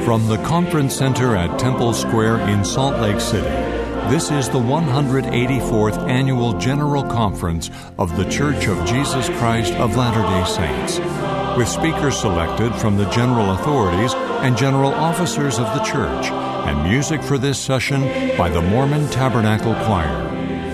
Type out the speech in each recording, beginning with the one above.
From the Conference Center at Temple Square in Salt Lake City, this is the 184th Annual General Conference of The Church of Jesus Christ of Latter day Saints, with speakers selected from the general authorities and general officers of the church, and music for this session by the Mormon Tabernacle Choir.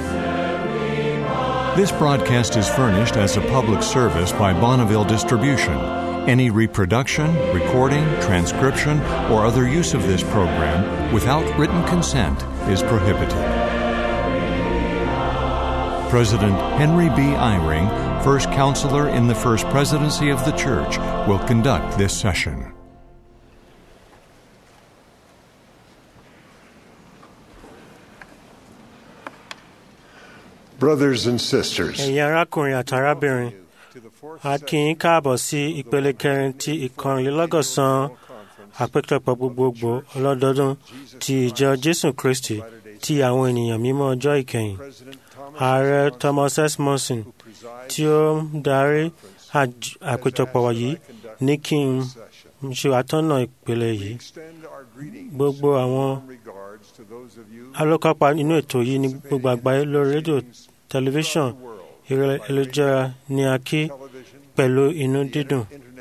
This broadcast is furnished as a public service by Bonneville Distribution. Any reproduction, recording, transcription, or other use of this program without written consent is prohibited. President Henry B. Eyring, First Counselor in the First Presidency of the Church, will conduct this session. Brothers and sisters, ẹ̀yin arákùnrin àti arábìnrin a kí yín káàbọ̀ sí ìpele kẹrin ti ìkọrìnlélọ́gọ́sàn àpéjọpọ̀ gbogbogbò ọlọ́dọọdún ti ìjọ jésù kristi ti àwọn ènìyàn mímọ́ ọjọ́ ìkẹyìn ààrẹ thomas s monson tí ó ń darí àj- àpéjọpọ̀ yìí ní kí n ṣe àtọ́nà ìpele yìí gbogbo àwọn alókápá nínú ètò yìí ní gbogbo àgbáyé lórí rédíò tẹlifíṣàn ìrẹ̀lẹ́jára ní a kí pẹ̀lú inú dídùn.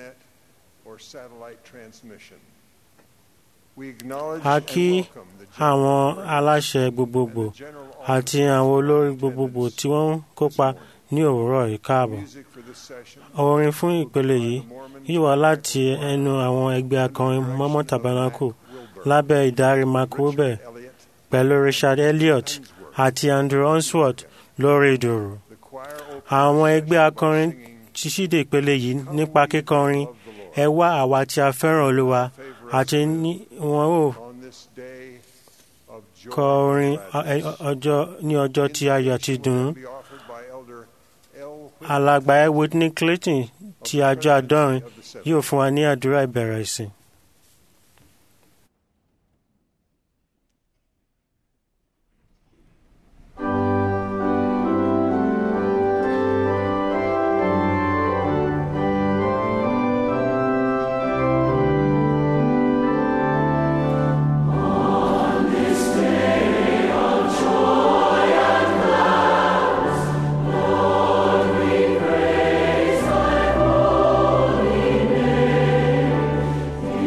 a kí àwọn aláṣẹ gbogbogbò àti àwọn olórí gbogbogbò tí wọ́n ń kópa ní òwúrọ̀ yìí káàbọ̀. orin fún ìpele yìí yìí wá láti ẹnu àwọn ẹgbẹ́ akọrin mọ́mọ́ tabernacle lábẹ́ ìdarí mark wubel pẹ̀lú richard elliot àti andrew onsworth lórí ìdòrò. àwọn ẹgbẹ́ akọrin ti ṣíde ìpele yìí nípa kíkọrin ẹ wá àwa tí a fẹ́ràn olúwa àti ní wọn ò kọ orin ọjọ́ ní ọjọ́ tí ayọ̀ àti dùn alàgbà ẹ whitney clayton ti àjọ àdọ́rin yóò fún wa ní àdúrà ìbẹ̀rẹ̀ ìsìn. Praise thy holy name.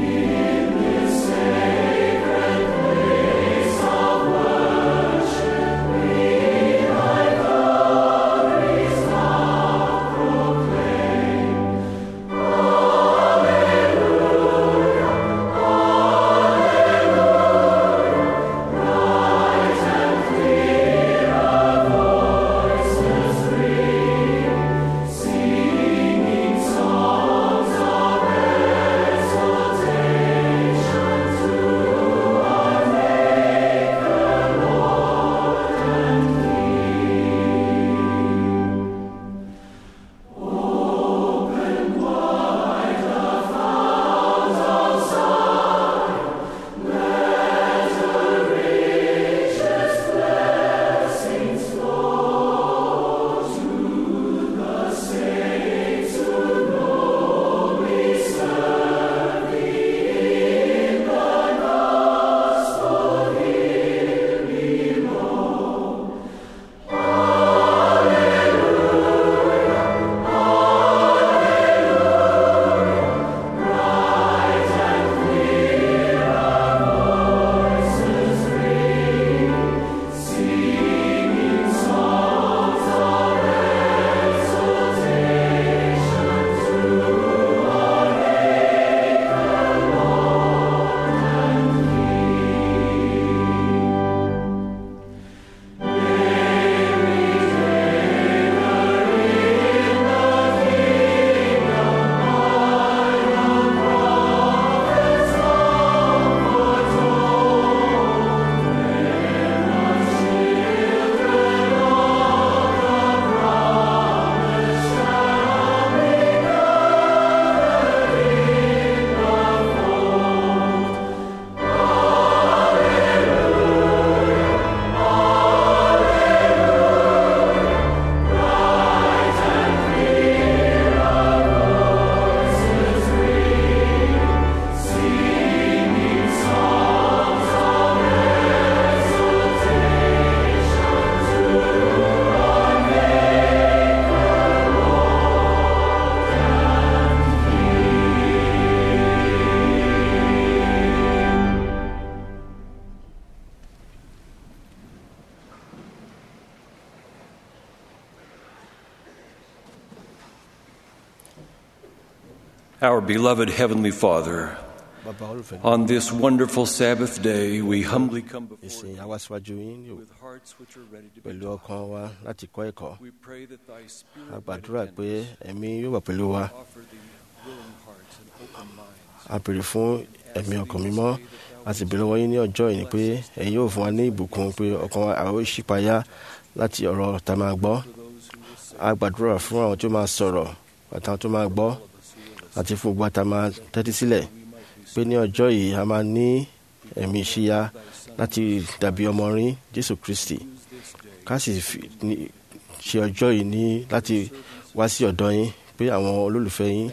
Our beloved Heavenly Father, bàbá olùfẹ́ on this wonderful Sabbath day, we humbly come before ìsìn you àwa síwájú yín ní with hearts which are ready to be pẹ̀lú taught. ọkàn wa láti kọ́ ẹ̀kọ́ We pray that Thy Spirit a might gbàdúrà attend pé us, ẹ̀mí yóò wà pẹ̀lú wa offer Thee willing hearts and open minds. a béèrè fún ẹ̀mí ọkàn mímọ́ a sì béèrè lọ́wọ́ yín ní ọjọ́ yìí ni pé ẹ̀yin yóò fún wa ní ìbùkún pé ọkàn wa àwọn ìṣípayá láti ọ̀rọ̀ tá a máa gbọ́ a gbàdúrà fún àwọn tó máa sọ̀rọ̀ àtàwọn tó máa gbọ́ àti fún gbogbo àtà máa tẹ́tí sílẹ̀ pé ní ọjọ́ yìí a máa ní ẹ̀mí ìṣíya láti dàbí ọmọ rin Jésù Kristi ká sì fi- ní- ṣe ọjọ́ yìí ní láti wá sí ọ̀dọ̀ yín pé àwọn olólùfẹ́ yín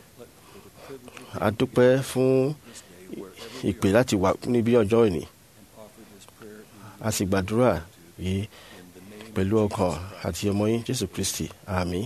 a dúpẹ́ fún ìpè láti wà níbí ọjọ́ ìní a sì gbàdúrà yìí pẹ̀lú ọkàn àti ọmọ yín Jésù Kristi àmín.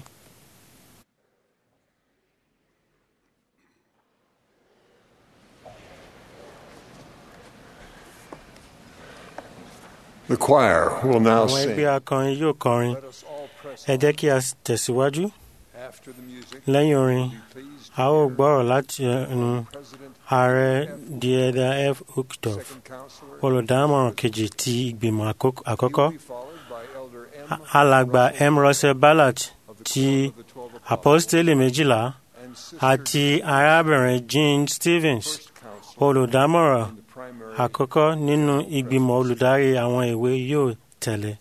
The choir will now àwọn ẹgbẹ́ sing. akọrin yóò kọrin Let us all press ẹ jẹ́ kí a tẹ̀síwájú after the music. lẹ́yìn orin Be pleased a ó gbọ́rọ̀ láti ẹnu President, ààrẹ dieda f ukdorf second counselor, olùdámọ̀ràn kejì ti ìgbìmọ̀ àkók- àkọ́kọ́ will be followed by Elder M. A- alàgbà m russell ballard of the ti Quorum of the Twelve Apostles, apostoli méjìlá and Sister àti arábìnrin jean stevens first counselor olùdámọ̀ràn in the primary àkọ́kọ́ nínú ìgbìmọ̀ olùdarí àwọn ìwé yóò tẹ̀lé.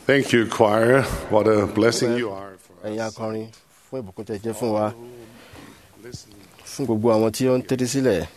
Thank you, choir. What a blessing you are for ẹ̀yin us. akọrin fún ìbùkún tẹ́ jẹ́ fún wa Listen. fún gbogbo àwọn tí ó ń tẹ́tí sílẹ̀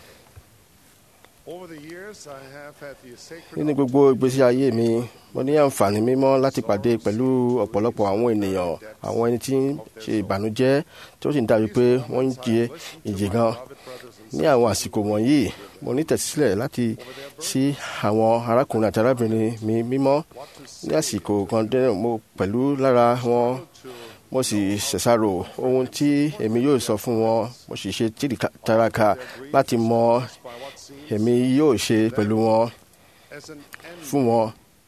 Over the years, I have had the sacred nínú gbogbo ìgbésí ayé mi mo ní àǹfààní mímọ́ láti pàdé pẹ̀lú ọ̀pọ̀lọpọ̀ àwọn ènìyàn àwọn ẹni tí ń ṣe ìbànújẹ́ tí ó sì ń dàbí pé wọ́n ń jẹ ìjì gan ní àwọn àsìkò wọ̀nyí mo ní tẹ̀sílẹ̀ láti sí àwọn arákùnrin àti arábìnrin mi mímọ́ ní àsìkò kan dé mo pẹ̀lú lára wọn mo sì ṣẹ̀ṣàrò ohun tí èmi yóò sọ fún wọn mo sì ṣe tìrìkàtàràkà láti mọ èmi yóò ṣe pẹ̀lú wọn as an end. fún wọn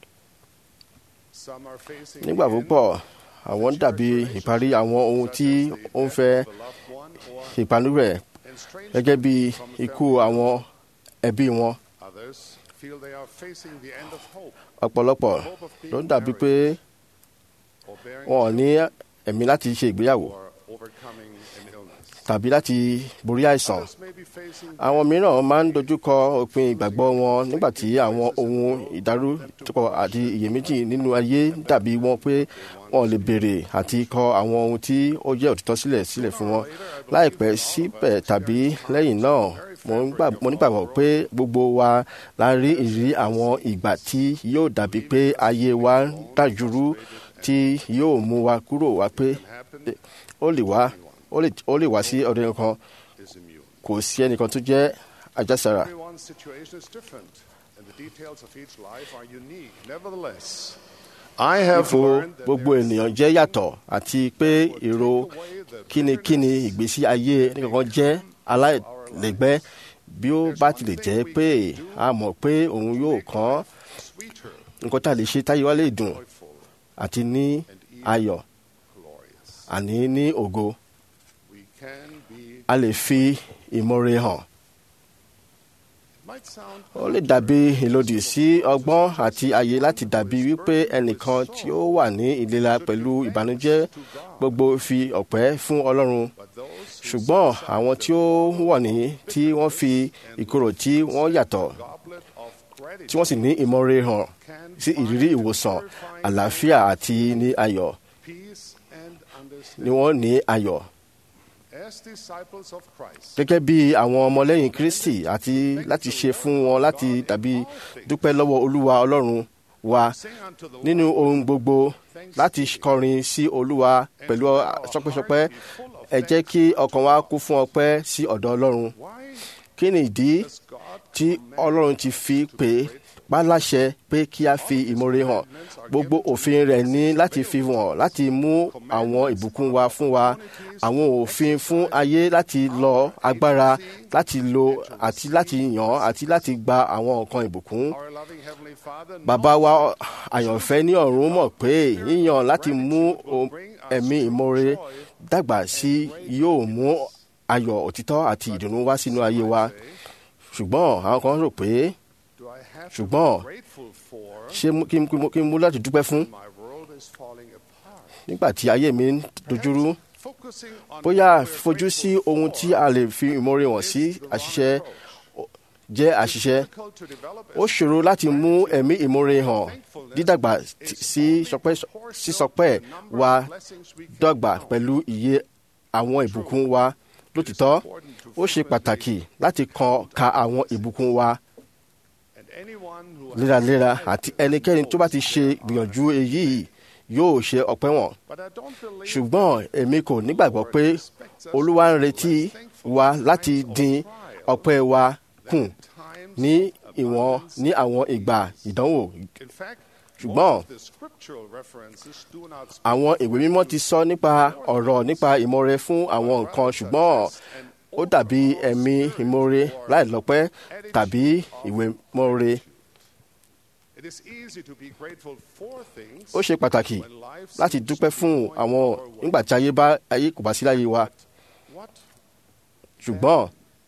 Some are facing nígbà the end púpọ̀ àwọn ń dàbí ìparí àwọn ohun tí ó ń fẹ́ of a loved one or ìpanu rẹ̀ estrangement gẹ́gẹ́ bí from ikú family. àwọn ẹbí wọn Others feel they are facing the end of hope ọ̀pọ̀lọpọ̀ ló ń dàbí pé or bearing wọn ò ní ẹ̀mí láti ṣe ìgbéyàwó or overcoming an illness. tàbí láti borí àìsàn Others may be facing àwọn mìíràn máa ń dojúkọ òpin ìgbàgbọ́ wọn nígbà tí àwọn ohun ìdárúkọ àti iyèméjì nínú ayé dàbí wọn pé wọn ò lè béèrè àti kọ àwọn ohun tí ó jẹ́ òtítọ́ sílẹ̀ sílẹ̀ fún wọn láìpẹ́ síbẹ̀ tàbí lẹ́yìn náà mo ń gbà- mo nígbàgbọ́ pé gbogbo wa la rí ìrírí àwọn ìgbà tí yóò dàbí pé ayé wa ń dàjúrú tí yóò mú wa kúrò wá pé happen ó lè wá ó lè- ó lè wá sí ọdún kan is immune. kò sí ẹnìkan tó jẹ́ àjàsára. Everyone's situation is different, and the details of each life are unique. Nevertheless, I have ipò learned that gbogbo there is ènìyàn jẹ́ yàtọ̀ àti pé èrò kínníkínní ìgbésí ayé nìkankan jẹ́ aláìlẹ́gbẹ́ bí ó bá tilẹ̀ jẹ́ pé a mọ̀ pé òun yóò kàn sweeter, nǹkan tá a lè ṣe táyé wa lè dùn joyful, àti ní ayọ̀ glorious. àní ní ògo We can be. a lè fi ìmoore hàn. It might sound ó lè dàbí ìlòdì sí ọgbọ́n àti àyè láti dàbí wípé ẹnìkan tí ó wà ní ìlera pẹ̀lú ìbànújẹ́ gbogbo fi ọ̀pẹ́ fún ọlọ́run but those who ṣùgbọ́n àwọn tí ó wọ̀ ní tí wọ́n fi ìkorò tí wọ́n yàtọ̀ goblet of gratitude tí wọ́n sì ní ìmọ̀re hàn can sí ìrírí ìwòsàn àlàáfíà àti ní ayọ̀ peace and ni understanding. wọ́n ní ayọ̀ As disciples of Christ, gẹ́gẹ́ bí àwọn ọmọlẹ́yìn kristi àti láti ṣe fún wọn láti tàbí dúpẹ́ lọ́wọ́ olúwa ọlọ́run wa sing unto the nínú Lord ohun gbogbo láti kọrin sí olúwa pẹ̀lú sọpẹ́sọpẹ́ ẹ jẹ́ kí ọkàn wa kún fún ọpẹ́ sí ọ̀dọ̀ ọlọ́run Why kí ni ìdí does God tí ọlọ́run ti fi pè é pa láṣẹ pé kí a fi ìmoore hàn gbogbo òfin rẹ̀ ní láti fi hàn láti mú àwọn ìbùkún wa fún wa àwọn òfin fún ayé láti lọ agbára láti lo àti láti yàn àti láti gba àwọn nǹkan ìbùkún our loving Heavenly Father bàbá wa àyànfẹ́ ní ọ̀run mọ̀ pé yíyan láti mú o- ẹ̀mí ìmoore dàgbà sí yóò mú ayọ̀ òtítọ́ àti ìdùnnú wá sínú ayé wa ṣùgbọ́n àwọn kan rò pé do I have to ṣùgbọ́n be grateful for ṣé mú- kí n kí n- kí n mú láti dúpẹ́ fún my world is falling apart? nígbà tí ayé mi ń dojúrú Focusing on bóyá what we're fojú sí grateful ohun for tí a lè fi ìmoore hàn sí is the wrong àṣìṣe approach. jẹ́ àṣìṣe Difficult to develop ó ṣòro láti mú ẹ̀mí ìmoore hàn dídàgbà It's sí only sọpẹ́ proportional sísọpẹ́ to the number wa of blessings we can dọ́gba count. pẹ̀lú iye àwọn ìbùkún wa lótìtọ́ ó ṣe pàtàkì láti kan ka àwọn ìbùkún wa And anyone who has léraléra àti ẹnikẹ́ni tó bá ti ṣe gbìyànjú èyí yóò ṣe ọpẹ́ wọn But I don't believe ṣùgbọ́n èmi kò nígbàgbọ́ pé olúwa ń retí wa láti dín ọpẹ́ wa kù times ní ìwọ̀n ní àwọn ìgbà ìdánwò In fact, ṣùgbọ́n most of the scriptural references do not speak àwọn ìwé mímọ́ ti sọ nípa ọ̀rọ̀ nípa ìmoore fún àwọn nǹkan ṣùgbọ́n ó dàbí ẹ̀mí ìmoore láìlọ́pẹ́ tàbí ìwé mọ́re It is easy to be grateful for things ó ṣe pàtàkì when life láti seems dúpẹ́ to be fún going àwọn our way. nígbà tí ayé bá ayé kò bá sí láyé wa What ṣùgbọ́n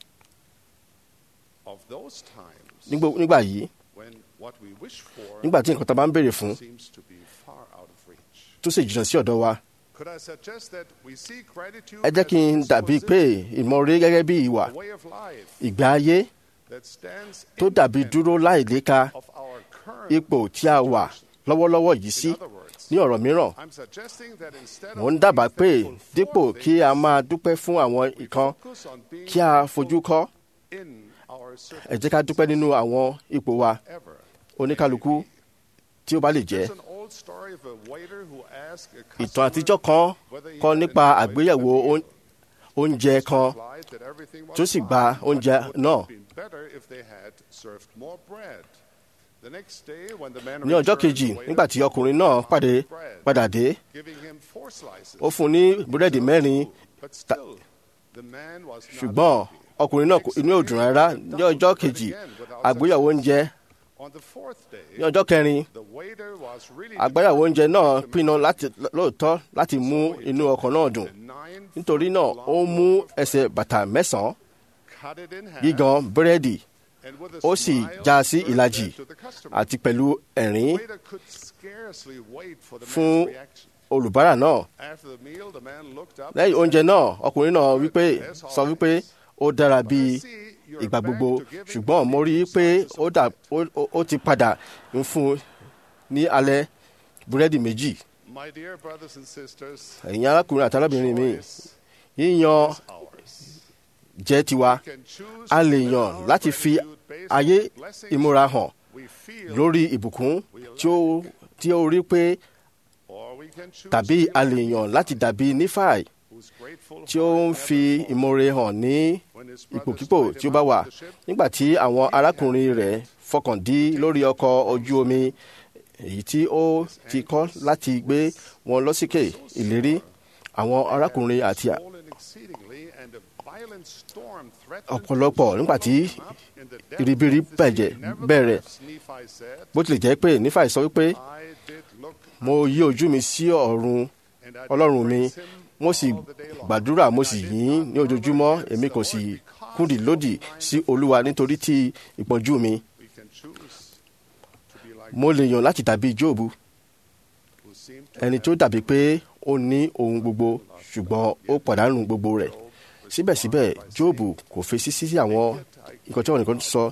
of those times nígbò- nígbà yìí when what we wish for nígbà tí nǹkan tá a bá ń béèrè fún seems to be far out of reach? tó sì jìnnà sí ọ̀dọ̀ wa Could I suggest that we see gratitude ẹ jẹ́ kí n as a dàbí pé disposition, ìmoore gẹ́gẹ́ bí ìwà a way of life ìgbé ayé that stands tó dàbí independent dúró láìléka of our current ipò tí a wà lọ́wọ́lọ́wọ́ yìí sí In other words, ní ọ̀rọ̀ mìíràn I'm suggesting that instead mò ń of dábàá being pé thankful for dípò kí a máa dúpẹ́ fún àwọn ìkan focus on being kí a fojú kọ́ in our ẹ jẹ́ ká dúpẹ́ nínú àwọn ipò wa ever. oníkálukú tí ó bá lè jẹ́ There's an old story of a waiter who asked a ìtàn customer àtijọ́ kan whether he kọ́ had nípa enjoyed àgbéyẹ̀wò the meal. oún- oúnjẹ kan replied that everything was tó sì fine. gba oúnjẹ It would náà. have been better if they had served more bread. The next day, when the man ní ọjọ́ returned, kejì the waiter nígbà tí ọkùnrin náà pàdé padà dé giving him four slices. ó fún un ní búrẹ́dì mẹ́rin But still, the man was not ṣùgbọ́n happy. ọkùnrin náà kò- inú ò dùn rárá ní ọjọ́ kejì àgbéyẹ̀wò oúnjẹ On the fourth day, ní ọjọ́ kẹrin the waiter was really àgbéyẹ̀wò oúnjẹ náà determined to pinnu make láti lóòótọ́ láti mú inú ọkọ̀ náà dùn nine nítorí náà ó mú ẹsẹ̀ bàtà mẹ́sàn-án cut it in half, gígan búrẹ́dì and with a ó sì smile, já sí served ìlàjì that to the customer. àti pẹ̀lú ẹ̀rín The waiter could scarcely wait for the fún man's reaction. olùbárà náà After the meal, the man looked up lẹ́yìn and oúnjẹ said, náà ọkùnrin náà wípé sọ wípé ó dára bíi ìgbà gbogbo ṣùgbọ́n mo rí i pé ó dà ó- ó- ó ti padà ń fún un ní alẹ́ búrẹ́dì méjì My dear brothers and sisters, ẹ̀yin arákùnrin àti arábìnrin mi choice yíyan is ours. jẹ́ tiwa We can choose a to lè live yàn our láti fi gratitude based ayé on the blessings ìmúra hàn we feel, lórí ìbùkún tí ó tí ó rí pé or we can choose tàbí to be a like lè yàn láti dàbí nífàì who's grateful tí for ó ń never fi falling. ìmoore hàn ní When his ipòkípò brothers tí ó tied bá him wà up on the ship, nígbà tí àwọn arákùnrin rẹ̀ fọkàn dí lórí ọkọ̀ ojú omi èyí tí ó ti kọ́ láti gbé wọn lọ́síkè ìlérí àwọn arákùnrin àti swollen exceedingly, and a violent storm threatened ọ̀pọ̀lọpọ̀ to nígbà tí swallow them up in the depth ìribiri of the sea. bẹ̀jẹ̀ bẹ̀rẹ̀ Nevertheless, Nephi said, bó tilẹ̀ jẹ́ pé nífàì sọ wípé I did look mo yí ojú mi sí ọ̀run and I did ọlọ́run mi praise him mo sì all the day long. gbàdúrà mo And sì I did yìn ín not ní ojoojúmọ́ murmur èmi against kò the sì Lord because kúndì of lòdì my sí olúwa nítorí tí ìpọ́njú mi We can choose to be like mo lè yàn láti dàbí jóòbù who seemed to ẹni tó dàbí pé ó ní ohun gbogbo ṣùgbọ́n ó pàdánù gbogbo rẹ̀ síbẹ̀síbẹ̀ jóòbù kò fèsì sí àwọn nǹkan tí wọn nìkan sọ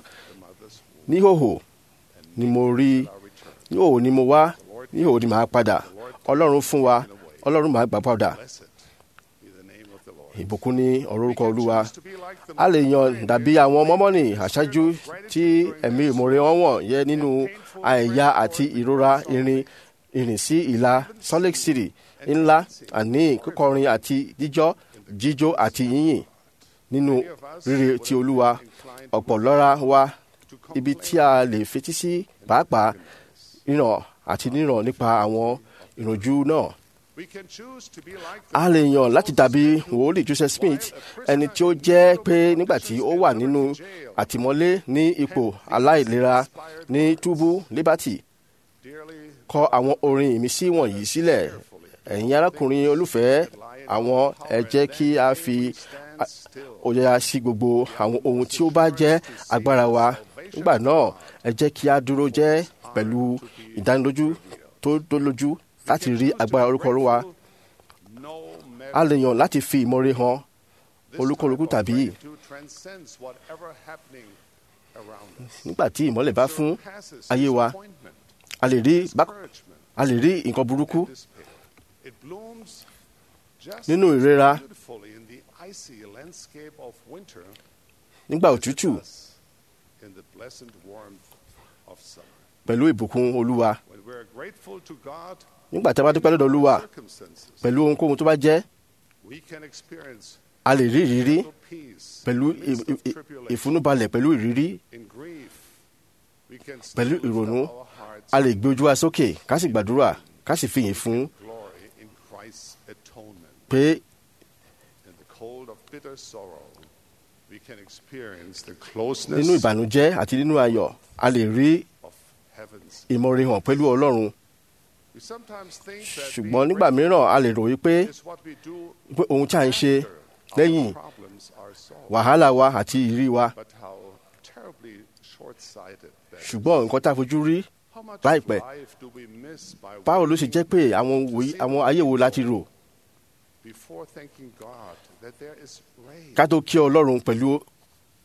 níhòhò ni mo rí níhòhò ni mo wá níhòhò ni màá padà ọlọ́run fún wa ọlọ́run màá gbà padà Blessed be the name of the Lord. ìbùkún ní ọ̀rọ̀ orúkọ olúwa Choose to be like the a lè yan dàbí àwọn mọ́mọ́nì àṣáájú tí ẹ̀mí ìmoore wọn wọ̀n yẹ nínú àìyá àti ìrora irin ìrìn sí ìlà Salt Lake City ńlá àní kíkọrin àti jíjọ́ jíjó àti yíyìn nínú rere ti olúwa ọ̀pọ̀ lọ́ra wa ibi tí a lè fetí sí pàápàá ríran àti níran nípa àwọn ìrànjú náà We can choose to be like a lè yàn láti dàbí wòlíì Joseph Smith ẹni tí ó jẹ́ pé nígbà tí ó wà nínú àtìmọ́lé ní ipò aláìlera ní túbú Liberty dearly kọ àwọn orin ìmísí wọ̀nyí sílẹ̀ ẹ̀yin arákùnrin olùfẹ́ àwọn ẹ jẹ́ kí a fi stand still. òye sí gbogbo àwọn ohun tí ó bá jẹ́ agbára wa nígbà náà ẹ jẹ́ kí a dúró jẹ́ pẹ̀lú ìdánilójú tó dólójú láti rí agbára orúkọ Olúwa No a lè yàn láti fi ìmoore hàn olúkúlùkù tàbí to transcends whatever happening around us. nígbà tí ìmọ́lẹ̀ bá fún Surpasses ayé wa disappointment, a lè rí bá- discouragement, a lè rí nǹkan burúkú despair. It blooms just nínú as ìrora beautifully in the icy landscape of winter nígbà as it òtútù does in the pleasant warmth of summer. pẹ̀lú ìbùkún olúwa When we're grateful to God nígbà tí a bá dúpẹ́ lọ́dọ̀ olúwa circumstances, pẹ̀lú ohunkóhun tó bá jẹ́ we can experience a lè rí ìrírí total peace pẹ̀lú in the midst ì- of ì- tribulation. ìfúnúbalẹ̀ pẹ̀lú ìrírí In grief, we can pẹ̀lú still lift ìrònú up our hearts a lè gbé ojú wa sókè ká sì gbàdúrà ká sì fìyìn fún glory in Christ's atonement. pé In the cold of bitter sorrow, we can experience the nínú closeness ìbànújẹ́ àti nínú ayọ̀ a lè rí of heaven's. ìmoore hàn pẹ̀lú ọlọ́run We sometimes think that ṣùgbọ́n being nígbà mìíràn a lè rò wípé grateful is what we do pé ohun tí a ń ṣe after lẹ́yìn our problems are solved. wàhálà wa àti ìrírí wa But how terribly short-sighted that is. ṣùgbọ́n nǹkan tá a fojú rí How much of láìpẹ́ life do we miss by báwo ló ṣe waiting jẹ́ pé àwọn wòye- àwọn ayé wo láti rò before thanking God that there is rain? ká tó kí ọlọ́run pẹ̀lú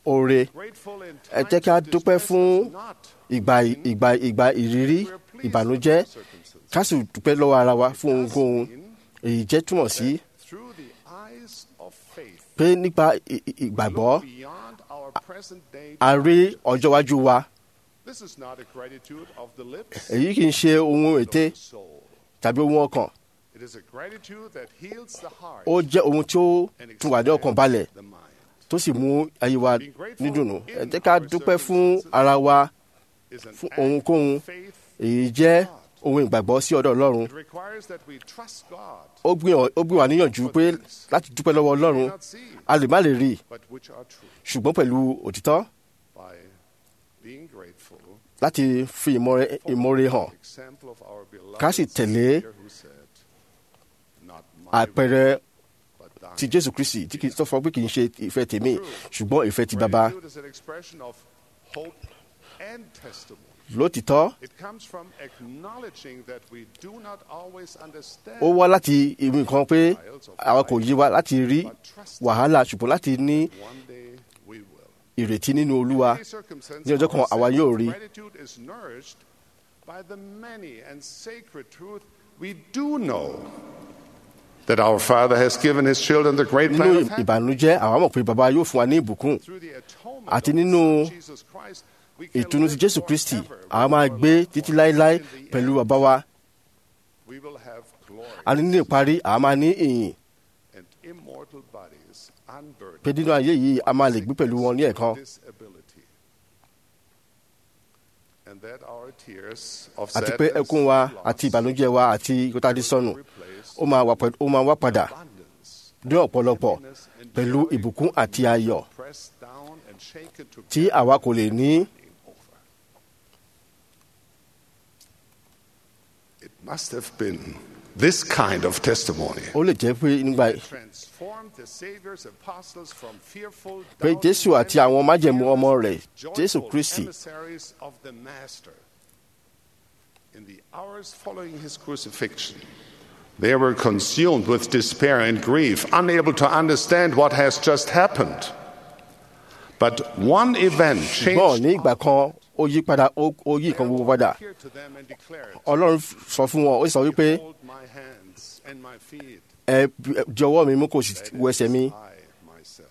oore Grateful in ẹ jẹ́ kí a times of dúpẹ́ distress fún does not ìgbà ìgbà ìgbà ìrírí We're pleased ìbànújẹ́ with the circumstances. ká sì dúpẹ́ lọ́wọ́ ara wa fún It does ohunkóhun mean èyí jẹ́ túmọ̀ sí that through the eyes of faith, pé nípa ì- ì- ìgbàgbọ́ look beyond our present day a rí ọjọ́ iwájú wa This is not a gratitude of the lips èyí kì í ṣe ohun ète of the soul. tàbí ohun ọkàn It is a gratitude that heals the heart ó jẹ́ ohun tí ó and tún wà ní ọkàn balẹ̀ expands the mind. tó sì mú ayé wa nídùnnú ẹ jẹ́ ká dúpẹ́ fún ara wa Is an fún act ohunkóhun of faith. èyí jẹ́ ohun ìgbàgbọ́ sí ọ̀dọ̀ ọlọ́run It requires that we trust God, ó gbìyàn- ó gbé wa níyànjú pé láti dúpẹ́ lọ́wọ́ we ọlọ́run may not see, a lè má lè rí i but which are true. ṣùgbọ́n pẹ̀lú òtítọ́ By being grateful láti fi ìmọ̀re ìmọ̀re hàn example of our beloved Ká sì tẹ̀lé Savior who said, "Not my àpẹẹrẹ will, but thine." ti jésù kristi tí kì í sọ fún ọ pé kì í ṣe ìfẹ́ tèmi ṣùgbọ́n ìfẹ́ ti bàbá Gratitude is an expression of hope and testimony. lótìtọ́ It comes from acknowledging that we do not always understand. ó wá láti ìwé nǹkan pé àwa kò yé wa láti rí wàhálà ṣùgbọ́n láti ní One day we will. ìrètí nínú olúwa Many circumstances ní ọjọ́ kan our àwa sense yóò of rí Gratitude is nourished by the many and sacred truth we do know that our Father has given His children the great nínú plan of heaven. ìbànújẹ́ àwa mọ̀ pé bàbá yóò fún wa ní ìbùkún Through the atonement Àti of the nínú Son, Jesus Christ, we can ìtùnú ti live jésù kristi forever àwa with máa our gbé loved títí ones. láéláé In the pẹ̀lú end, bàbá wa we will have glory a ní ní ìparí àwa máa ní ìyìn and immortal bodies unburdened pé nínú ayé yìí a máa lè gbé pẹ̀lú wọn ní ẹ̀kan disability. And that our tears of àti pé sadness ẹkún wa and loss àti ìbànújẹ́ wa àti ìkótádé sọnù will replace ó máa wà pẹ̀lú- ó máa wá padà abundance, ní ọ̀pọ̀lọpọ̀ happiness, and pẹ̀lú joy ìbùkún àti ayọ̀ pressed down and shaken tí together àwa kò lè ní over. It must have been this kind of testimony ó lè jẹ́ pé nígbà that transformed the Savior's apostles from fearful, pé doubting jésù àti men àwọn májẹ̀mú to ọmọ rẹ̀ joyful jésù kristi emissaries of the Master. In the hours following his crucifixion, they were consumed with despair and grief, unable to understand what has just happened. But one event ṣùgbọ́n ní changed ìgbà kan ó yí padà ó ó yí nǹkan gbogbo padà appeared to them and declared, ọlọ́run sọ fún wọn ó sọ wípé Hold my hands and my feet. ẹ di ọwọ́ mi mú kó sì That wo is ẹsẹ̀ mi I myself.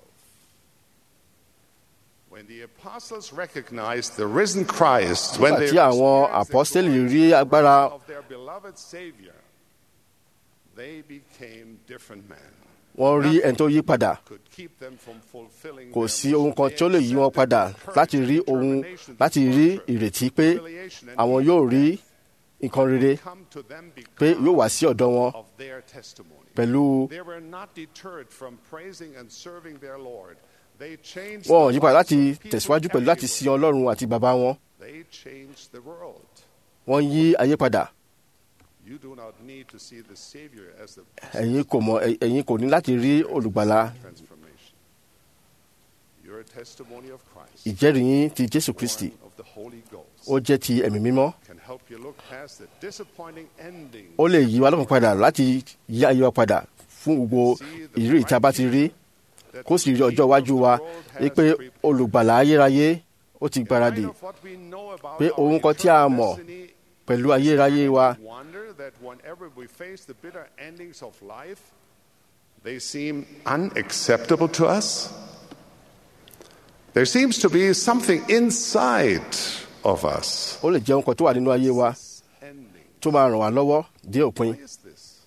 When the apostles recognized the risen Christ, when Nígbà they tí àwọn experienced the apọ́stélì glorious rí agbára resurrection of their beloved Savior, they became different men. wọ́n rí ẹni tó yí padà Could keep them from fulfilling kò their sí ohun kan mission. tí ó lè yí wọn They padà accepted láti with rí perfect ohun determination láti the rí torture, ìrètí pé humiliation, and àwọn even yóò rí death nǹkan rere come to them pé because yóò wá sí ọ̀dọ̀ wọn of their testimony. pẹ̀lú They were not deterred from praising and serving their Lord. They changed wọn ò the yí padà lives láti of people tẹ̀síwájú pẹ̀lú láti sin everywhere. ọlọ́run àti bàbá wọn They changed the world. wọ́n yí ayé padà You do not need to see the Savior as the ẹ̀yin kò mọ̀ ẹ̀- ẹ̀yin kò ní láti rí olùgbàlà transformation. Your testimony of Christ, ìjẹ́rìí yín ti jésù kristi born of the Holy Ghost, ó jẹ́ ti ẹ̀mí mímọ́ can help you look past the disappointing ending ó lè yí wa lọ́kàn padà láti yí ayé wa padà fún gbogbo ìrírí tí a bá ti rí that kó sì rí the ọjọ́ King of iwájú the wa world has wípé prepared. olùgbàlà ayérayé ó ti In gbáradì light of what we know about pé our ohun kan tí a eternal mọ̀ destiny, pẹ̀lú ayérayé wa we wonder that whenever we face the bitter endings of life, they seem unacceptable to us. There seems to be something inside of us. ó lè jẹ́ ohun kan tó wà nínú ayé wa Ending. tó máa ràn wá lọ́wọ́ dé òpin Why is this?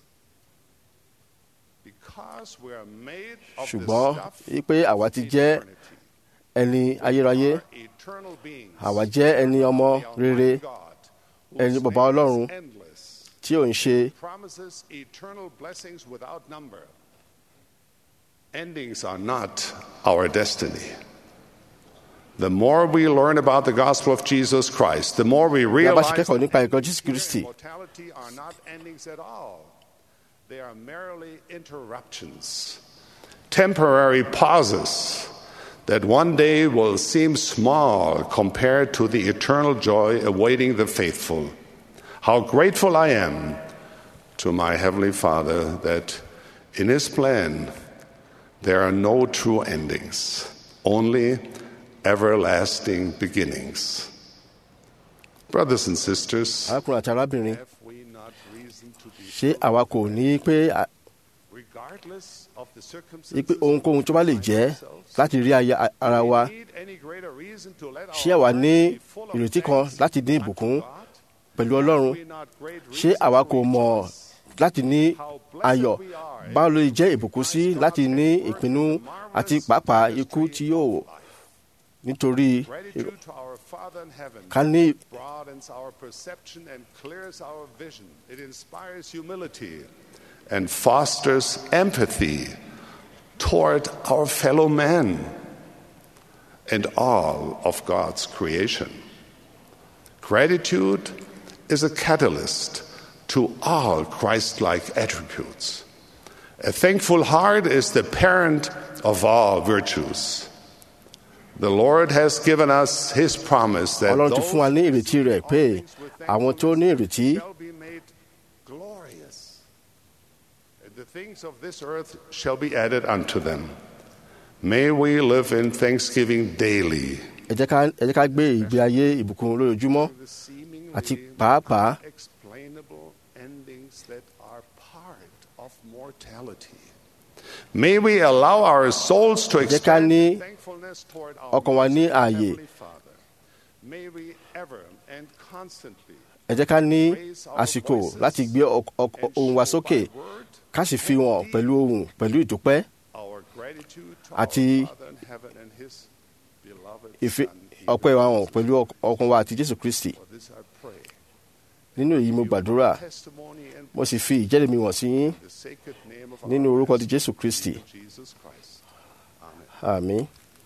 Because we are made of the ṣùgbọ́n stuff wípé àwa ti jẹ́ eternity. ẹni ayérayé Are eternal beings. àwa jẹ́ ẹni ọmọ The rere Almighty God, ẹni whose bàbá name is Ọlọ́run. endless. tí ò ń ṣe promises eternal blessings without number. Endings are not our destiny. The more we learn about the gospel of Jesus Christ, the more we bí a bá ṣe realize kẹ́kọ̀ọ́ that nípa ẹ̀kọ́ death jésù kristi and mortality are not endings at all. They are merely interruptions, temporary pauses that one day will seem small compared to the eternal joy awaiting the faithful. How grateful I am to my Heavenly Father that in His plan there are no true endings, only everlasting beginnings. Brothers and sisters, arákùnrin àti arábìnrin have we not reason to be ṣé àwa kò ní pé à- regardless of the ní circumstances pé ohunkóhun tó bá lè jẹ́ láti rí aya ara wa need any greater reason to let ṣé our àwa ní lives be full of ìrètí kan thanks láti ní unto ìbùkún God? pẹ̀lú ọlọ́run We not great ṣé reason àwa to kò mọ̀ rejoice? láti ní How blessed ayọ̀ we are báwo ló lè jẹ́ ìbùkún sí láti ní ìpinnu àti pàápàá ikú tí yóò nítorí Gratitude to our Father in heaven ká ní broadens our perception and clears our vision. It inspires humility and fosters empathy toward our fellow man and all of God's creation. Gratitude is a catalyst to all Christ like attributes. A thankful heart is the parent of all virtues. The Lord has given us His promise that ọlọ́run ti those fún wa ní ìrètí rẹ̀ pé àwọn tó ní ìrètí shall be made glorious. And the things of this earth shall be added unto them. May we live in thanksgiving daily. ẹ jẹ́ ká- ẹ jẹ́ ká gbé ìgbé ayé ìbùkún lójoojúmọ́ The seemingly àti pàápàá unexplainable endings that are part of mortality. May we allow our souls to jẹ́ ká extend ní thankfulness toward our ọkàn wa ní merciful ààyè. Heavenly Father. May we ever and constantly ẹ jẹ́ ká ní raise our àsìkò voices láti gbé ọk- ọk- and ohùn wa show sókè by word ká sì fi hàn pẹ̀lú ohùn pẹ̀lú ìdúpẹ́ our gratitude to Àti our Father in heaven and His beloved ìfi Son. ọpẹ́ wa hàn pẹ̀lú ọk- ọkàn wa àti jésù kristi For this I pray. nínú èyí mo gbàdúrà Testimony and mo sì fi ìjẹ́rìí mi wọ̀n sí yín the sacred name of nínú our orúkọ ti Master, jésù kristi Jesus Christ. Amen. àmín.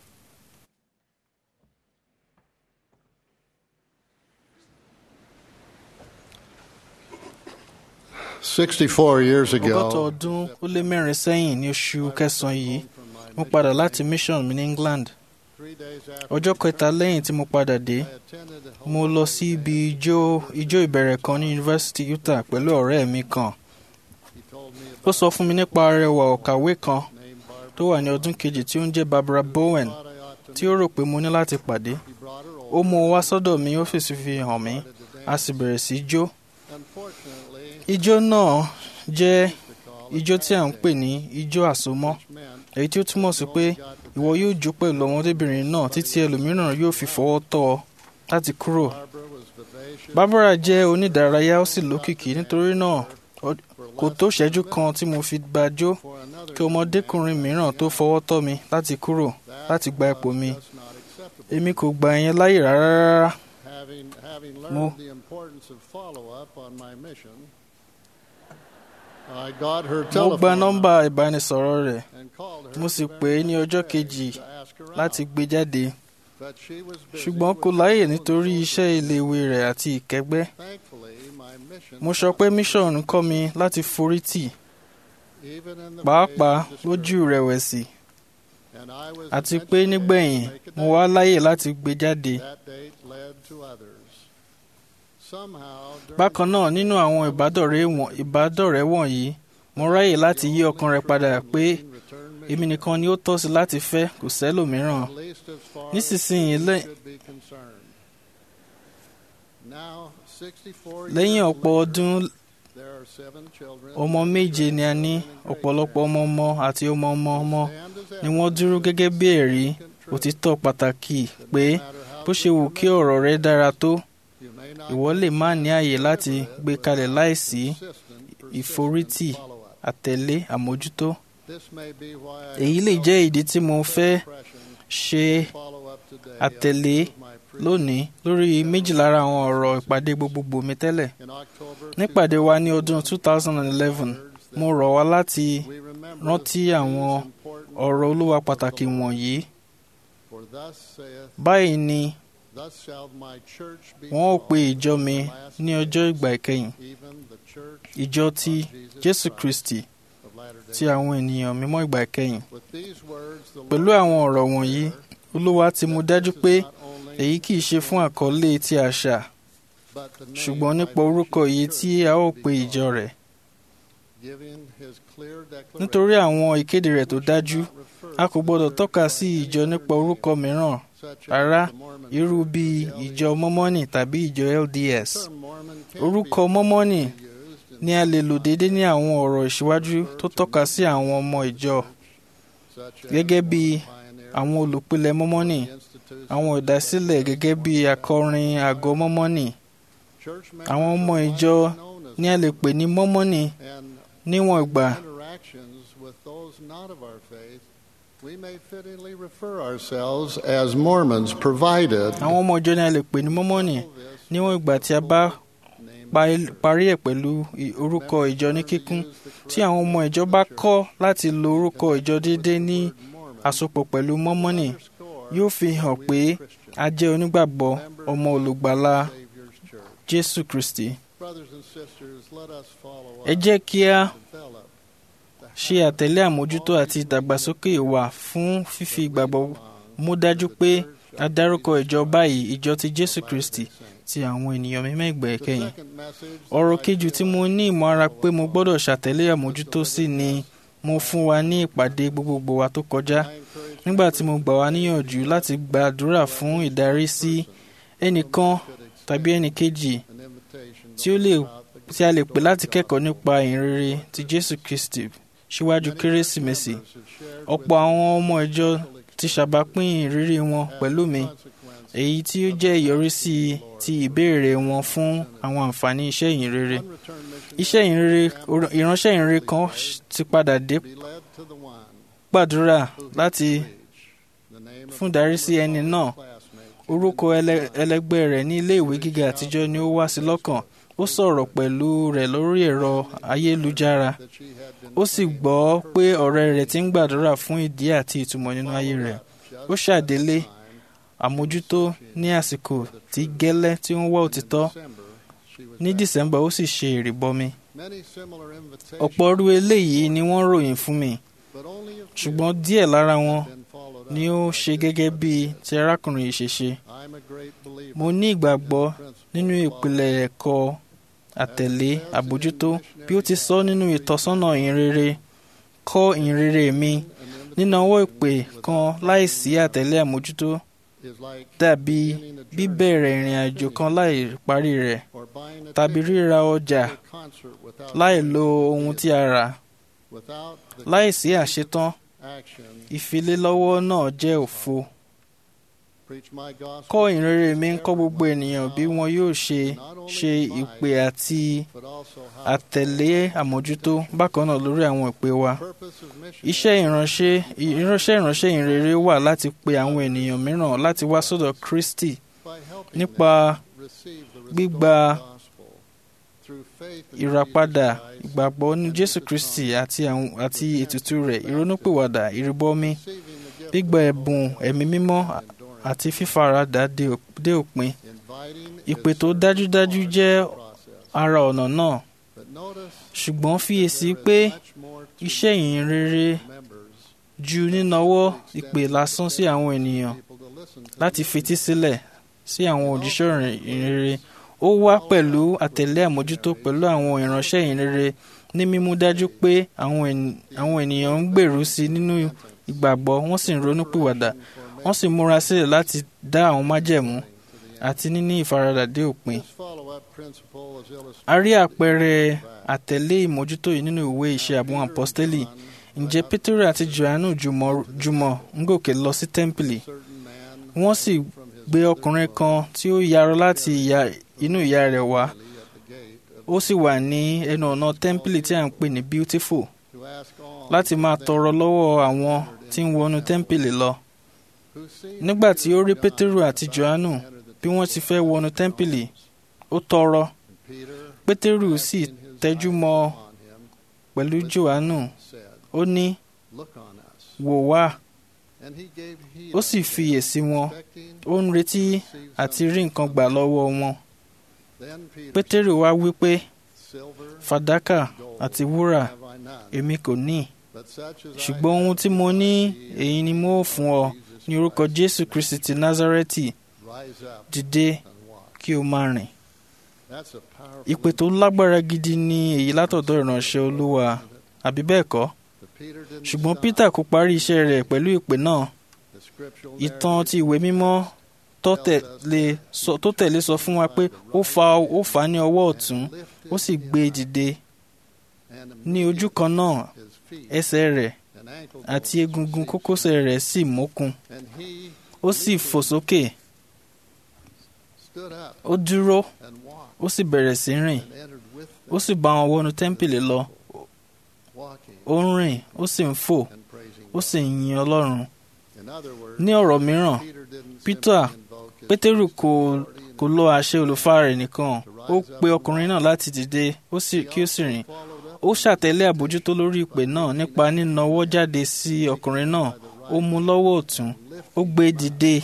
Sixty-four years ọgọ́ta ago, ọdún ó lé mẹ́rin sẹ́yìn ní oṣù kẹsàn-án yìí mo padà láti mission mi ní England three days after ọjọ́ kẹta lẹ́yìn tí mo padà dé I attended a mo lọ sí ibi ijó ijó ìbẹ̀rẹ̀ kan ní University Utah pẹ̀lú ọ̀rẹ́ mi kan he told me ó sọ fún mi nípa arẹwà ọ̀kàwé kan named Barbara. tó wà ní ọdún kejì tí ó ń jẹ́ Barbara Bowen Thought I ought to tí ó rò pé mo ní láti pàdé He brought her ó over. mú un wá sọ́dọ̀ mi ó fèsì fi hàn mí a sì bẹ̀rẹ̀ sí í jó Unfortunately, ijó náà jẹ́ to call ijó tí à ń pè ní ijó àsomọ́ meant èyí tí ó túmọ̀ sí pé ìwọ yóò jó pẹ̀lú ọmọdébìnrin náà títí ẹlòmíràn yóò fi fọwọ́ tọ́ ọ láti kúrò. Barbara was vivacious. Barbara jẹ́ onídàárayá ó sì lókìkí nítorí náà ọ- kò tó ṣẹ́jú kan tí mo fi bá jó For another kí ọmọdékùnrin mìíràn tó fọwọ́ tọ́ mi láti kúrò láti gba ipò mi. that's not acceptable. Èmi kò gba ìyẹn láyè rárá rárá. Having, having Mo- learned the importance of follow-up on my mission, I got her Mo telephone gba nọ́mbà ìbánisọ̀rọ̀ rẹ̀ and called her mo sì the pè é ní very ọjọ́ next kejì day to ask her láti out. gbé jáde But she was busy ṣùgbọ́n with kò láyè school and nítorí social iṣẹ́ iléèwé rẹ̀ àti ìkẹ́gbẹ́. Thankfully, my mission Mo sọ pé mission kọ́ mi láti forí tì even in the pàápàá face of lójú discouragement, ìrẹ̀wẹ̀sì and I was àti eventually pé able to nígbẹ̀yìn make a mo date. wá láyè láti gbé jáde. That date led to others. Somehow, during Bákan náà nínú àwọn ìbádọ̀rẹ́ wọ̀n- ìbádọ̀rẹ́ wọ̀nyí mo ráyè láti yí ọkàn rẹ̀ padà pé return me, èmi nìkan ni ó tọ́ sí láti fẹ́ kò sẹ́lòmíràn. at least as far Nísinsìnyí as lẹ́- we should be concerned. Now, 64 lẹ́yìn years ọ̀pọ̀ later, ọdún there are seven children ọmọ méje ni a ní ọ̀pọ̀lọpọ̀ ọmọ ọmọ àti ọmọ ọmọ ọmọ ni wọ́n dúró gẹ́gẹ́ bí ẹ̀rí òtítọ́ pàtàkì pé bó ṣe wù kí ọ̀rọ̀ rẹ dára tó You may not ìwọ lè má ní àyè láti gbé kalẹ̀ láìsí persistent, ìforítì persistent follow-up. àtẹ̀lé àmójútó. This may be why I èyí lè jẹ́ ìdí tí mo fẹ́ impression ṣe follow-up today àtẹ̀lé of my pre- lónìí lórí méjì lára àwọn ọ̀rọ̀ ìpàdé gbogbogbò mi tẹ́lẹ̀. in October nípàdé wa ní ọdún 2011 mo rọ̀ wá láti we remember rántí these àwọn important ọ̀rọ̀ olúwa pàtàkì wọ̀nyí. for thus saith báyìí ni thus shall my church be wọn ó pe called, ìjọ mi ní ọjọ́ ìgbà ìkẹyìn even the church ìjọ ti jésù kristi of Latter-day ti àwọn ènìyàn mímọ́ ìgbà ìkẹyìn. With these words, the pẹ̀lú Lord àwọn ọ̀rọ̀ wọ̀nyí olúwa ti mú dájú pé èyí kìí ṣe fún àkọlé ti àṣà but the name ṣùgbọ́n by nípa which orúkọ his yìí church tí a ó be pe called, ìjọ rẹ̀ giving his clear declaration, nítorí àwọn ìkéde rẹ̀ tó dájú not refer a kò to gbọdọ̀ the tọ́ka church sí by ìjọ any nípa other orúkọ name, mìíràn such rárá as the Mormon irú Church bíi or the ìjọ mọ́mọ́nì tàbí ìjọ LDS term Mormon can orúkọ be mọ́mọ́nì used in ni a lè lò déédéé ní àwọn ọ̀rọ̀ ìṣíwájú tó tọ́ka sí àwọn ọmọ ìjọ such as gẹ́gẹ́ bí pioneer, àwọn olùpilẹ̀ mọ́mọ́nì institutes, àwọn ìdásílẹ̀ gẹ́gẹ́ bí akọrin àgọ́ mọ́mọ́nì church àwọn ọmọ members ìjọ are known as ní a lè pè ní mọ́mọ́nì and níwọ̀n ìgbà interactions with those not of our faith, we may fittingly refer ourselves as Mormons, provided àwọn ọmọ ìjọ ní a lè pè ní mọ́mọ́nì níwọ̀n ìgbà tí a bá pa- parí ẹ̀ pẹ̀lú i- orúkọ ìjọ ní kíkún tí àwọn ọmọ ìjọ bá kọ́ láti lo orúkọ ìjọ déédéé ní àsopọ̀ pẹ̀lú mọ́mọ́nì yóò fi hàn pé a jẹ́ onígbàgbọ́ ọmọ olùgbàlà Savior's church. Jésù Kristi Brothers and sisters, let us follow ẹ up, jẹ́ kí a develop ṣe àtẹ̀lé àmójútó àti ìdàgbàsókè wa fún fífi ìgbàgbọ́ mú dájú pé a dárúkọ ìjọ báyìí ìjọ ti Jésù Kristi ti àwọn ènìyàn mímọ́ ìgbà The ìkẹyìn second message ọ̀rọ̀ that I kejì tí mo ní ìmọ̀ ara pé mo gbọ́dọ̀ ṣàtẹ̀lé àmójútó sí ni mo fún wa ní ìpàdé gbogbogbò wa tó kọjá I encourage nígbà tí mo gbà wá níyànjú láti gbàdúrà fún ìdarí sí ẹnìkan tàbí ẹnìkejì an invitation tí ó lè tí a lè pè láti kẹ́kọ̀ọ́ nípa ìhìnrere ti Jésù Kristi síwájú kérésìmesì ọ̀pọ̀ àwọn ọmọ ìjọ ti ṣàbápín ìrírí wọn pẹ̀lú mi èyí tí ó jẹ́ ìyọrísí ti ìbéèrè wọn fún àwọn àǹfààní iṣẹ́ ìhìnrere iṣẹ́ ìhìnrere ìránṣẹ́ ìhìnrere kan ti padà dé be led to the one gbàdúrà láti the name of fún ìdarí sí ẹni náà classmate orúkọ ẹlẹ- ẹlẹgbẹ́ rẹ̀ ní ilé ìwé gíga àtijọ́ ni ó wá sí lọ́kàn ó sọ̀rọ̀ pẹ̀lú rẹ̀ lórí ẹ̀rọ ayélujára that she had been ó sì gbọ́ pé ọ̀rẹ́ rẹ̀ ti ń gbàdúrà fún ìdí àti ìtumọ̀ nínú ayé rẹ̀ ó ṣàdélé àmójútó ní àsìkò tí gẹ́lẹ́ tí ó ń wá òtítọ́ December she was ní December ó sì ṣe ìrìbọmi many similar invitations ọ̀pọ̀ irú eléyìí ni wọ́n ròyìn fún mi but only a few ṣùgbọ́n díẹ̀ lára wọn been followed ni up ó ṣe gẹ́gẹ́ bí ti arákùnrin yìí ṣe ṣe I'm a great believer mo ní ìgbàgbọ́ in the principle nínú of ìpìlẹ̀ ẹ̀kọ́ àtẹ̀lé àbójútó bí ó ti sọ nínú ìtọ́sọ́nà ìhìnrere kọ́ ìhìnrere mi nínáwó ìpè kan láìsí àtẹ̀lé àmójútó is like dàbí beginning a journey bíbẹ̀rẹ̀ ìrìn àjò kan láì parí rẹ̀ or buying a tàbí ticket ríra ọjà to a concert without láì paying lo for the ohun tí ticket. a rà Without the láìsí àṣetán action, ìfilélọ́wọ́ náà jẹ́ òfo preach my gospel kọ́ to ìhìnrere mi ń kọ́ everyone gbogbo ènìyàn bí wọn yóò ṣe ṣe ìpè àti but also how àtẹ̀lé àmójútó bákan náà lórí àwọn ìpè wa purpose of mission iṣẹ́ ìránṣẹ́ ìránṣẹ́ ìránṣẹ́ ìrere wà láti pe àwọn ènìyàn mìíràn láti wá sọ́dọ̀ Kristi by helping nípa them receive the gbígba restored gospel through faith in ìràpadà Jesus Christ ìgbàgbọ́ ní and Jésù his Kristi atonement, àti àwọn àti ètùtù rẹ̀ ìrònúpìwàdà ìrìbọmi receiving the gift gbígba of ẹ̀bùn hope ẹ̀mí mímọ́ and endurance, àti fífaradà dé ò- dé òpin inviting ìpè is tó certainly dájúdájú part jẹ́ of the process. ara ọ̀nà náà But notice ṣùgbọ́n fiyèsí there is pé much more to iṣẹ́ ìhìnrere members ju nínáwọ́ ìpè lásán sí àwọn ènìyàn people to listen to láti the fetí sílẹ̀ sí àwọn òjíṣẹ́ ìhìnrere ó wá pẹ̀lú àtẹ̀lé àmójútó pẹ̀lú àwọn ìránṣẹ́ ìhìnrere ní mímú dájú pé àwọn ènì- àwọn ènìyàn ń gbèrú sí i nínú ìgbàgbọ́ wọ́n sì ń ronúpìwàdà wọ́n sì múra sílẹ̀ láti dá àwọn májẹ̀mú àti níní ìfaradà dé òpin. This follow-up principle is illustrated a rí àpẹẹrẹ àtẹ̀lé ìmójútó yìí nínú ìwé iṣẹ́ àwọn àpọ́stélì ǹjẹ́ pétérù àti johannu jùmọ̀ jùmọ̀ ń gòkè lọ sí tẹ́ḿpìlì certain man wọ́n sì gbé ọkùnrin kan tí ó yarọ láti ìyá- inú ìyá rẹ̀ wá at the gate ó sì wà ní ẹnu ọ̀nà tẹ́ḿpìlì tí à ń pè ní beautiful to ask all láti máa tọrọ lọ́wọ́ àwọn tí ń wọnú tẹ́ḿpìlì lọ who see nígbà tí ó rí pétérù àti johannu bí wọ́n ti fẹ́ wọnú tẹ́ḿpìlì ó tọrọ Peter pétérù sì tẹjú mọ́ ọ on him pẹ̀lú johannu said, ó ní Look on us. wò wá And he gave heed ó sì unto them, fiyèsí wọn expecting ó ń retí to receive àti something. rí nǹkan gbà lọ́wọ́ wọn Then Peter pétérù wá wí pé said, Silver fàdákà àti wúrà have I none, èmi kò ní but such as I ṣùgbọ́n ohun tí mo ní èyí ni mo ó fún ọ ní orúkọ jésù kristi ti nazareti rise up dìde and walk. kí o máa rìn That's a powerful ìpè tó lágbára gidi ni èyí látọ̀dọ̀ ìránṣẹ́ olúwa àbí bẹ́ẹ̀ kọ́ But Peter didn't ṣùgbọ́n stop. peter kò parí iṣẹ́ rẹ̀ pẹ̀lú ìpè náà The scriptural ìtàn ti ìwé mímọ́ tó tẹ̀lé sọ- tó tẹ̀lé sọ fún wa pé ó fa ó fà á ní ọwọ́ ọ̀tún ó sì gbé e dìde and ní ojú kan náà his feet ẹsẹ̀ rẹ̀ and ankle àti egungun kókósẹ̀ rẹ̀ sì mókun and he ó sì fò sókè stood up ó dúró and walked ó sì bẹ̀rẹ̀ sí rìn and entered with ó sì bá wọn wọnú tẹ́ḿpìlì lọ walking ó ń rìn ó sì ń fò and praising ó sì ń yin ọlọ́run in other words ní ọ̀rọ̀ mìíràn Peter didn't Peter simply invoke his pétérù kò kò lo àṣẹ olùfà rẹ̀ nìkan ó pe ọkùnrin náà láti dìde ó sì kí ó sì rìn followed up ó ṣàtẹ̀lé àbójútó lórí ìpè náà nípa nínáwọ́ jáde sí ọkùnrin náà ó mú lọ́wọ́ ọ̀tún ó gbé e dìde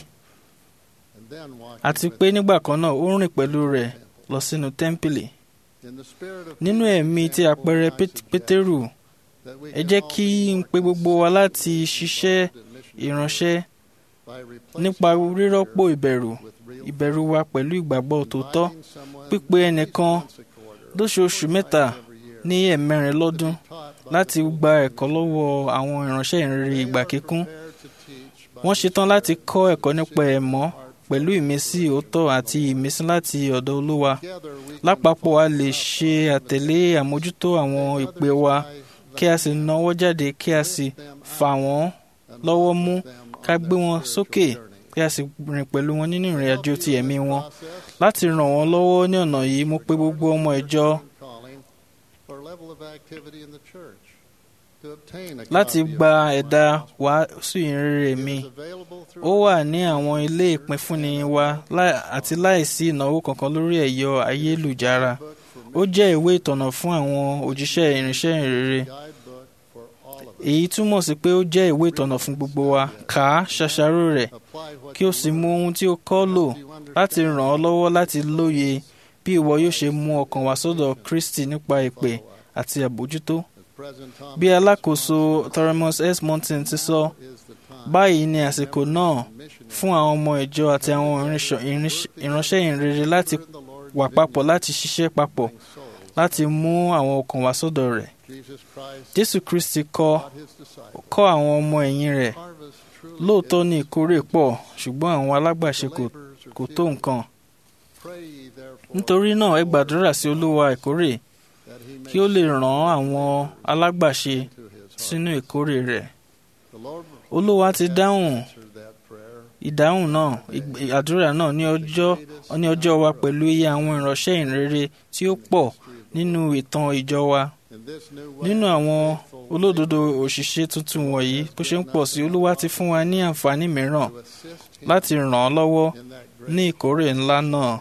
and then walking àti with pé nígbà kan náà ó rìn pẹ̀lú rẹ̀ lọ sínú tẹ́ḿpìlì in the spirit of nínú Peter's ẹ̀mí ti example, àpẹẹrẹ I Pét- suggest pétérù that we ẹ can jẹ́ all kí be n more pe gbogbo wa láti ṣiṣẹ́ involved in missionary ìránṣẹ́ work by replacing nípa our rírọ́pò fear ìbẹ̀rù with real ìbẹ̀rù wa pẹ̀lú ìgbàgbọ́ tòótọ́ inviting someone pípe at ẹnìkan least once a quarter, lóṣooṣù mẹ́ta every year, ní ẹ̀mẹrin lọ́dún taught by láti the gba ẹ̀kọ́ lọ́wọ́ àwọn ìránṣẹ́ ìrere They ìgbà are kíkún prepared to teach by wọ́n the ṣetán láti Spirit kọ́ ẹ̀kọ́ nípa seeking ẹ̀mọ́ heart pẹ̀lú ìmísí òótọ́ àti ìmísí láti ọ̀dọ̀ olúwa Together we can lápapọ̀ a follow lè up ṣe on àtẹ̀lé àmójútó àwọn the ìpè others wa by kí a sì nawọ́ jáde kí a sì fà wọ́n and lọ́wọ́ walk mú with them ká on gbé their wọn spiritual sókè journey. kí a sì rìn pẹ̀lú wọn nínú ìrìn àjò ti ẹ̀mí wọn Process láti ràn wọ́n lọ́wọ́ ní ọ̀nà yìí mo pe gbogbo ọmọ ìjọ calling for level of activity in the church to obtain a láti copy of gba my ẹ̀dá gospel. wàásù ìrere It mi is available through ó wà ní àwọn ilé ìpínfúnni wa láì- àti láìsí ìnáwó kankan lórí ẹ̀yọ ayélujára book for ó jẹ́ ìwé ìtọ̀nà fún àwọn òjíṣẹ́ ìrìnsẹ́ ìrere guidebook for all of us. èyí túmọ̀ sí pé ó jẹ́ ìwé ìtọ̀nà fún gbogbo wa kà á ṣàṣàrò rẹ̀ Apply what kí o you sì mú learn. ohun tí o kọ́ lò You understand láti ràn ọ́ lọ́wọ́ láti lóye bí ìwọ yóò ṣe mú ọkàn wá sọ́dọ̀ Kristi nípa ìpè àti àbójútó as President Thomas bí alákòóso Thoremus S. Monson ti sọ is the time báyìí ni àsìkò náà missionary fún àwọn ọmọ ìjọ àti àwọn ìrìnsọ- ìrìnsẹ- ìránṣẹ́ ìrere láti in the Lord's wà papọ̀ láti ṣiṣẹ́ papọ̀ souls. láti mú àwọn ọkàn wá sọ́dọ̀ rẹ̀ Jesus Christ Jésù Kristi kọ́ taught his disciples. kọ́ àwọn ọmọ ẹ̀yìn rẹ̀ Harvest truly lóòótọ́ is. ní ìkórè pọ̀ ṣùgbọ́n àwọn alágbàṣe The kò laborers are kò tó few. nǹkan Pray ye therefore nítorí náà ẹ gbàdúrà sí olúwa ìkórè that he may kí ó lè ràn àwọn alágbàṣe to his heart. sínú ìkórè rẹ̀ The Lord olúwa ti dáhùn answered that prayer. ìdáhùn náà ìg- àdúrà náà ní ọjọ́ ní ọjọ́ wa pẹ̀lú iye àwọn ìránṣẹ́ ìrere tí ó pọ̀ nínú ìtàn ìjọ wa In this new way, nínú àwọn faithful olódodo òṣìṣẹ́ tuntun wọ̀nyí bó ṣe ń pọ̀ sí olúwa ti fún wa ní àǹfààní mìíràn to assist him láti ràn án lọ́wọ́ in that great ní ìkórè ńlá náà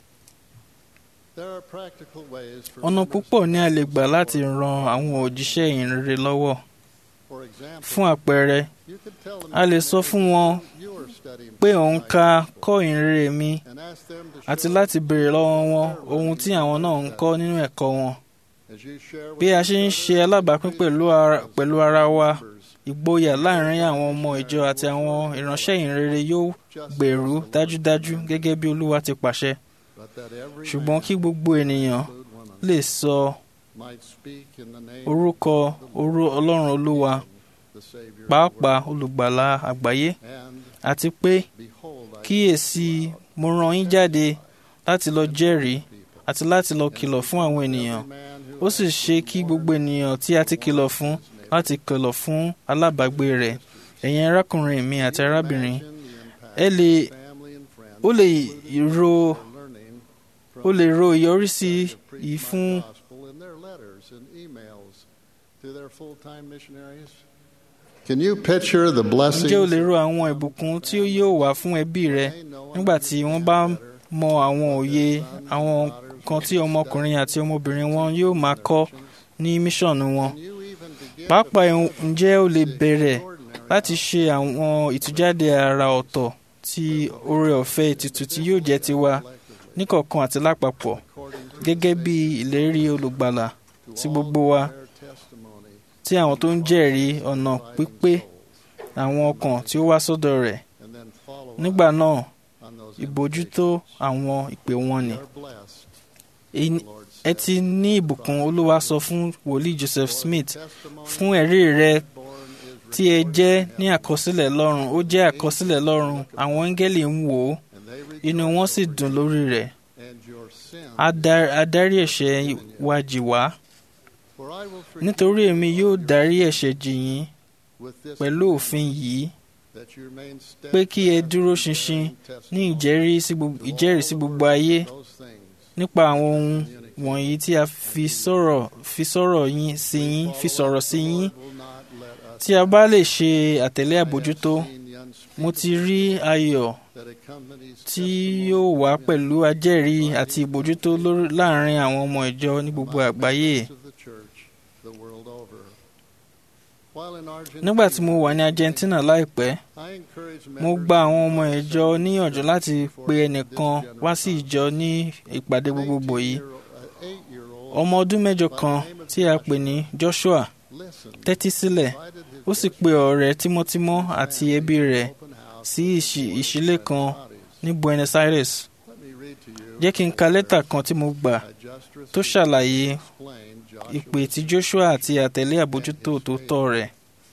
There are practical ways for ọ̀nà members púpọ̀ ni a lè gbà láti ran àwọn òjíṣẹ́ ìrere lọ́wọ́ For example, fún àpẹẹrẹ you could tell them a lè sọ fún wọn you are studying pé òun ka kọ́ ìrere mi and ask them to àti show láti béèrè lọ́wọ́ wọn ohun tí àwọn náà ń kọ́ nínú ẹ̀kọ́ wọn as you share with bí a each ṣe ń other ṣe alábàápín pẹ̀lú ara, pẹ̀lú ara wa members, ìgboyà láàrin àwọn ọmọ ìjọ àti àwọn ìránṣẹ́ ìrere yóò just gbèrú as the Lord dájúdájú commanded, gẹ́gẹ́ bí olúwa ti pàṣẹ but that every ṣùgbọ́n man, kí gbogbo ènìyàn include women, lè sọ might speak in the name orúkọ of the orú Lord, ọlọ́run olúwa the Savior of the pàápàá world. olùgbàlà àgbáyé And àti pé behold, I kíyèsí mo rán yín jáde láti lọ jẹ́rìí people, àti láti lọ kìlọ̀ fún àwọn ènìyàn every man who ó sì ṣe kí gbogbo ènìyàn tí a ti kìlọ̀ fún láti kìlọ̀ fún alábàágbé rẹ̀ ẹ̀yin arákùnrin mi àti arábìnrin imagine the impact ẹ lè family and friends ó lè ro are learning ó lè ro ìyọrísí to preach yìí my fún gospel in their letters and emails to their full-time missionaries. Can you picture the blessings ǹjẹ́ o lè ro àwọn ìbùkún tí ó yóò wá fún ẹbí rẹ they know and nígbà tí wọ́n bá mọ àwọn òye àwọn kan tí ọmọkùnrin àti ọmọbìnrin wọn yóò máa kọ́ ní míṣọ̀nù wọn Can you even begin pàápàá to ǹjẹ́ o lè bẹ̀rẹ̀ ordinary láti ṣe àwọn ìtújáde àrà ọ̀tọ̀ tí oore ọ̀fẹ́ ètùtù tí yóò jẹ́ tiwa níkọ̀ọ̀kan àti lápapọ̀ according to gẹ́gẹ́ bí ìlérí olùgbàlà to tí all gbogbo who wa bear testimony tí àwọn tó ń jẹ́rìí ọ̀nà pípé àwọn ọkàn tí ó wá sọ́dọ̀ rẹ̀ and then follow nígbà up náà on those ìbójútó àwọn ìpè wọn ni. invitations. They are blessed, Èyí- the Lord ẹ said. ti ní ìbùkún olúwa sọ fún wòlíì Joseph For Smith testimony fún ẹ̀rí rẹ born Israel tí ẹ jẹ́ ní àkọsílẹ̀ lọ́run ó jẹ́ àkọsílẹ̀ lọ́run àwọn áńgẹ́lì ń wò ó inú wọn sì dùn lórí rẹ̀ Á dá- á dárí ẹ̀ṣẹ̀ wa jì wá nítorí èmi yóò dárí ẹ̀ṣẹ̀ jì yín pẹ̀lú òfin yìí pé kí ẹ dúró ṣinṣin ní ìjẹ́rìí sí gbogbo- ìjẹ́rìí sí gbogbo ayé nípa àwọn ohun wọ̀nyí tí a fi sọ̀rọ̀ fi sọ̀rọ̀ yín sí yín fi sọ̀rọ̀ sí yín tí a bá lè ṣe àtẹ̀lé àbójútó mo ti rí ayọ̀ tí yóò wá pẹ̀lú ajẹ́rìí àti ìbójútó lórí- láàrin àwọn ọmọ ìjọ ní gbogbo àgbáyé. Nígbà tí mo wà ní Argentina láìpẹ́, mo gba àwọn ọmọ ìjọ níyànjú láti pe ẹnìkan wá sí ìjọ ní ìpàdé gbogbogbò yìí. Ọmọ ọdún mẹ́jọ kan tí a pè ní Joshua tẹ́tí sílẹ̀ ó sì pe ọ̀rẹ́ tímọ́tímọ́ àti ẹbí rẹ̀ sí ìṣì- ìṣílẹ̀ kan ní Buenos Aires. Jẹ́ kí n ka lẹ́tà kan tí mo gbà tó ṣàlàyé ìpè tí Joshua àti àtẹ̀lé àbójútó tó tọ́ rẹ̀.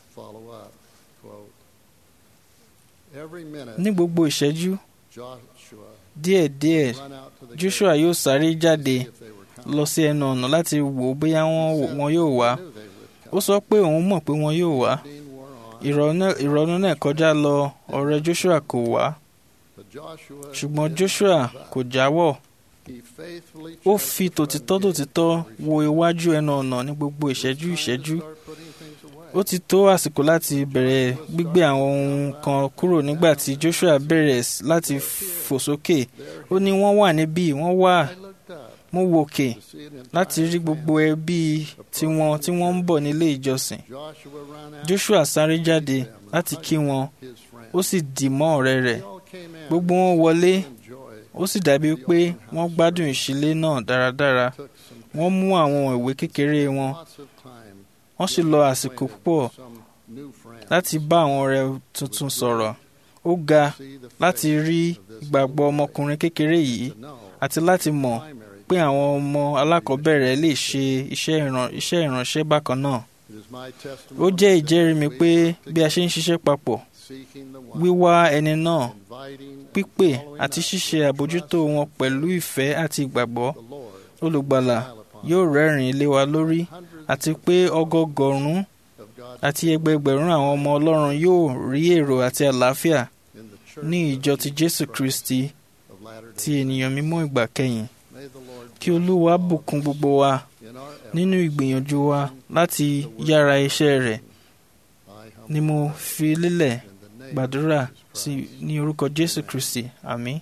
Ní gbogbo ìṣẹ́jú díẹ̀díẹ̀ Joshua yóò sáré jáde lọ sí ẹnu ọ̀nà láti wò ó bóyá wọ́n wọn yóò wá. Ó sọ pé òun mọ̀ pé wọn yóò wá. Ìrọ̀nà- Ìrọ̀nù náà kọjá lọ ọ̀rẹ́ Joshua kò wá. Ṣùgbọ́n Joshua kò jáwọ́. Ó fi tòtítọ́ tòtítọ́ wo iwájú ẹnu ọ̀nà ní gbogbo ìṣẹ́jú ìṣẹ́jú. Ó ti tó àsìkò láti bẹ̀rẹ̀ gbígbé àwọn ohun kan kúrò nígbà tí Joshua bẹ̀rẹ̀ s- láti fò sókè. Ó ní wọ́n wà níbí, wọ́n wà. Mo wòkè láti rí gbogbo ẹbí tiwọn tí wọ́n ń bọ̀ nílé ìjọsìn. Joshua sáré jáde láti kí wọn, ó sì dì mọ́ ọ̀rẹ́ rẹ̀. Gbogbo wọn wọlé, ó sì dàbí pé wọ́n gbádùn ìṣílé náà dáradára. Wọ́n mú àwọn ìwé kékeré wọn, wọ́n sì lọ àsìkò púpọ̀ láti bá àwọn ọ̀rẹ́ tuntun sọ̀rọ̀. Ó ga láti rí ìgbàgbọ́ ọmọkùnrin kékeré yìí àti láti mọ̀ pé àwọn ọmọ alákọ̀ọ́bẹ̀rẹ̀ lè ṣe iṣẹ́ ìran- iṣẹ́ ìránṣẹ́ bákan náà. Ó jẹ́ ìjẹ́rìí mi pé bí a ṣe ń ṣiṣẹ́ papọ̀, wíwá ẹni náà, pípè àti ṣíṣe àbójútó wọn pẹ̀lú ìfẹ́ àti ìgbàgbọ́, olùgbàlà yóò rẹ́rìn-ín lé wa lórí àti pé ọgọgọ̀rún àti ẹgbẹgbẹ̀rún àwọn ọmọ Ọlọ́run yóò rí èrò àti àlàáfíà ní ìjọ ti Jésù Kristi ti ènìyàn mímọ́ ìgbà kẹyìn. Kí Olúwa bùkún gbogbo wa nínú ìgbìyànjú wa láti yára iṣẹ́ rẹ̀ ni mo fi lélẹ̀ gbàdúrà sí ní orúkọ Jésù Kristi. Àmín.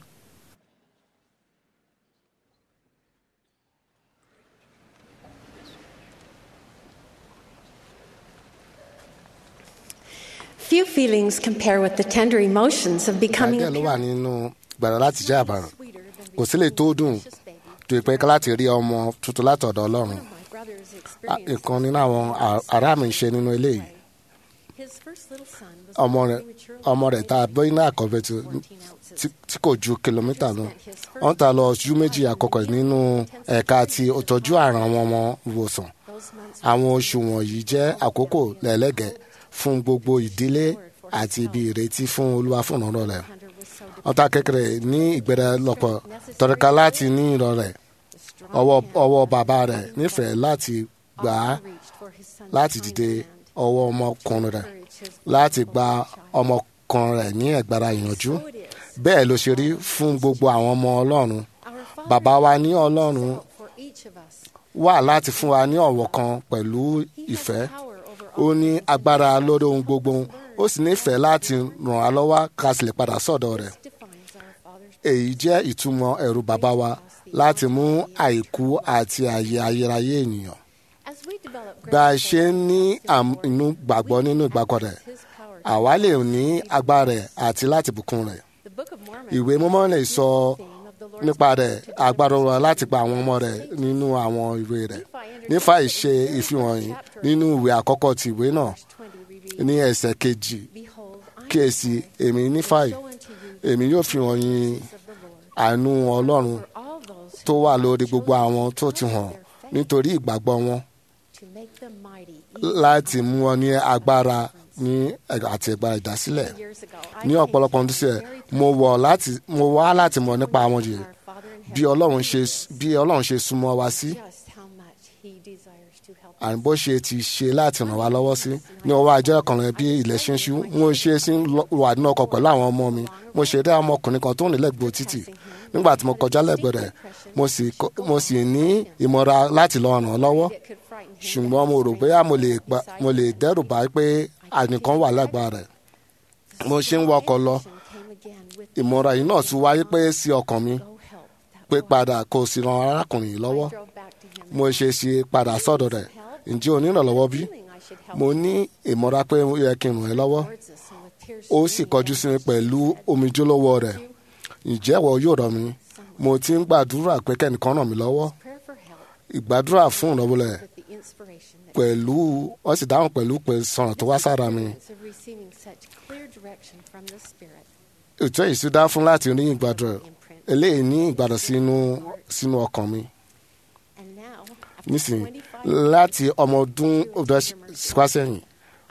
Few feelings compare with the tender emotions of becoming díẹ̀ ló a wà nínú gbàrà láti jẹ́ àbàrùn kò sí lè tó dùn tó ìpẹ́ ká láti rí ọmọ tuntun látọ̀dọ̀ ọlọ́run Ah, ìkan nínú àwọn a- ará mi ń ṣe nínú eléyìí His first little son was ọmọ rẹ̀ ọmọ rẹ̀ tá a bọ́ iná àkọ́bẹ̀ tí- tí- tí kò ju kìlómítà lọ wọ́n ta lọ ojú méjì àkọ́kọ́ nínú ẹ̀ka ti ìtọ́jú àrùn àwọn ọmọ ìwòsàn àwọn oṣù wọ̀nyí jẹ́ àkókò lẹ́lẹ́gẹ̀ẹ́ fún gbogbo ìdílé àti ibi ìrètí fún olúwa fún ọ̀rọ̀ rẹ̀ ọ̀tá kékeré ní ìgbẹ́rẹ́ lọ́pọ̀ tọ́rọ̀ká láti ní ìrọ̀ rẹ̀ ọwọ́ ọwọ́ bàbá rẹ̀ nífẹ̀ẹ́ láti gbà á láti dìde ọwọ́ ọmọkùnrin rẹ̀ láti gba ọmọkùnrin rẹ̀ ní ẹ̀gbára ìyànjú bẹ́ẹ̀ ló ṣe rí fún gbogbo àwọn ọmọ ọlọ́run bàbá wa ní ọlọ́run for each of us. wà láti fún wa ní ọ̀wọ̀ kan pẹ̀lú ìfẹ́ ó ní agbára lórí ohun gbogbo ó sì nífẹ̀ẹ́ láti ràn á lọ́wọ́ ká sì lè padà sọ́dọ̀ rẹ̀ èyí jẹ́ ìtumọ̀ ẹ̀rù bàbá wa láti mú àìkú àti àyè ayérayé ènìyàn As we develop bá a ṣe ń ní àm- inú gbàgbọ́ nínú ìgbàgbọ́ rẹ̀ àwa lè ní agbára rẹ̀ àti láti bùkún rẹ̀ the Book of Mormon, ìwé mímọ́ lè sọ nípa rẹ̀ agbára wa láti gba àwọn ọmọ rẹ̀ nínú àwọn ìwé rẹ̀ nípa ìṣe ìfihàn yìí nínú ìwé àkọ́kọ́ ti ìwé náà ní ẹsẹ̀ kejì kíyèsí èmi nífàyè èmi yóò fi hàn yín àánú ọlọ́run tó wà lórí gbogbo àwọn tó ti hàn nítorí ìgbàgbọ́ wọn to make them mighty, láti mú wọn ní agbára ní àti ẹ̀gbà ìdásílẹ̀ ní ọ̀pọ̀lọpọ̀ ọdún sílẹ̀ mo wọ̀ láti mo wá láti mọ̀ nípa àwọn yìí bí ọlọ́run ṣe bí ọlọ́run ṣe súnmọ́ wa sí àní bó ṣe ti ṣe láti ràn wá lọ́wọ́ sí ní ọwọ́ ajé ọkùnrin bí ilẹ̀ ṣe ń ṣú mo ṣe sí wà nínú ọkọ̀ pẹ̀lú àwọn ọmọ mi mo ṣe dé ọmọkùnrin kan tó ń lẹ́gbẹ̀ẹ́ títì nígbà tí mo kọjá lẹ́gbẹ̀ẹ́ rẹ̀ mo sì ní ìmọ̀ra láti lọ ràn án lọ́wọ́ ṣùgbọ́n mo rò bóyá mo lè dẹ́rù bá pé ànìkan wà lágbára rẹ̀ mo ṣe ń wọkọ̀ lọ ìmọ̀ra yìí náà tún wáyé pé sí ọkàn mi pé padà kò sì ran arákùnrin yìí lọ́wọ́ mo ṣe ṣe padà sọ́dọ̀ rẹ̀ ǹjẹ́ o ní ìrànlọ́wọ́ bí? mo ní ìmọ̀ra pé ó yẹ kí n ràn ẹ́ lọ́wọ́ ó sì kọjú sí mi pẹ̀lú omijé lọ́wọ́ rẹ̀ ǹjẹ́ ìwọ yóò ràn mí mo ti ń gbàdúrà pé kẹ́nìkan ràn mí lọ́wọ́ ìgbàdúrà fún ìrànwọ́ rẹ̀ pẹ̀lú wọ́n sì dáhùn pẹ̀lú pé sọ̀rọ̀ tó wá sára mi. ètò yìí sì dá fún láti rí ìgbàdúrà eléyìí ní ìgbàdàn sínú sínú ọkàn mi nísìnyí láti ọmọ ọdún ọdún wá sẹ́yìn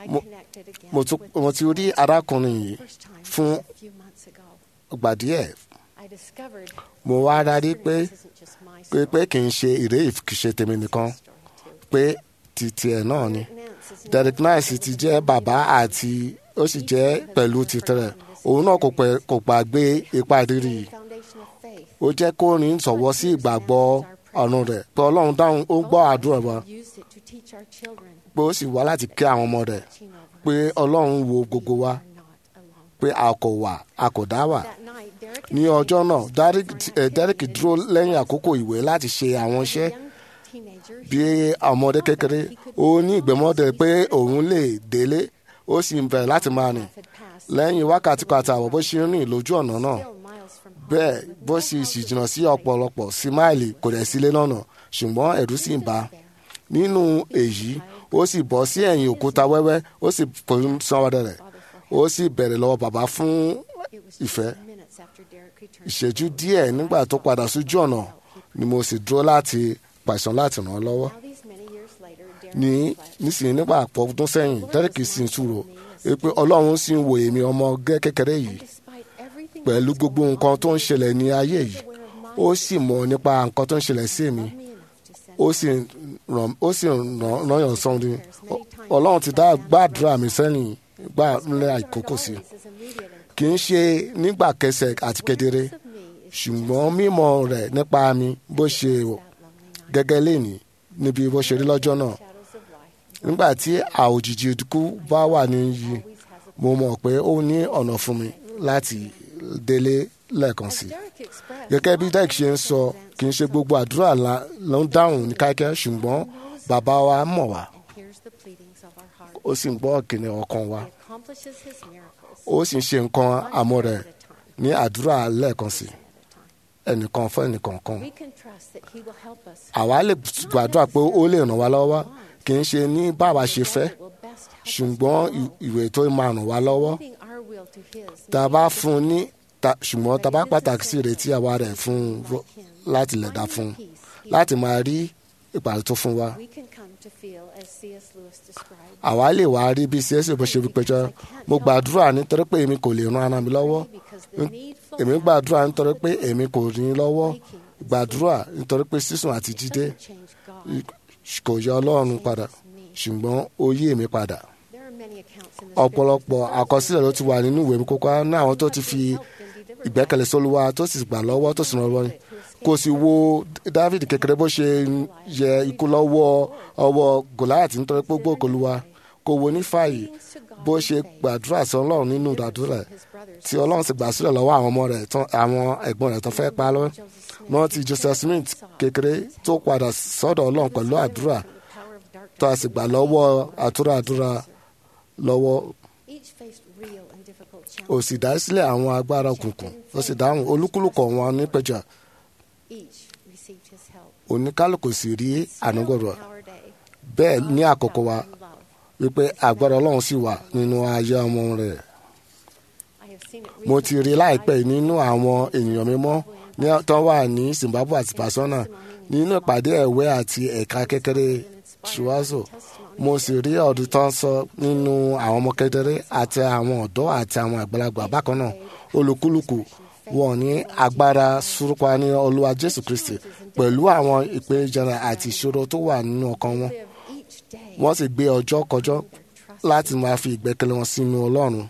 mo ti rí arákùnrin yìí fún ìgbà díẹ̀ mo wá rárí pé pé pé kì í ṣe ìrè ìṣe tèmi nìkan pé ti tiẹ̀ náà ni Derek Nice ti jẹ́ bàbá àti ó sì jẹ́ pẹ̀lú tìtẹ̀rẹ̀ òun náà kò gbàgbé ipa ìrírí yìí ó jẹ́ kó rìn sọ̀wọ́ sí ìgbàgbọ́ ọ̀run rẹ̀ pé ọlọ́run dáhùn ó gbọ́ àdúrà wa pé ó sì wá láti kí àwọn ọmọ rẹ̀ pé ọlọ́run wo gbogbo wa pé a kò wà a kò dá wà ní ọjọ́ náà Derek dúró lẹ́yìn àkókò ìwé láti ṣe àwọn iṣẹ́ bí ọmọdé kékeré ó ní ìgbẹ́mọ́dé pé òun lè délé ó sì ń bẹ̀rẹ̀ láti máa rìn lẹ́yìn wákàtí kan àtàwọn bó ṣe ń rìn lójú ọ̀nà náà bẹ́ẹ̀ bó sì sì jìnnà sí ọ̀pọ̀lọpọ̀ sí máìlì kò dẹ̀ sílé lọ́nà ṣùgbọ́n ẹ̀rù sì ń bà á nínú èyí ó sì bọ́ sí ẹ̀yìn òkúta wẹ́wẹ́ ó sì fòun sanwó-dẹ rẹ̀ ó sì bẹ̀rẹ̀ lọ́wọ́ bàbá fún ìfẹ́ ìṣẹ́jú díẹ̀ nígbà tó padà sójú ọ̀nà ni mo sì dúró láti pàṣán láti ràn án lọ́wọ́ ní nísìnyí nígbà àpọ̀ ọdún sẹ́yìn dẹ́rẹ́kì sì ń túrò pé ọlọ́run sì ń wo èmi ọmọ gẹ́ kékeré yìí pẹ̀lú gbogbo nǹkan tó ń ṣẹlẹ̀ ní ayé yìí ó sì mọ̀ nípa nǹkan tó ń ṣẹlẹ̀ sí mi ó sì ràn ó sì ràn yàn sọ́n ni ọlọ́run ti dá gbàdúrà mi sẹ́yìn gbà ńlẹ̀ àìkókò sí kì í ṣe nígbà kẹsẹ̀ àti kedere ṣùgbọ́n mímọ̀ rẹ̀ nípa mi bó ṣe gẹ́gẹ́ léni níbi bó ṣe rí lọ́jọ́ náà nígbà tí àòjìji ikú bá wà níyì mo mọ̀ pé ó ní ọ̀nà fún mi láti délé lẹ́ẹ̀kan sí. gẹ́gẹ́ bí Derek ṣe ń sọ kì í ṣe gbogbo àdúrà ló ń dáhùn ní kíákíá ṣùgbọ́n bàbá wa mọ̀ wá ó sì ń gbọ́ kìnìún ọkàn wa ó sì ń ṣe nǹkan àmọ́ rẹ̀ ní àdúrà lẹ́ẹ̀kan sí ẹnìkan fún ẹnìkan kan. àwa lè gbàdúrà pé ó lè ràn wá lọ́wọ́ kì í ṣe ní báwa ṣe fẹ́ ṣùgbọ́n ìwé tó máa ràn wá lọ́wọ́ tá a bá fún un ní ṣùgbọ́n tá a bá pàtàkì sí ìrètí àwa rẹ̀ fún un láti lè dá fún un láti máa rí ìpàdé tó fún wa. àwa lè wá rí bí csc bó ṣe pẹjọ mo gbàdúrà nítorí pé èmi kò lè ran ara mi lọ́wọ́ èmi gbàdúrà nítorí pé èmi kò rí lọ́wọ́ gbàdúrà nítorí pé sísùn àti jídé kò yọ ọlọ́run padà ṣùgbọ́n ó yí èmi padà ọ̀pọ̀lọpọ̀ àkọsílẹ̀ ló ti wà nínú ìwé mi kókó ní àwọn tó ti fi ìgbẹ́kẹ̀lé sólúwa tó sì gbà lọ́wọ́ tó sì ràn lọ́wọ́ kò sì wo David kékeré bó ṣe yẹ ikú lọ́wọ́ ọwọ́ Goliath nítorí pé gbogbo olúwa kò wo nífàyè bó ṣe gbàdúrà sí ọlọ́run nínú ìdádúrà tí ọlọ́run sì gbà sílẹ̀ lọ́wọ́ àwọn ọmọ rẹ̀ àwọn ẹ̀gbọ́n rẹ̀ tó fẹ́ pa lọ́wọ́ wọ́n ti Joseph Smith kékeré tó padà sọ́dọ̀ ọlọ́run pẹ̀lú àdúrà tó a sì gbà lọ́wọ́ àtúrà àdúrà lọ́wọ́ ó sì dá sílẹ̀ àwọn agbára òkùnkùn ó sì dáhùn olúkúlùkọ̀ wọn nípẹ̀jà oníkálùkù sì rí ànúgbọ̀rọ̀ bẹ́ẹ̀ ní àkókò wa wípé agbára ọlọ́run sì wà nínú ayé ọmọ rẹ̀ mo ti rí láìpẹ́ nínú àwọn ènìyàn mímọ́ ní tó wà ní Zimbabwe àti Botswana nínú ìpàdé ẹ̀wẹ́ àti ẹ̀ka kékeré ṣùwázò mo sì rí ọdún tó ń sọ nínú àwọn ọmọ kedere àti àwọn ọ̀dọ́ àti àwọn àgbàlagbà bákan náà olúkúlùkù wọn ní agbára súrúpa ní olúwa jésù kristi pẹ̀lú àwọn ìpèníjà àti ìṣòro tó wà nínú ọkàn wọn wọ́n sì gbé ọjọ́ kọjọ́ láti máa fi ìgbẹ́kẹ̀lé wọn sínú ọlọ́run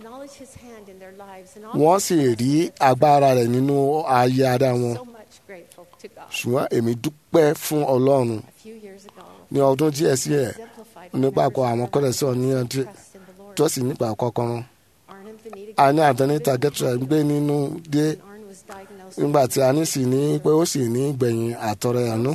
wọ́n sì rí agbára rẹ̀ nínú ayé ara wọn ṣùgbọ́n èmi dúpẹ́ fún ọlọ́run ní ọdún díẹ̀ sí ẹ̀ nígbàgbọ́ àwọn kọ́lẹ́sọ̀ ní ọdún tó sì nígbà kọ́kọ́rọ́ a ní àdánítà gẹ́tùrà gbé nínú dé nígbà tí a ní sì ní pé ó sì ní gbẹ̀yìn àtọrẹ àánú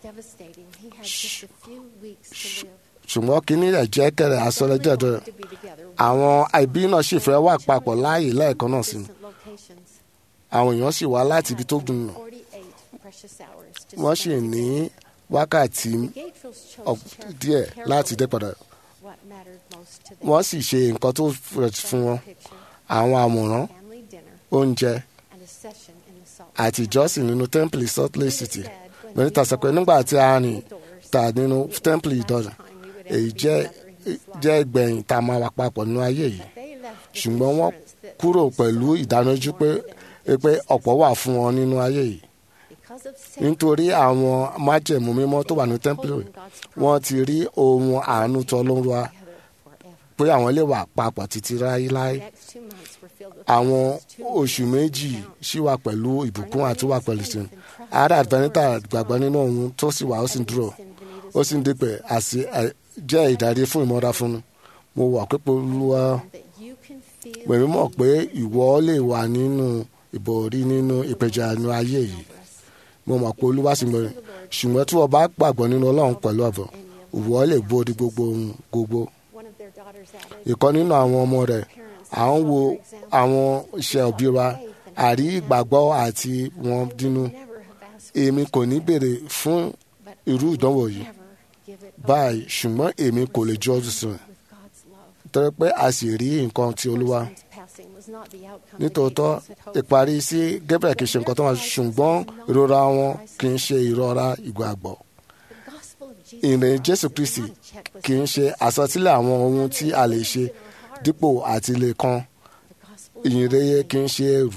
ṣùgbọ́n kínní rẹ̀ jẹ́ kẹrẹ̀ asọ́lẹ́jẹ̀dọ̀ àwọn ẹbí náà sì fẹ́ wà papọ̀ láàyè lẹ́ẹ̀kan náà sí àwọn èèyàn sì wá láti ibi tó gùn nà wọ́n sì ní wákàtí díẹ̀ láti dé padà wọ́n sì ṣe nǹkan tó fún wọn àwọn àmọ̀ràn oúnjẹ àti ìjọsìn nínú tẹ́ḿpìlì Salt Lake City mẹ́rin tàṣà pé nígbà tí a rìn ta nínú tẹ́ḿpìlì ìdọ̀nà èyí jẹ́ jẹ́ ìgbẹ̀yìn tá a máa wà papọ̀ nínú ayé yìí ṣùgbọ́n wọ́n kúrò pẹ̀lú ìdánilójú pé pé ọ̀pọ̀ wà fún wọn nínú ayé yìí nítorí àwọn májẹ̀mú mímọ́ tó wà ní tẹ́ḿpìlì wọ́n ti rí ohun àánú tó lóru wa pé àwọn lè wà papọ̀ títí láéláé àwọn oṣù méjì ṣì wà pẹ̀lú ìbùkún àti wà pẹ̀lú sí ara àdánítà gbàgbọ́ nínú ohun tó sì wà ó sì ń dúró ó sì ń dípẹ̀ àti jẹ́ ìdarí fún ìmọ̀ra fún mo wà pé olúwa pẹ̀lú mọ̀ pé ìwọ lè wà nínú ìbòrí nínú ìpẹ̀jà inú ayé yìí mo mọ̀ pé olúwa sì mọ̀ ṣùgbọ́n tí wọ́n bá gbàgbọ́ nínú ọlọ́run pẹ̀lú ọ̀bọ̀ ìwọ lè borí gbogbo ohun gbogbo ìkan nínú àwọn ọmọ rẹ̀ à ń wo àwọn iṣẹ́ òbí wa àrí ìgbàgbọ́ àti wọn dínú èmi kò ní béèrè fún irú ìdánwò yìí báyìí ṣùgbọ́n èmi kò lè jọ́ sùn torí pé a sì rí nǹkan ti olúwa nítòótọ́ ìparí sí Gabriel kì í ṣe nǹkan tó wà ṣùgbọ́n ìrora wọn kì í ṣe ìrora ìgbàgbọ́ ìrìn Jésù Kristi kì í ṣe àsọtílẹ̀ àwọn ohun tí a lè ṣe dípò àti lè kan ìyìnrere kì í ṣe ẹrù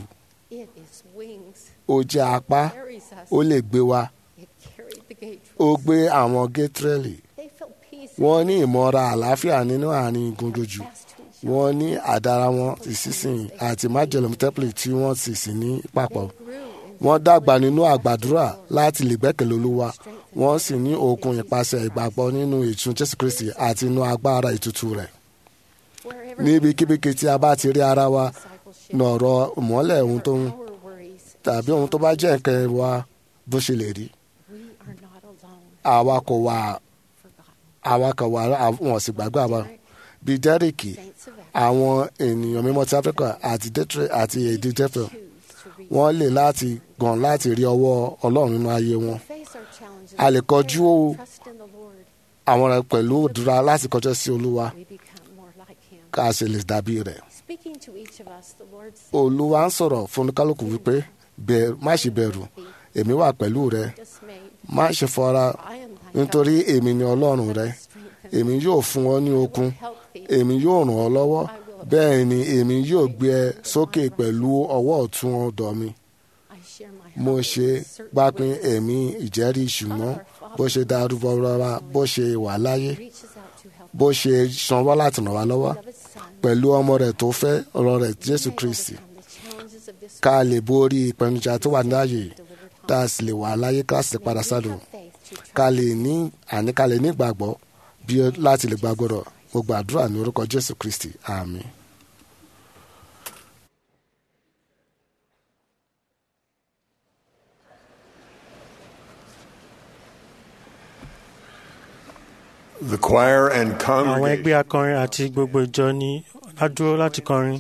ó jẹ́ apá ó lè gbé wa ó gbé àwọn gétrẹ́lì wọ́n ní ìmọ̀ra àlàáfíà nínú àárín gbogbogbò wọ́n ní àdára wọn ìsísìn àti májèlé tẹ́pìlì tí wọ́n sì sì ní papọ̀ wọ́n dàgbà nínú àgbàdúrà láti lè gbẹ́kẹ̀lé olúwa wọ́n sì ní okun ìpasẹ̀ ìgbàgbọ́ nínú ìtún jésù kristi àti inú agbára ìtútù rẹ̀ níbikíbi tí a bá ti rí ara wa nọ̀rọ̀ ìmọ́lẹ̀ ohun tó ń tàbí ohun tó bá jẹ́ nǹkan wa bó ṣe lè rí àwa kò wà àwa kò wà wọn sì gbàgbọ́ àwa bíi dẹ́rìkì àwọn ènìyàn mímọ́ ti áfíríkà àti dẹ́tírì àti èdè jẹ́fẹ̀ wọ́n lè láti gàn láti rí ọwọ́ ọlọ́run nínú ayé wọn a lè kọjú àwọn rẹ pẹ̀lú òdúrà láti kọjá sí olúwa ká a sì lè dàbí rẹ̀ olúwa ń sọ̀rọ̀ fún kálukú wípé má ṣe bẹ̀rù èmi wà pẹ̀lú rẹ má ṣe fọra nítorí èmi ni ọlọ́run rẹ èmi yóò fún ọ ní okun èmi yóò ràn ọ́ lọ́wọ́ bẹ́ẹ̀ ni èmi yóò gbé ẹ sókè pẹ̀lú ọwọ́ ọ̀tún ọ̀dọ̀ mi mo ṣe pápín ẹ̀mí ìjẹ́rìí ṣùgbọ́n bó ṣe darúgbó rárá bó ṣe wà láyé bó ṣe sanwó láti ràn wá lọ́wọ́ pẹ̀lú ọmọ rẹ̀ tó fẹ́ ọ̀rọ̀ rẹ̀ Jésù Kristi ká lè borí ìpèníjà tó wà láàyè tá a sì lè wà láyé ká sì padà sádùn ká lè ní àní ká lè ní ìgbàgbọ́ bí láti lè gbàgbọ́ rọ̀ mo gbàdúrà ní orúkọ Jésù Kristi àmín. The choir and àwọn congregation ẹgbẹ́ akọrin àti gbogbo ìjọ ní ládúró láti kọrin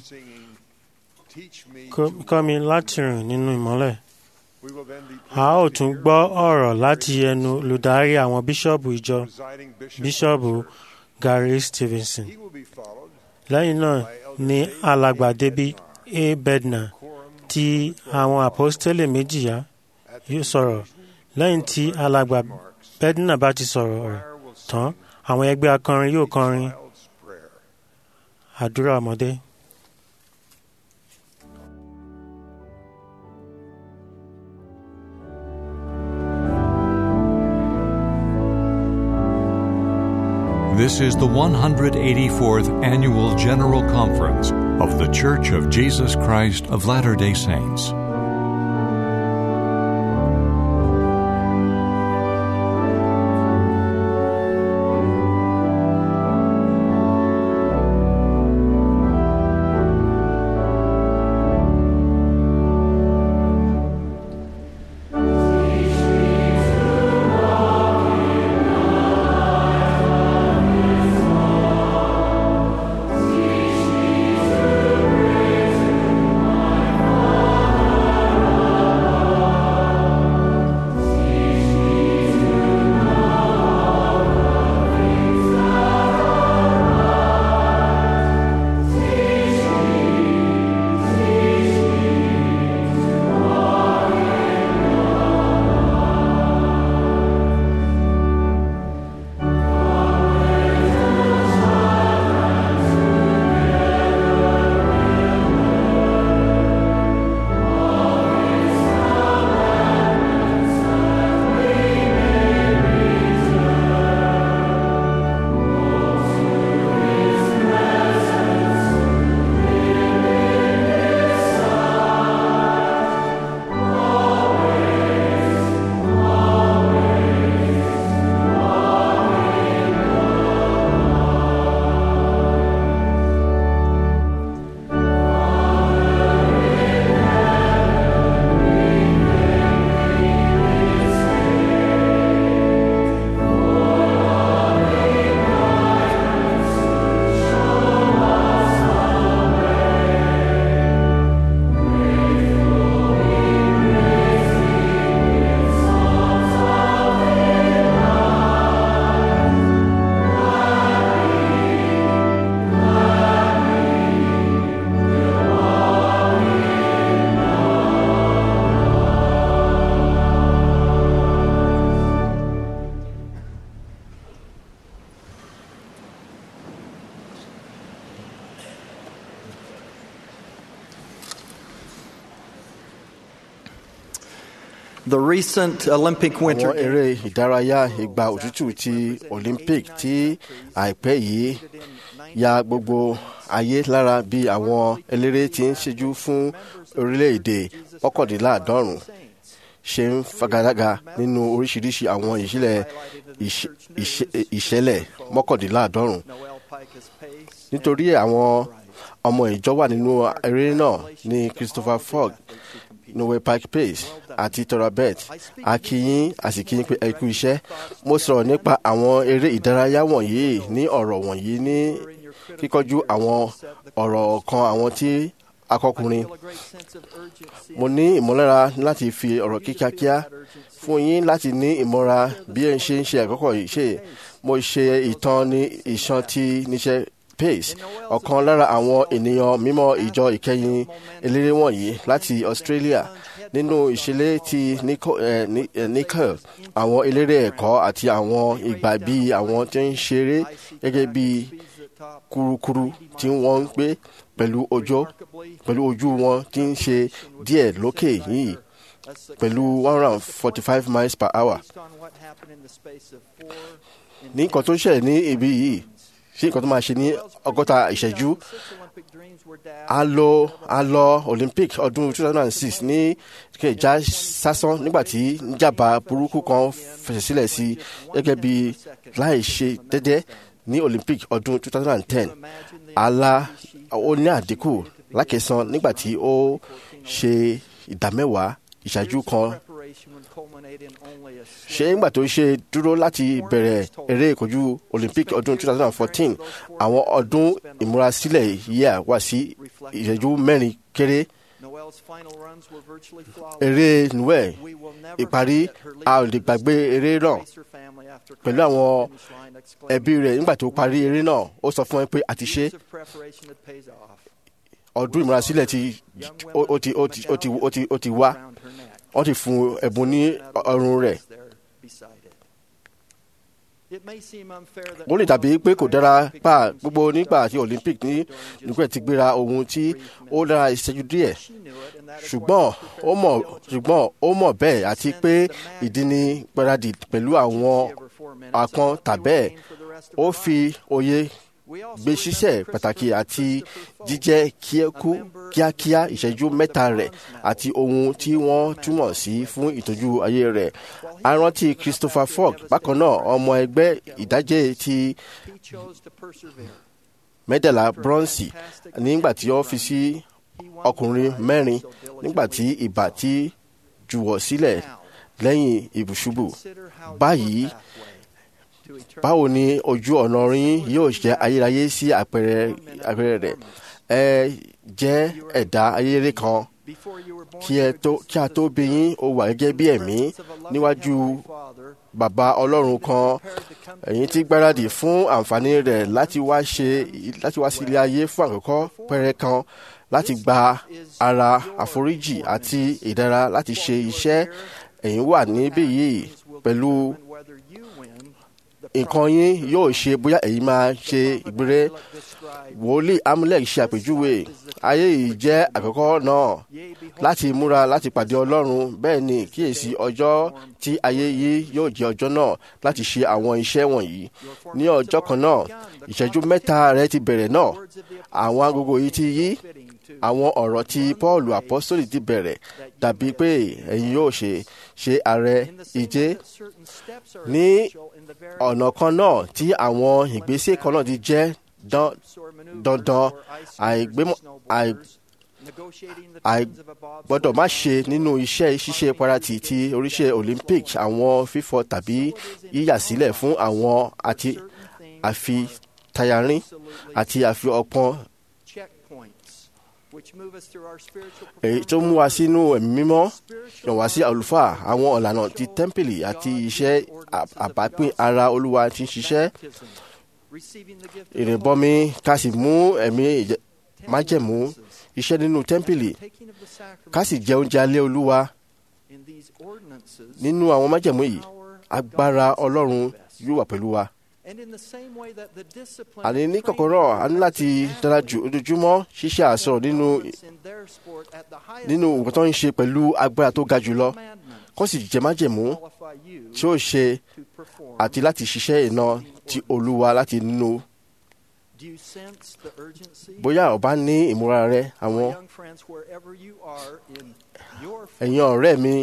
Kọ́- kọ́ mi láti rìn nínú ìmọ́lẹ̀. a ó tún gbọ́ ọ̀rọ̀ láti ẹnu olùdarí àwọn bíṣọ́ọ̀bù ìjọ bíṣọ́ọ̀bù Gary Stevenson. lẹ́yìn náà ni alàgbà David A. Bednar ti àwọn àpọ́stélì méjìlá yóò sọ̀rọ̀ lẹ́yìn tí alàgbà Bednar bá ti sọ̀rọ̀ rẹ̀ tán àwọn ẹgbẹ́ akọrin yóò kọrin àdúrà ọmọdé. This is the 184th Annual General Conference of The Church of Jesus Christ of Latter day Saints. The recent Olympic Winter àwọn eré ìdárayá ìgbà òtútù ti olympic tí àìpẹ́ yìí ya gbogbo ayé lára bí àwọn eléré ti ń ṣẹ́jú fún orílẹ̀-èdè mọ́kàndínláàádọ́rùn ṣe ń fagadága nínú oríṣiríṣi àwọn ìṣẹ̀lẹ̀ ìṣ- ìṣ- ìṣẹ̀lẹ̀ mọ́kàndínláàádọ́rùn nítorí àwọn ọmọ ìjọ wà nínú eré náà ní christopher fogg noel pike pace àti torabet akínyìn àsìkíyìn pé ẹ kú iṣẹ́ mo sọ̀rọ̀ nípa àwọn eré ìdárayá wọ̀nyí ní ọ̀rọ̀ wọ̀nyí ní kíkọjú àwọn ọ̀rọ̀ kan àwọn tí akọkùnrin mo ní ìmọ̀lára láti fi ọ̀rọ̀ kíákíá fún yín láti ní ìmọ̀ra bí ẹ ń ṣe ń ṣe àkọ́kọ́ yìí ṣe mo ṣe ìtàn ní ìṣàn tí níṣẹ́ pace ọ̀kan lára àwọn ènìyàn mímọ́ ìjọ ìkẹyìn eléré wọ̀nyí láti australia nínú ìṣẹ̀lẹ̀ ti Nico- eh, Ni- eh, nickel àwọn eléré ẹ̀kọ́ àti àwọn ìgbà bíi àwọn tí ń ṣeré gẹ́gẹ́ bíi kurukuru tí wọ́n ń gbé pẹ̀lú ojú pẹ̀lú ojú wọn tí ń ṣe díẹ̀ lókè yìí pẹ̀lú one hundred and forty five miles per hour ní nǹkan tó ṣẹlẹ̀ ní ibi yìí sí nǹkan tó máa ṣe ní ọgọ́ta ìṣẹ́jú a lọ a lọ olympic ọdún two thousand and six ní kẹjà sásán nígbà tí níjàmbá burúkú kan fẹsẹ̀ sílẹ̀ sí gẹ́gẹ́ bí láì ṣe dédé ní olympic ọdún two thousand and ten ala ó ní àdínkù lákẹsàn nígbà tí ó ṣe ìdámẹ́wàá ìṣáájú kan ṣé nígbà tó ṣe dúró láti bẹ̀rẹ̀ eré ìkojú olympic ọdún 2014 àwọn ọdún ìmúrasílẹ̀ yíyà wá sí ìṣẹ́jú mẹ́rin kéré eré noel ìparí a ò lè gbàgbé eré náà pẹ̀lú àwọn ẹbí rẹ̀ nígbà tó parí eré náà ó sọ fún ẹ pé àti ṣe ọdún ìmúrasílẹ̀ ti ó ti ó ti ó ti ó ti ó ti wá wọ́n ti fún ẹ̀bùn ní ọrùn rẹ̀ ó lè dàbí pé kò dára pa gbogbo nígbà tí olympic ní nígbà tí gbéra ohun tí ó dára ìṣẹ́jú díẹ̀ ṣùgbọ́n ó mọ̀ ṣùgbọ́n ó mọ̀ bẹ́ẹ̀ àti pé ìdí ni gbáradì pẹ̀lú àwọn àpọn tàbẹ́ẹ̀ ó fi òye gbé ṣiṣẹ́ pàtàkì àti jíjẹ́ kíákú kíákíá ìṣẹ́jú mẹ́ta rẹ̀ àti ohun tí wọ́n túmọ̀ sí fún ìtọ́jú ayé rẹ̀. a rántí Christopher Fogg bákan náà ọmọ ẹgbẹ́ ìdájẹ́ ti mẹ́tàlá bronze nígbà tí ó fi sí ọkùnrin mẹ́rin nígbà tí ìbà ti jùwọ̀ sílẹ̀ lẹ́yìn ìbùṣubù. báyìí báwo ni ojú ọ̀nà yín yóò jẹ́ ayérayé sí àpẹẹrẹ àpẹẹrẹ rẹ̀ ẹ jẹ́ ẹ̀dá ayérayé kan kí ẹ tó kí a tó bí yín ó wà gẹ́gẹ́ bí ẹ̀mí níwájú bàbá ọlọ́run kan ẹ̀yin tí gbáradì fún àǹfààní rẹ̀ láti wá ṣe láti wá sí ilé ayé fún àkọ́kọ́ pẹ́rẹ́ kan láti gba ara àforíjì àti ìdára láti ṣe iṣẹ́ ẹ̀yin wà níbí yìí pẹ̀lú nǹkan yín yóò ṣe bóyá èyí máa ṣe ìgbére wòlíì amúlẹ̀ ṣe àpèjúwe ayé yìí jẹ́ àkọ́kọ́ náà láti múra láti pàdé ọlọ́run bẹ́ẹ̀ ni kíyèsí ọjọ́ tí ayé yìí yóò jẹ́ ọjọ́ náà láti ṣe àwọn iṣẹ́ wọ̀nyí ní ọjọ́ kan náà ìṣẹ́jú mẹ́ta rẹ̀ ti bẹ̀rẹ̀ náà àwọn agogo yìí ti yí àwọn ọ̀rọ̀ tí Pọ́ọ̀lù apọ́sítólì ti bẹ̀rẹ̀ dàbí pé ẹ̀yin yóò ṣe ṣe ààrẹ ìje ní ọ̀nà kan náà tí àwọn ìgbésẹ̀ kan náà ti jẹ́ dandan àìgbọ́dọ̀ má ṣe nínú iṣẹ́ ṣíṣe parati ti oríṣẹ́ Olympic àwọn fífọ̀ tàbí yíyà sílẹ̀ fún àwọn àti àfi tayarín àti àfi ọpọ́n èyí tó mú wa sínú ẹ̀mí mímọ́ yàn wá sí àlùfáà àwọn ọ̀lànà ti tẹ́ḿpìlì àti iṣẹ́ àbápín ara olúwa ti ń ṣiṣẹ́ ìrìnbọmi ká sì mú ẹ̀mí májẹ̀mú iṣẹ́ nínú tẹ́ḿpìlì ká sì jẹ oúnjẹ alẹ́ olúwa nínú àwọn májẹ̀mú yìí agbára ọlọ́run yóò wà pẹ̀lú wa àní ní kọ̀kọ̀rọ̀ a ní láti dára jù ojoojúmọ́ ṣíṣe àsọ̀rọ̀ nínú nínú nǹkan tó ń ṣe pẹ̀lú agbára tó ga jùlọ kó sì jẹ́ májẹ̀mú tí ó ṣe àti láti ṣiṣẹ́ iná ti olúwa láti nínú. bóyá o bá ní ìmúra rẹ àwọn ẹ̀yin ọ̀rẹ́ mi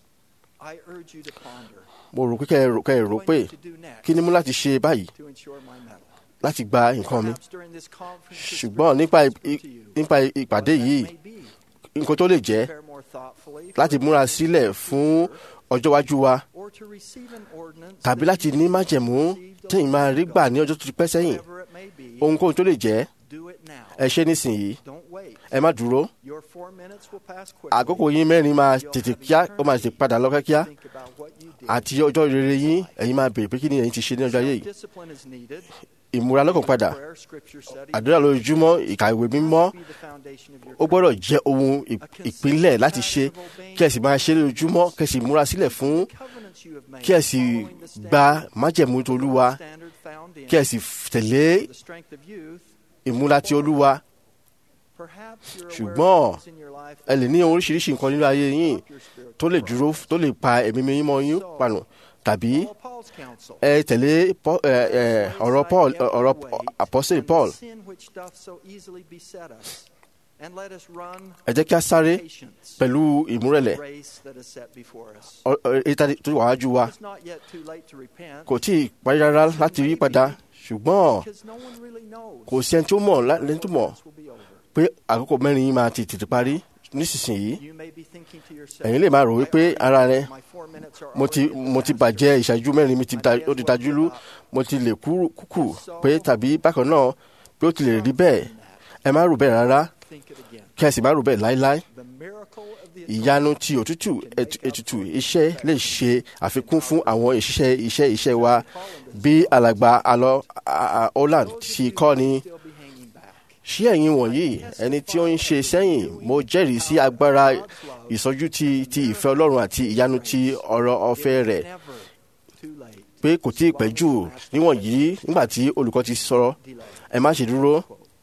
mo rò pé kẹ́ ẹ rò pé kí ni mú láti ṣe báyìí láti gba nǹkan mi ṣùgbọ́n nípa ìpàdé yìí nǹkan tó lè jẹ́ láti múra sílẹ̀ fún ọjọ́ iwájú wa tàbí láti ní májẹ̀mú tẹ̀yìn máa rí gbà ní ọjọ́ tó ti pẹ́ sẹ́yìn ohunkóhun tó lè jẹ́ ẹ ṣe nísìnyí ẹ má dúró àkókò yín mẹ́rin máa tètè kíá ó máa tètè padà lọ kíá àti ọjọ́ rere yín ẹ̀yin máa bèrè pé kí ni ẹ̀yin ti ṣe ní ọjọ́ ayé yìí ìmúra lọ́kàn padà àdúrà lójoojúmọ́ ìkàwé mímọ́ ó gbọ́dọ̀ jẹ́ ohun ìpínlẹ̀ láti ṣe kí ẹ sì máa ṣe lójoojúmọ́ kí ẹ sì múra sílẹ̀ fún kí ẹ sì gba májẹ̀mú tolúwa kí ẹ sì tẹ̀lé ìmúra ti olúwa ṣùgbọ́n ẹ lè ní oríṣiríṣi nǹkan nínú ayé yín tó lè dúró tó lè pa ẹ̀mí mímọ́ yín pànù tàbí ẹ tẹ̀lé ọ̀rọ̀ Paul ọ̀rọ̀ apọ́sẹ̀lì Paul ẹ jẹ́ kí a sáré pẹ̀lú ìmúrẹ̀lẹ̀ ìta tó wà wájú wa kò tí ì parí rárá láti yí padà ṣùgbọ́n kò sí ẹni tó mọ̀ lẹ́ni tó mọ̀ pé àkókò mẹ́rin yìí máa ti tètè parí nísinsìnyí ẹ̀yin lè máa rò wípé ara rẹ mo ti mo ti bàjẹ́ ìṣáájú mẹ́rin mi ó ti tajúlú mo ti lè kúkú pé tàbí bákan náà pé ó ti lè rí bẹ́ẹ̀ ẹ má rò bẹ́ẹ̀ rárá kí ẹ sì má rò bẹ́ẹ̀ láíláí ìyanu ti òtútù ètùtù iṣẹ́ lè ṣe àfikún fún àwọn ìṣiṣẹ́ iṣẹ́ iṣẹ́ wa bí alàgbà alọ Holland ti kọ́ ni ṣé ẹ̀yin wọ̀nyí ẹni tí ó ń ṣe sẹ́yìn mo jẹ́rìí sí agbára ìsọjú ti ti ìfẹ́ Ọlọ́run àti ìyanu ti ọ̀rọ̀ ọ̀fẹ́ rẹ̀ pé kò tí ì pẹ́ jù níwọ̀n yìí nígbà tí olùkọ́ ti sọ̀rọ̀ ẹ má ṣe dúró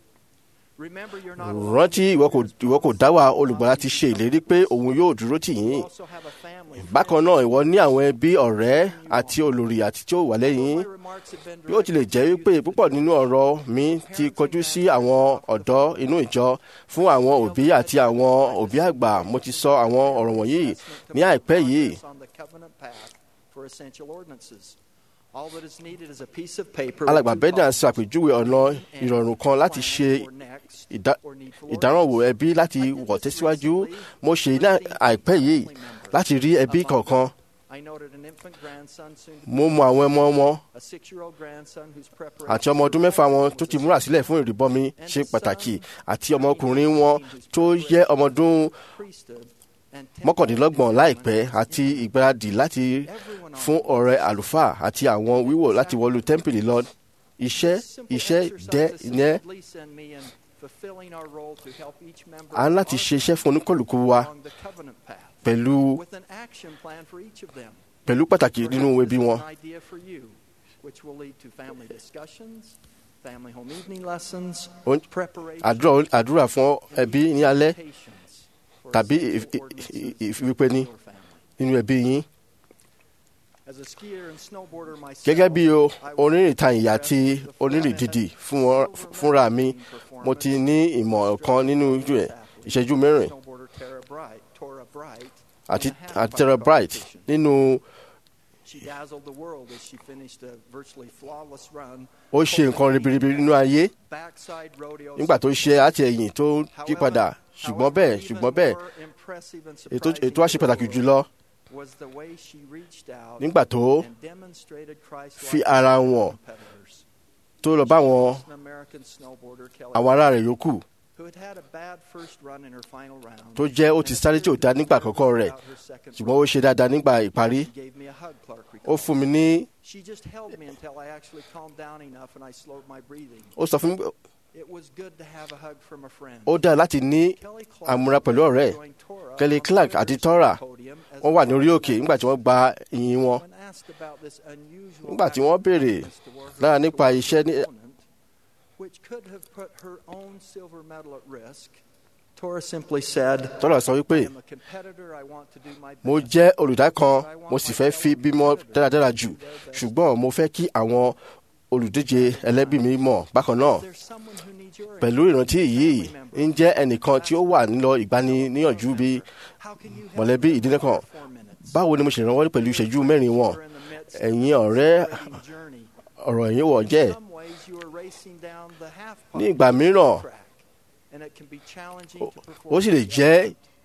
rántí ìwọ kò ìwọ kò dá wa olùgbàlà ti ṣe ìlérí pé òun yóò dúró tì yín bákan náà ìwọ ní àwọn ẹbí ọ̀rẹ́ àti olórí àti tí ó wà lẹ́yìn bí ó tilẹ̀ jẹ́ wípé púpọ̀ nínú ọ̀rọ̀ mi ti kọjú sí àwọn ọ̀dọ́ inú ìjọ fún àwọn òbí àti àwọn òbí àgbà mo ti sọ àwọn ọ̀rọ̀ wọ̀nyí ní àìpẹ́ yìí alàgbà bẹ́dà ṣàpèjúwe ọ̀nà ìrọ̀rùn kan láti ṣe ìdárànwò ẹbí láti wọ̀ tẹ̀síwájú mo ṣe ní àìpẹ́ yìí láti rí ẹbí kọ̀ọ̀kan mo mọ àwọn ọmọ wọn àti ọmọ ọdún mẹ́fà wọn tó ti múra sílẹ̀ fún ìrìbọmi ṣe pàtàkì àti ọmọkùnrin wọn tó yẹ ọmọ ọdún mọ́kàndínlọ́gbọ̀n láìpẹ́ àti ìgbáradì láti fún ọ̀rẹ́ àlùfáà àti àwọn wíwò láti wọlú tẹ́ḿpìlì lọ iṣẹ́ iṣẹ́ dẹ́ ìyẹn a ń láti ṣe iṣẹ́ fún oníkọlùkù wa pẹ̀lú pẹ̀lú pàtàkì nínú ẹbí wọn. àdúrà fún ẹbí ní alẹ́ tàbí ìfipéni nínú ẹbí yín. gẹ́gẹ́ bí onírìntàyìn àti onírìndìdì fúnra mi mo ti ní ìmọ̀ kan nínú ìṣẹ́jú mẹ́rin àti Tara Bright nínú ó ṣe nǹkan ribiribi nínú ayé nígbà tó ṣe àti ẹ̀yìn tó yí padà ṣùgbọ́n bẹ́ẹ̀ ṣùgbọ́n bẹ́ẹ̀ ètò àṣẹ pàtàkì jùlọ nígbà tó fi ara wọn tó lọ bá wọn àwọn ará rẹ̀ yòókù tó jẹ́ ó ti sáré tí ò dá nígbà àkọ́kọ́ rẹ̀ ṣùgbọ́n ó ṣe dáadáa nígbà ìparí ó fún mi ní ó sọ fún mi ó dáa láti ní àmúra pẹ̀lú ọ̀rẹ́ Kelly Clark àti Tora wọ́n wà ní orí òkè nígbà tí wọ́n gba ìyìn wọn nígbà tí wọ́n béèrè lára nípa iṣẹ́ ní which could have put her own silver medal at risk. Tora simply said, Tora sọ wípé mo jẹ́ olùdá kan mo sì fẹ́ fi bímọ dáradára jù ṣùgbọ́n mo fẹ́ kí àwọn olùdíje ẹlẹ́bí mi mọ̀ bákan náà pẹ̀lú ìrántí yìí ń jẹ́ ẹnìkan tí ó wà nílọ ìgbaniníyànjú bí mọ̀lẹ́bí ìdílé kan báwo ni mo ṣe rànwọ́ pẹ̀lú ìṣẹ́jú mẹ́rin wọn ẹ̀yin ọ̀rẹ́ ọ̀rọ̀ ẹ̀yìn wọ̀ jẹ́ ní ìgbà mìíràn ó sì lè jẹ́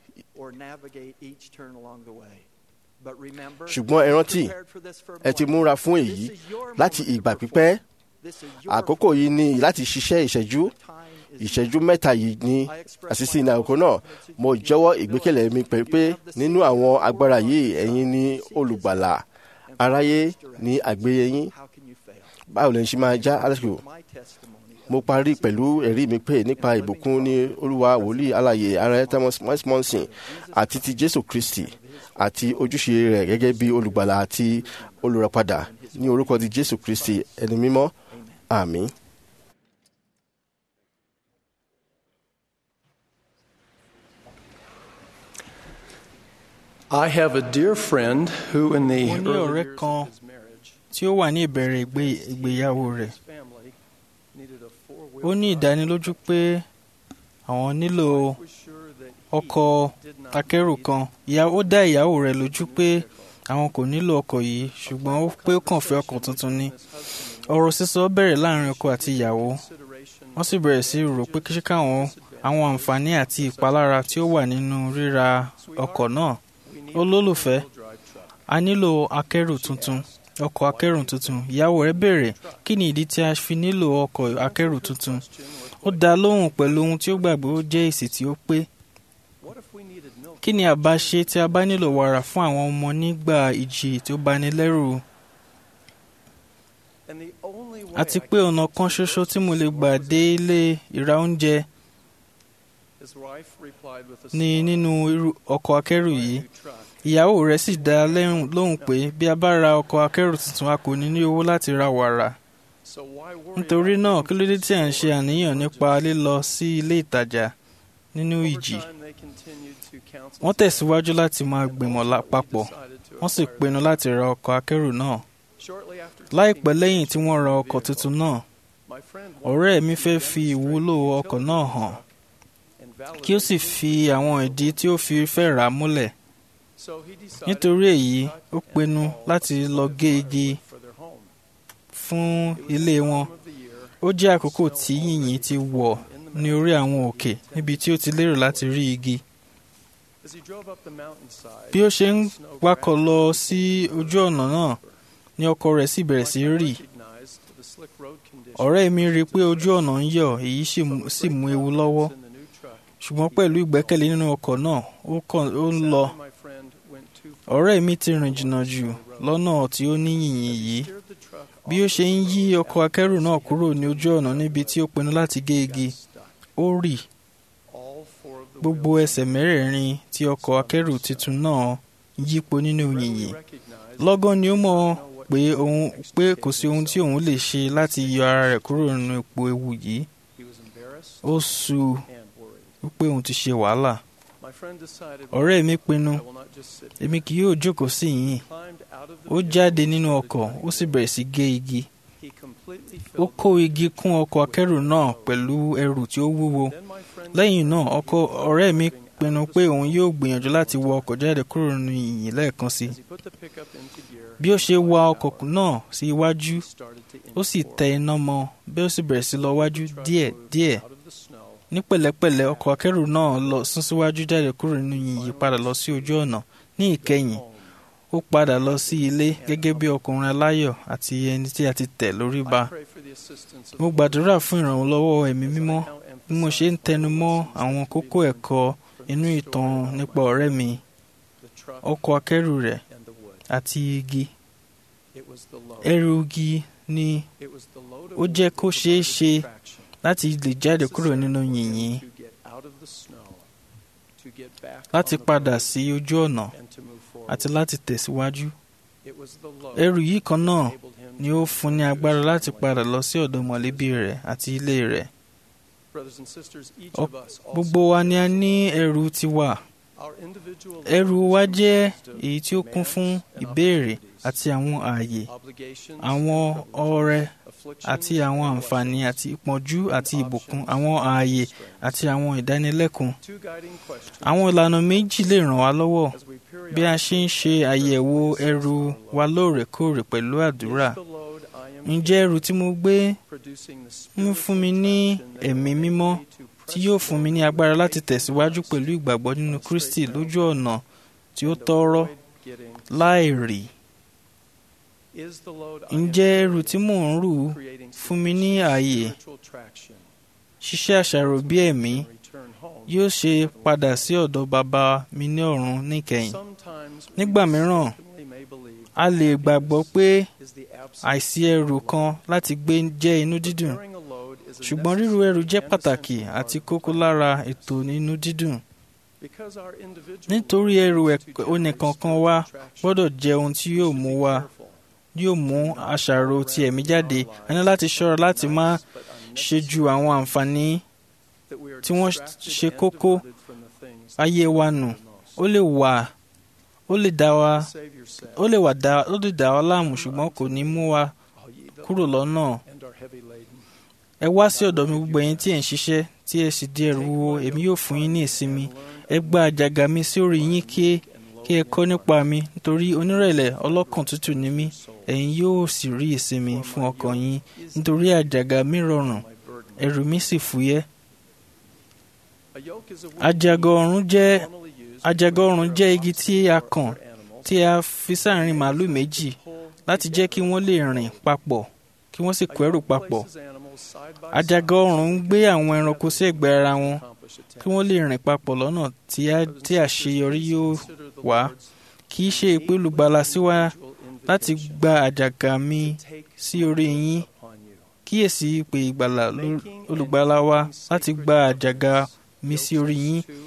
ṣùgbọ́n ẹ rántí ẹ ti múra fún èyí láti ìgbà pípẹ́ àkókò yìí ni láti ṣiṣẹ́ ìṣẹ́jú ìṣẹ́jú mẹ́ta yìí ní àṣìṣe ní àkókò náà mo jẹ́wọ́ ìgbékẹ̀lé mi pé nínú àwọn agbára yìí ẹ̀yin ni olùgbàlà aráyé ní àgbéyé yín báwo lè ṣe máa já alásìkò mo parí pẹ̀lú ẹ̀rí mi pé nípa ìbùkún ní olúwa wòlíì alààyè ara thomas monson àti ti jésù kristi àti ojúṣe rẹ̀ gẹ́gẹ́ bí olùgbàlà àti olùràpadà ní orúkọ ti jésù kristi ẹni mímọ́ àmín. I have a dear friend who in the mo ní ọ̀rẹ́ kan tí ó wà ní ìbẹ̀rẹ̀ ìgbéyàwó rẹ̀ ó ní ìdánilójú pé àwọn nílò ọkọ̀ akẹ́rù kan ó dá ìyàwó rẹ̀ lójú pé àwọn kò nílò ọkọ̀ yìí ṣùgbọ́n ó pé ó kàn fẹ́ ọkọ̀ tuntun ni ọ̀rọ̀ sísọ bẹ̀rẹ̀ láàrin ọkọ àti ìyàwó wọ́n sì bẹ̀rẹ̀ sí rò pé kí káwọn àwọn àǹfààní àti ìpalára tí ó wà nínú ríra ọkọ̀ náà olólùfẹ́ a nílò akẹ́rù tuntun ọkọ̀ akẹ́rù tuntun ìyàwó rẹ̀ béèrè kí ni ìdí tí a fi nílò ọkọ̀ akẹ́rù tuntun ó dá lóhùn pẹ̀lú ohun tí ó gbàgbé ó jẹ́ èsì tí ó pé kí ni àbá ṣe tí a bá nílò wàrà fún àwọn ọmọ nígbà ìjì tí ó bani lẹ́rù àti pé ọ̀nà kan ṣoṣo tí mo lè gbà dé ilé ìra oúnjẹ ni nínú ọkọ̀ akẹ́rù yìí ìyàwó rẹ̀ sì dá a lẹ́hùn- lóhùn pé bí a bá ra ọkọ̀ akẹ́rù tuntun a kò ní ní owó láti ra wàrà nítorí náà kí ló dé tí à ń ṣe àníyàn nípa lílọ sí ilé ìtajà nínú ìjì wọ́n tẹ̀síwájú láti máa gbìmọ̀ la- papọ̀ wọ́n sì pinnu láti ra ọkọ̀ akẹ́rù náà láìpẹ́ lẹ́yìn tí wọ́n ra ọkọ̀ tuntun náà ọ̀rẹ́ mi fẹ́ fi ìwúlò ọkọ̀ náà hàn kí ó sì fi àwọn ìdí tí ó fi fẹ́ rà á múlẹ̀ nítorí èyí ó pinnu láti lọ gé igi fún ilé wọn ó jẹ́ àkókò tí yìnyín ti wọ̀ ní orí àwọn òkè níbi tí ó ti lérò láti rí igi bí ó ṣe ń wakọ̀ lọ sí ojú ọ̀nà náà ni ọkọ̀ rẹ̀ sì bẹ̀rẹ̀ sí rì ọ̀rẹ́ mi rí i pé ojú ọ̀nà ń yọ̀ èyí sì mú- sì mú ewu lọ́wọ́ ṣùgbọ́n pẹ̀lú ìgbẹ́kẹ̀lé nínú ọkọ̀ náà ó kàn- ó ń lọ ọ̀rẹ́ mi ti rìn jìnnà jù lọ́nà tí ó ní yìnyín yìí bí ó ṣe ń yí ọkọ̀ akẹ́rù náà kúrò ní ojú ọ̀nà níbi tí ó pinnu láti gé igi ó rì gbogbo ẹsẹ̀ mẹ́rẹ̀ẹ̀rin tí ọkọ̀ akẹ́rù tuntun náà yípo nínú yìnyín lọ́gán ni ó mọ̀ pé òun pé kò sí ohun tí òun lè ṣe láti yọ ara rẹ̀ kúrò nínú ipò ewu yìí ó sú wípé òun ti ṣe wàhálà ọ̀rẹ́ mi pinnu èmi kì yóò jókòó sí yìnyín ó jáde nínú ọkọ̀ ó sì bẹ̀rẹ̀ sí gé igi ó kó igi kún ọkọ̀ akẹ́rù náà pẹ̀lú ẹrù tí ó wúwo lẹ́yìn náà ọkọ ọ̀rẹ́ mi pinnu pé òun yóò gbìyànjú láti wọ ọkọ̀ jáde kúrò nínú yìnyín lẹ́ẹ̀kan sí i bí ó ṣe wa ọkọ̀ náà sí iwájú ó sì tẹ iná mọ́ bí ó sì bẹ̀rẹ̀ sí lọ wájú díẹ̀ díẹ̀ ní pẹ̀lẹ́pẹ̀lẹ́ ọkọ̀ akẹ́rù náà lọ sún síwájú jáde kúrò nínú yìnyín padà lọ sí ojú ọ̀nà ní ìkẹyìn ó padà lọ sí ilé gẹ́gẹ́ bí ọkùnrin aláyọ̀ àti ẹni tí a ti tẹ̀ lórí ba mo gbàdúrà fún ìrànlọ́wọ́ ẹ̀mí mímọ́ bí mo ṣe ń tẹnu mọ́ àwọn kókó ẹ̀kọ́ inú ìtàn nípa ọ̀rẹ́ mi ọkọ̀ akẹ́rù rẹ̀ àti igi ẹrù igi ni ó jẹ́ kó ṣeé ṣe láti lè jáde kúrò nínú yìnyín láti padà sí ojú ọ̀nà àti láti tẹ̀síwájú. ẹrù yìí kan náà ni ó fún ní agbára láti padà lọ sí ọ̀dọ̀ mọ̀lẹ́bí rẹ̀ àti ilé rẹ̀. Ọ- gbogbo wa ni a ní ẹrù tiwa. ẹrù wa jẹ́ èyí tí ó kún fún ìbéèrè àti àwọn ààyè àwọn ọrẹ àti àwọn àǹfààní àti ìpọ́njú àti ìbùkún àwọn ààyè àti àwọn ìdánilẹ́kùn. àwọn ìlànà méjì lè ràn wá lọ́wọ́ bí a ṣe ń ṣe àyẹ̀wò ẹrù wa lóòrèkóòrè pẹ̀lú àdúrà. ǹjẹ́ ẹrù tí mo gbé ń fún mi ní ẹ̀mí mímọ́ tí yóò fún mi ní agbára láti tẹ̀síwájú pẹ̀lú ìgbàgbọ́ nínú Kristi lójú ọ̀nà tí ó tọ́rọ́ láì rì. ǹjẹ́ ẹrù tí mò ń rù fún mi ní ààyè ṣiṣẹ́ àṣàrò bí ẹ̀mí yóò ṣe padà sí ọ̀dọ̀ bàbá mi ní ọ̀run níkẹyìn. nígbà mìíràn a lè gbàgbọ́ pé àìsí ẹrù kan láti gbé jẹ́ inú dídùn ṣùgbọ́n ríru ẹrù jẹ́ pàtàkì àti kókó lára ètò inú dídùn. nítorí ẹrù onìkankan wa gbọ́dọ̀ jẹ́ ohun tí yóò mú wa yóò mú àṣàrò ti ẹ̀mí jáde a ní láti ṣọ́ra láti má ṣe ju àwọn àǹfààní tí wọ́n ṣe kókó ayé wa nù ó lè wà ó lè dá wa ó lè wà dá ó lè dá wa láàmú ṣùgbọ́n kò ní mú wa kúrò lọ́nà ẹ wá sí ọ̀dọ̀ mi gbogbo ẹ̀yin tí ẹ̀ ń ṣiṣẹ́ tí ẹ sì di ẹrù wúwo èmi yóò fún yín ní ìsinmi ẹ gba àjàgà mi sí orí yín kí kí ẹ kọ́ nípa mi nítorí onírẹ̀lẹ̀ ọlọ́kàn tútù ni mí ẹ̀yin yóò sì rí ìsinmi fún ọkàn yín nítorí àjàgà mi rọrùn ẹrù mi sì fúyẹ́. àjàgà ọ̀run jẹ́ àjàgà ọ̀run jẹ́ igi tí a kàn tí a fi sáàrin màálù méjì láti jẹ́ kí wọ́n lè rìn papọ̀ kí wọ́n sì kó ẹrù papọ̀. àjàgà ọ̀run ń gbé àwọn ẹranko sí ẹ̀gbẹ́ ara wọn kí wọ́n lè rìn papọ̀ lọ́nà tí àṣeyọrí yóò wá kì í ṣe ìpè olùgbàlà sí wa láti gba àjàgà mi sí orí yín kíyèsí ìpè ìgbàlà olùgbàlà wa láti gba àjàgà mi sí orí yín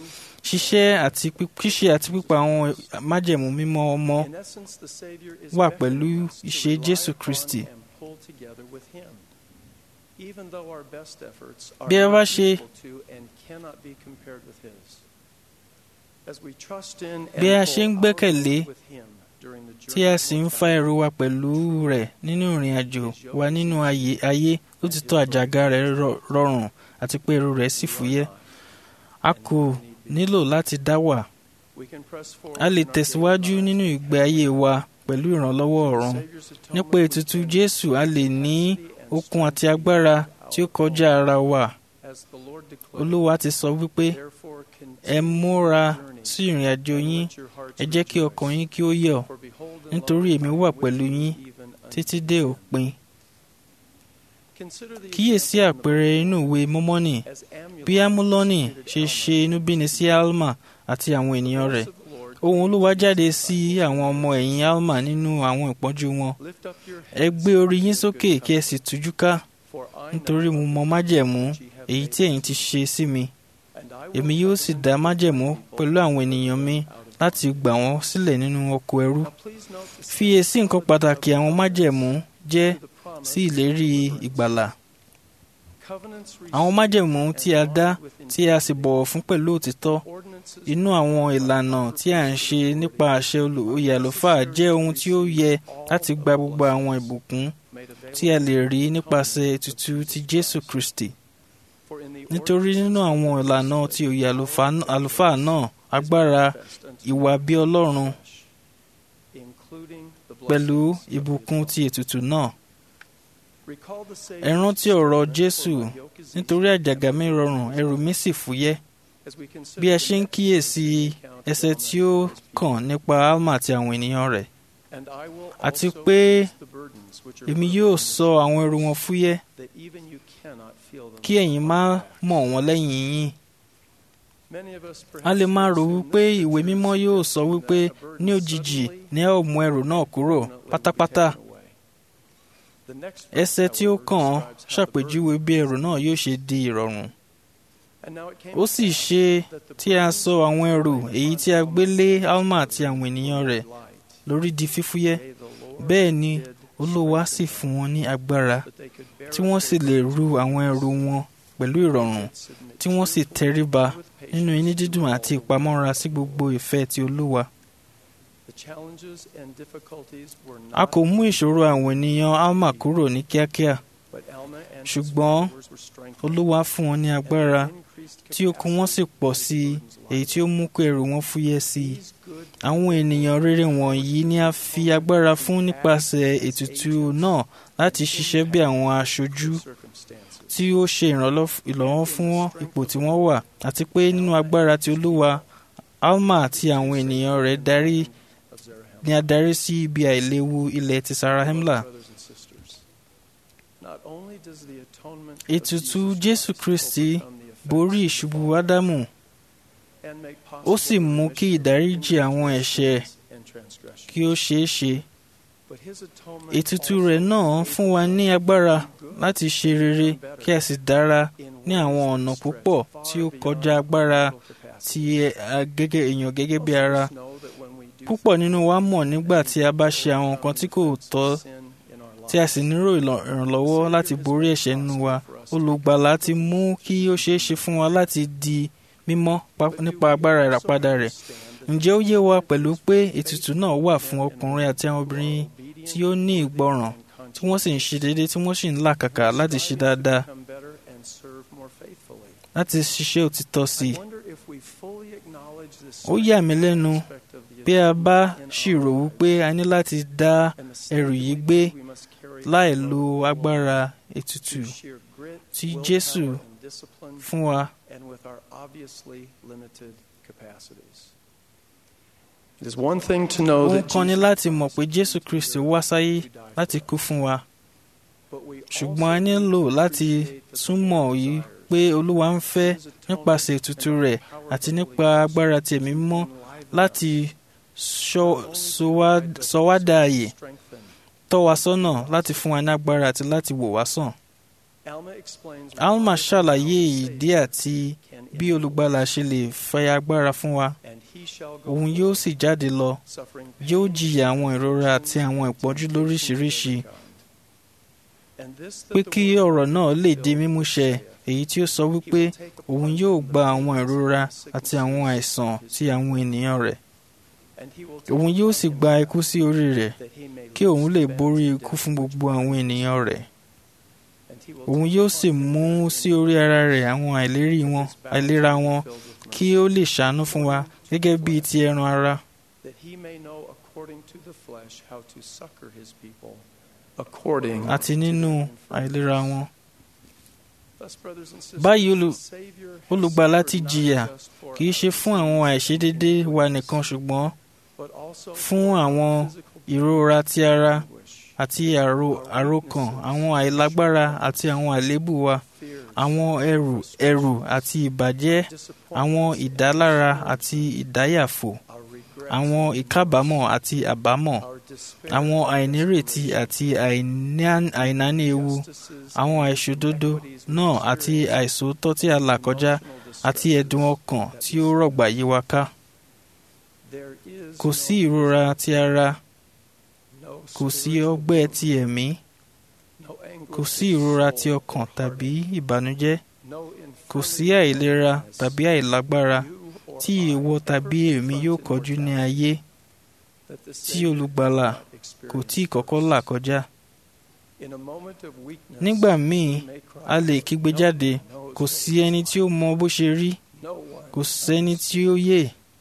ṣíṣẹ́ àti pí- ṣíṣe àti pípa àwọn májẹ̀mú mímọ́ ọmọ In essence, the Savior is wà beckoned pẹ̀lú to ìṣe rely Jésù upon Kristi. and pull together with Him. Even though our best efforts are Bí ẹ bá not ṣe- equal to and cannot be compared with His. As we trust in Bí a and ṣe ń pull our gbẹ́kẹ̀lé weight with Him during the tí journey a of sì ń fa ẹrù wa pẹ̀lú rẹ̀ nínú ìrìn àjò wa nínú ayé ayé ó ti tó àjàgà rẹ̀ rọ- rọrùn àti pé ẹrù rẹ̀ sì fúyẹ́. A kò nílò láti dá wà. we can press forward A lè in our tẹ̀síwájú nínú ìgbé ayé wa pẹ̀lú ìrànlọ́wọ́ ọ̀run. Nípa ètùtù Jésù a lè ní okun àti agbára tí ó kọjá ara wa. as the Lord declared, Olúwa ti sọ wípé Therefore ẹ múra sí ìrìn àjò yín ẹ jẹ́ kí ọkàn yín kí ó yọ̀ nítorí èmi wà pẹ̀lú yín títí dé òpin. consider the Kíyèsí àpẹẹrẹ inú ìwé Mọ́mọ́nì bí Amúlọ́nì ṣe ṣe inúbíni sí Alma àti àwọn ènìyàn rẹ̀. Ohùn Olúwa jáde sí àwọn ọmọ ẹ̀yìn Alma nínú àwọn ìpọ́njú wọn. Ẹ gbé orí yín sókè kí ẹ sì tújú ká nítorí mo mọ májẹ̀mú èyí tí ẹ̀yin ti ṣe sí mi. Èmi yóò sì dá májẹ̀mú pẹ̀lú àwọn ènìyàn mi láti gbà wọ́n sílẹ̀ nínú oko ẹrú. Fiyèsí nǹkan pàtàkì àwọn májẹ̀mú jẹ́ sí ìlérí ìgbàlà. Àwọn májẹ̀mú tí a dá tí a sì bọ̀wọ̀ fún pẹ̀lú òtítọ́ inú àwọn ìlànà tí a ń ṣe nípa àṣẹ olóyè àlùfáà jẹ́ ohun tí ó yẹ láti gba gbogbo àwọn ìbùkún tí a lè rí nípasẹ̀ ètùtù ti Jésù Kristi. Nítorí nínú àwọn ìlànà ti òye àlùfáà- àlùfáà náà agbára ìwà bí Ọlọ́run pẹ̀lú ìbùkún ti ètùtù náà. Ẹ rántí ọ̀rọ̀ Jésù nítorí àjàgà mi rọrùn ẹrù mi sì fúyẹ́. Bí ẹ ṣe ń kíyèsí ẹsẹ̀ tí ó kàn nípa Alma àti àwọn ènìyàn rẹ̀. Àti pé èmi yóò sọ àwọn ẹrù wọn fúyẹ́ that even you cannot feel them. kí ẹ̀yin má mọ̀ wọ́n lẹ́yìn yín. Many of us A lè máa rò wípé ìwé mímọ́ yóò sọ wípé ní òjijì ni ẹ ó mú ẹrù náà kúrò pátápátá. Ẹsẹ̀ tí ó kàn án ṣàpèjúwe bí ẹrù náà yóò ṣe di ìrọ̀rùn. Ó sì ṣe tí a sọ àwọn ẹrù èyí tí a gbé lé Alma àti àwọn ènìyàn rẹ̀ lórí di fífúyẹ́. Bẹ́ẹ̀ ni Olúwa sì fún wọn ní agbára tí wọ́n sì lè ru àwọn ẹrù wọn pẹ̀lú ìrọ̀rùn tí wọ́n sì tẹríba nínú inú dídùn àti ìpamọ́ra sí gbogbo ìfẹ́ ti Olúwa. the challenges and difficulties were A not kò mú ìṣòro àwọn ènìyàn Alma kúrò ní kíákíá, but Alma and his ṣùgbọ́n followers were strengthened Olúwa fún wọn ní agbára tí okun wọn sì pọ̀ sí i, èyí tí ó mú kí ẹrù wọn fúyẹ́ sí i. Àwọn ènìyàn rere wọ̀nyí ni a fi agbára fún nípasẹ̀ ètùtù náà láti ṣiṣẹ́ bí àwọn aṣojú tí ó ṣe ìrànlọ́- ìrànlọ́wọ́ fún wọn ipò tí wọ́n wà àti pé nínú agbára ti Olúwa Alma àti àwọn ènìyàn rẹ̀ darí ni a darí sí ibi àìléwu ilẹ̀ ti Sarahemla. brothers and sisters. Not only does the atonement of Ètùtù Jesus Jésù Kristi borí ìṣubú Ádámù and make ó sì mú kí ìdáríjì àwọn ẹ̀ṣẹ̀ and transgression. kí ó ṣeé ṣe. But his atonement Ètùtù rẹ̀ náà fún wa ní agbára láti ṣe rere kí a sì dára ní àwọn ọ̀nà púpọ̀ tí ó kọjá agbára ti ẹ- a- gẹ́gẹ́ èèyàn gẹ́gẹ́ bí ara. Púpọ̀ nínú wa mọ̀ nígbà tí a bá ṣe àwọn nǹkan tí kò tọ́ tí a sì nílò ìlọ- ìrànlọ́wọ́ láti borí ẹ̀ṣẹ̀ nínú wa. Olùgbàlà ti mú kí ó ṣeé ṣe fún wa láti di mímọ́ pa- nípa agbára ìràpadà rẹ̀. Ǹjẹ́ ó yé wa pẹ̀lú pé ètùtù náà wà fún ọkùnrin àti àwọn obìnrin tí ó ní ìgbọràn tí wọ́n sì ń ṣe déédéé tí wọ́n sì ń làkàkà láti ṣe dáadáa become better and serve more faithfully. láti ṣiṣẹ́ òtítọ́ sí i. I wonder if we fully acknowledge this Ó yà mí lẹ́nu aspect of the bí a bá ṣírò wípé a ní láti dá ẹrù yìí gbé láì lo agbára ètùtù sheer grit, tí willpower, Jésù and discipline, fún wa. and with our obviously limited capacities. It is one thing to know Ohun that kan ni Jesus láti mọ̀ pé Jésù Kristi wá sáyé láti kú fún wa. Ṣùgbọ́n a nílò láti túmọ̀ yìí pé Olúwa ń fẹ́ nípasẹ̀ ètùtù rẹ̀ àti nípa agbára ti Ẹ̀mí Mímọ́ láti ṣọ́- sọ wá- sọ wá dà àyè, tọ́ wa sọ́nà láti fún wa ní agbára àti láti wò wá sàn. alma ṣàlàyé ìdí àti bí olùgbàlà ṣe lè fẹ́ agbára fún wa òun yóò sì jáde lọ yóò jìyà àwọn ìrora àti àwọn ìpọ́njú lóríṣiríṣi pé kí ọ̀rọ̀ náà lè di mímúṣẹ èyí tí ó sọ wípé òun yóò gba àwọn ìrora àti àwọn àìsàn ti àwọn ènìyàn rẹ̀ òun yóò sì gba ikú sí orí rẹ̀ kí òun lè borí ikú fún gbogbo àwọn ènìyàn rẹ̀ òun yóò sì mú sí orí ara rẹ̀ àwọn àìlérí wọn àìlera wọn kí ó lè ṣàánú fún wa gẹ́gẹ́ bíi ti ẹran ara. àti nínú àìlera wọn. báyìí olùgbàlà ti jìyà kì í ṣe fún àwọn àìṣedédé wa nìkan ṣùgbọ́n fún àwọn ìrora ti ara àti àròkàn àwọn àìlágbára àti àwọn àléébù wa àwọn ẹrù ẹrù àti ìbàjẹ́ àwọn ìdálára àti ìdáyàfò àwọn ìkábàámọ̀ àti àbámọ̀ àwọn àìnírètí àti àìnáni ewu àwọn àìṣòdodo náà àti àìsòótọ́ tí a là kọjá àti ẹ̀dùn ọkàn tí ó rọ̀gbà yí wa ká kò sí ìrora ti ara kò sí ọgbẹ́ ti ẹ̀mí kò sí ìrora ti ọkàn tàbí ìbànújẹ́ kò sí àìlera tàbí àìlágbára tí ìwọ tàbí èmi yóò kọjú ní ayé tí olùgbàlà kò tí kọ́kọ́ là kọjá. nígbà míì a lè kígbe jáde kò sí ẹni tí ó mọ bó ṣe rí kò sẹ́ni tí ó yè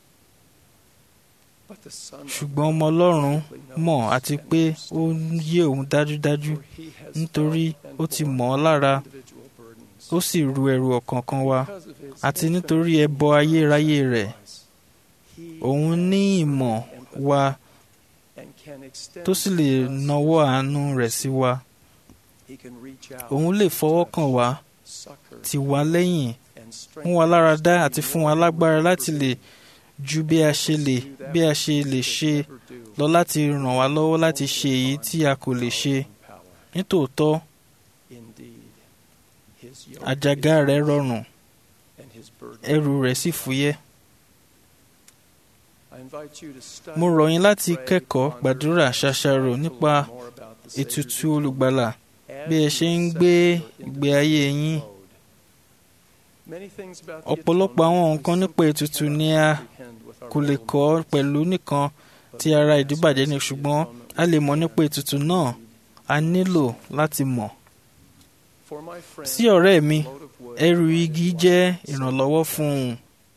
ṣùgbọ́n ọmọ ọlọ́run mọ̀ àti pé ó yé òun dájúdájú nítorí ó ti mọ̀ ọ́ lára ó sì ru ẹrù ọ̀kọ̀ọ̀kan wa àti nítorí ẹbọ ayérayé rẹ̀ òun ní ìmọ̀ wa tó sì lè nawọ́ àánú rẹ̀ sí wa òun lè fọwọ́ kàn wá tì wá lẹ́yìn mú wa lára dá àti fún wa lágbára láti lè ju bí a ṣe lè bí a ṣe lè ṣe lọ láti ràn wá lọ́wọ́ láti ṣe èyí tí a kò lè ṣe nítòótọ́ àjàgà rẹ̀ rọrùn ẹrù rẹ̀ sì fúyẹ́. mo rọ̀ yín láti kẹ́kọ̀ọ́ gbàdúrà ṣàṣàrò nípa ètùtù olùgbàlà bí ẹ ṣe ń gbé ìgbé ayé yín. ọ̀pọ̀lọpọ̀ àwọn nǹkan nípa ètùtù ni a kò lè kọ́ pẹ̀lú nìkan ti ara ìdíbàjẹ́ ni ṣùgbọ́n a lè mọ̀ nípa ètùtù náà a nílò láti mọ̀. sí ọ̀rẹ́ mi ẹrù igi jẹ́ ìrànlọ́wọ́ fún un.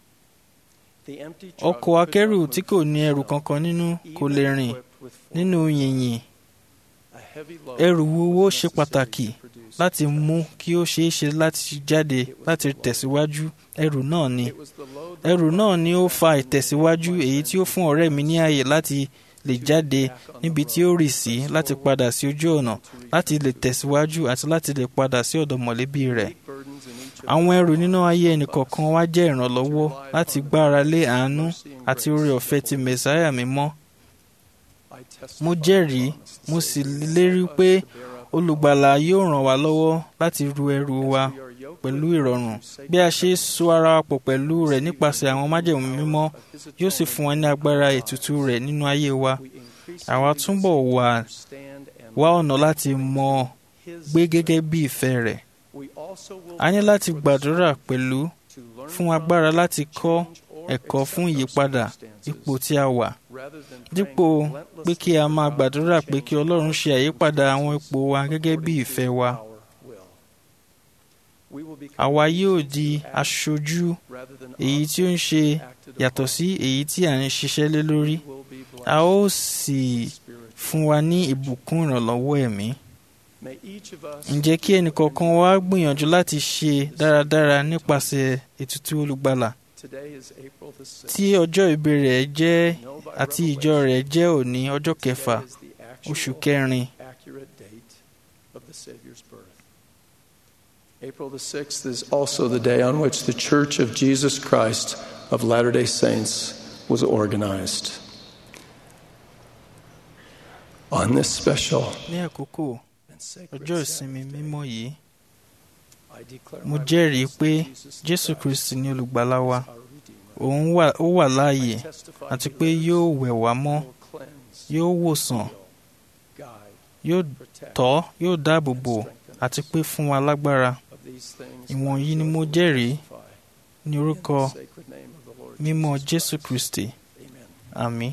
ọkọ̀ akẹ́rù tí kò ní ẹrù kankan nínú kò lè rìn nínú yìnyín. ẹrù wúwo ṣe pàtàkì láti mú kí ó ṣeé ṣe láti jáde láti tẹ̀síwájú ẹrù náà ni. ẹrù náà ni ó fa ìtẹ̀síwájú èyí tí ó fún ọ̀rẹ́ mi ní ààyè láti lè jáde níbi tí ó rì sí láti padà sí ojú ọ̀nà láti lè tẹ̀síwájú àti láti lè padà sí ọ̀dọ̀ mọ̀lẹ́bí rẹ̀. àwọn ẹrù nínú ayé ẹnìkọ̀ọ̀kan wa jẹ́ ìrànlọ́wọ́ láti gbára lé àánú àti oore ọ̀fẹ́ ti mẹ̀sáyà mímọ́. mo jẹ́rìí mo sì lérí pé olùgbàlà yóò ràn wá lọ́wọ́ láti ru ẹrù wa pẹ̀lú ìrọ̀rùn bí a ṣe so ara wa pọ̀ pẹ̀lú rẹ̀ nípasẹ̀ àwọn májẹ̀mú mímọ́ yóò sì fún wa ní agbára ètùtù rẹ̀ nínú ayé wa àwa túbọ̀ wà wá ọ̀nà láti mọ̀ gbé gẹ́gẹ́ bí ìfẹ́ rẹ̀ a ní láti gbàdúrà pẹ̀lú fún agbára láti kọ́ ẹ̀kọ́ fún ìyípadà ipò tí a wà dípò pé kí a máa gbàdúrà pé kí Ọlọ́run ṣe àyípadà àwọn ipò wa gẹ́gẹ́ bí ìfẹ́ wa àwa yóò di aṣojú èyí tí ó ń ṣe yàtọ̀ sí èyí tí à ń ṣiṣẹ́ lé lórí a ó sì fún wa ní ìbùkún ìrànlọ́wọ́ ẹ̀mí. ǹjẹ́ kí ẹnìkọ̀ọ̀kan wa gbìyànjú láti ṣe dáradára nípasẹ̀ ètùtù olùgbàlà tí ọjọ́ ìbí rẹ̀ jẹ́ àti ìjọ rẹ̀ jẹ́ òní ọjọ́ kẹfà oṣù kẹrin. April the 6th is also the day on which the Church of Jesus Christ of Latter day Saints was organized. On this special ní àkókò ọjọ́ ìsinmi mímọ́ yìí mo jẹ́rìí pé jésù kristi ni olùgbàlà wa òun ó wà láàyè àti pé yóò wẹ̀ wá mọ́ yóò wòsàn yóò tọ́ yóò dáàbò bò àti pé fún wa lágbára ìwọ̀nyí ni mo jẹ́rìí ní orúkọ mímọ́ jésù kristi àmín.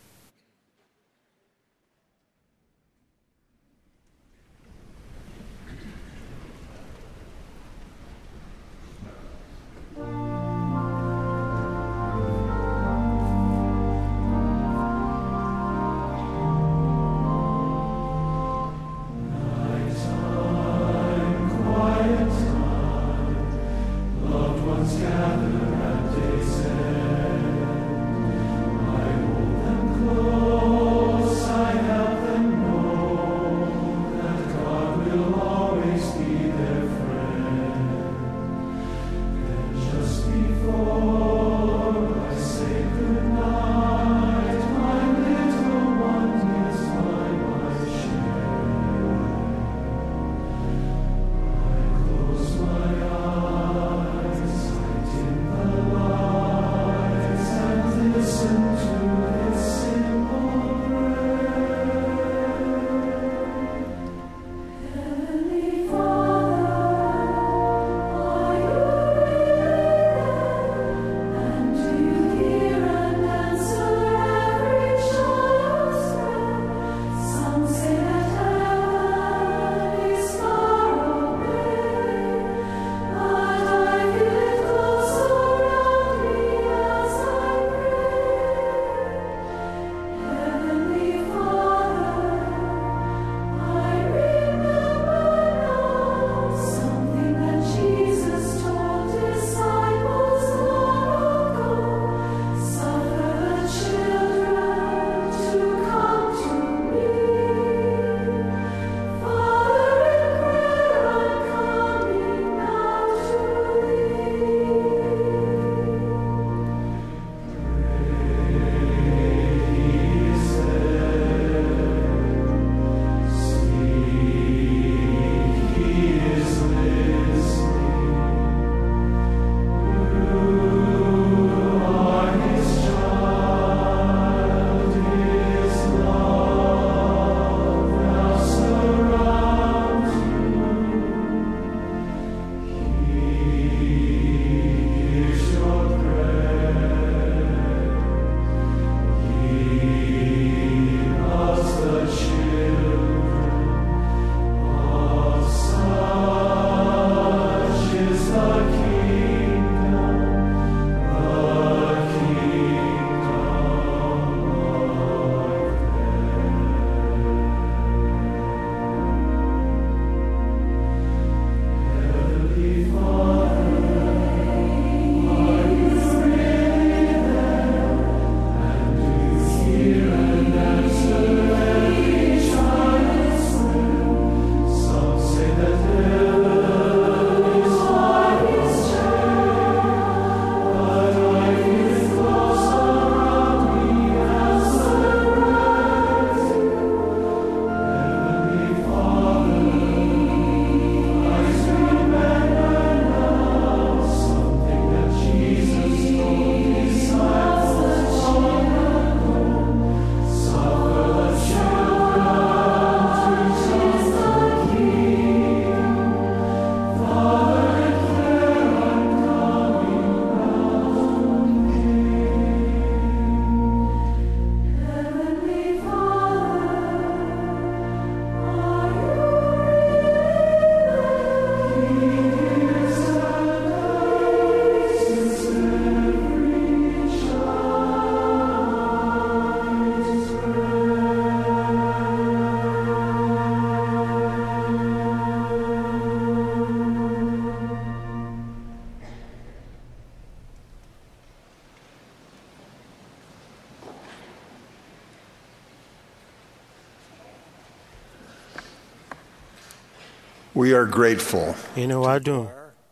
We are grateful inú wa dùn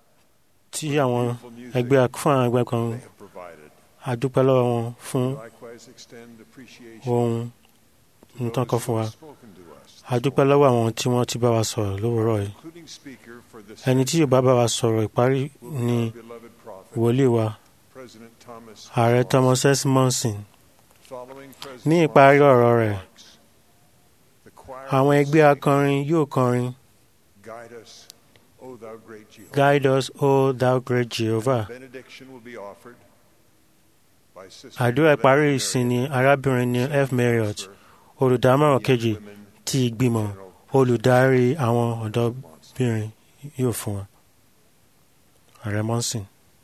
tí àwọn ẹgbẹ́ fún àwọn ẹgbẹ́ kan a dúpẹ́ lọ́wọ́ wọn fún likewise extend appreciation ohun nǹkan kan fún wa a dúpẹ́ lọ́wọ́ àwọn tí wọ́n ti bá wa sọ̀rọ̀ lówùúrọ̀ yìí ẹni tí yóò bá bá wa sọ̀rọ̀ ìparí ni wòlíì wa ààrẹ Thomas S. Monson ní ìparí ọ̀rọ̀ rẹ̀ àwọn ẹgbẹ́ akọrin yóò kọrin Guide us, O thou great Jehovah. Àdúrà ìparí ìsìn ni arábìnrin ní F. Marriott, olùdámọ̀ràn kejì ti ìgbìmọ̀ olùdarí àwọn ọ̀dọ́bìnrin yóò fún wa. Ààrẹ Monson.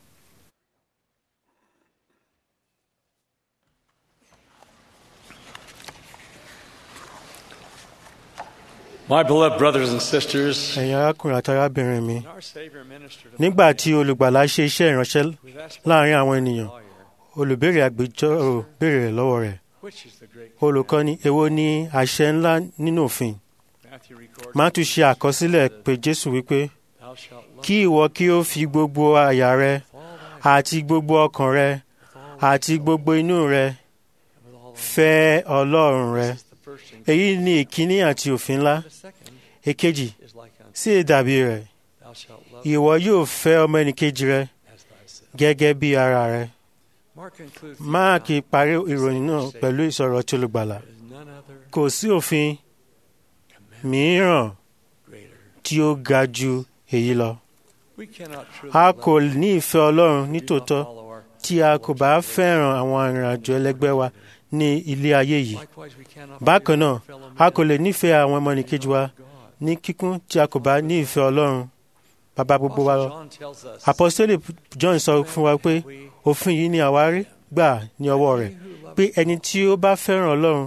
My beloved brothers and sisters, ẹ̀yin arákùnrin àti arábìnrin mi nígbà tí olùgbàlà ṣe iṣẹ́ ìránṣẹ́ láàrin àwọn ènìyàn olùbéèrè agbẹjọ́rò béèrè rẹ̀ lọ́wọ́ rẹ̀ olùkọ́ni èwo ni àṣẹ ńlá nínú òfin Mátíù ṣe àkọsílẹ̀ pé Jésù wípé kí ìwọ kí ó fi gbogbo àyà rẹ àti gbogbo ọkàn rẹ àti gbogbo inú rẹ fẹ́ Ọlọ́run rẹ èyí ni ìkíní àti òfin ńlá èkejì sí ìdàbí rẹ̀ ìwọ yóò fẹ́ ọmọ ẹnìkejì rẹ gẹ́gẹ́ bí ara rẹ máàkì parí ìròyìn náà pẹ̀lú ìsọ̀rọ̀ tí olùgbàlà kò sí òfin mìíràn tí ó ga ju èyí lọ a kò ní ìfẹ́ Ọlọ́run nítòótọ́ tí a kò bá fẹ́ràn àwọn arìnrìnàjò ẹlẹgbẹ́ wa ní ilé ayé yìí bákan náà a kò lè nífẹ̀ẹ́ àwọn ọmọnìkejì wa ní kíkún tí a kò bá ní ìfẹ́ Ọlọ́run bàbá gbogbo wa lọ. apostoli John sọ fún wa pé òfin yìí ni àwárí gbà ní ọwọ́ rẹ̀ pé ẹni tí ó bá fẹ́ràn Ọlọ́run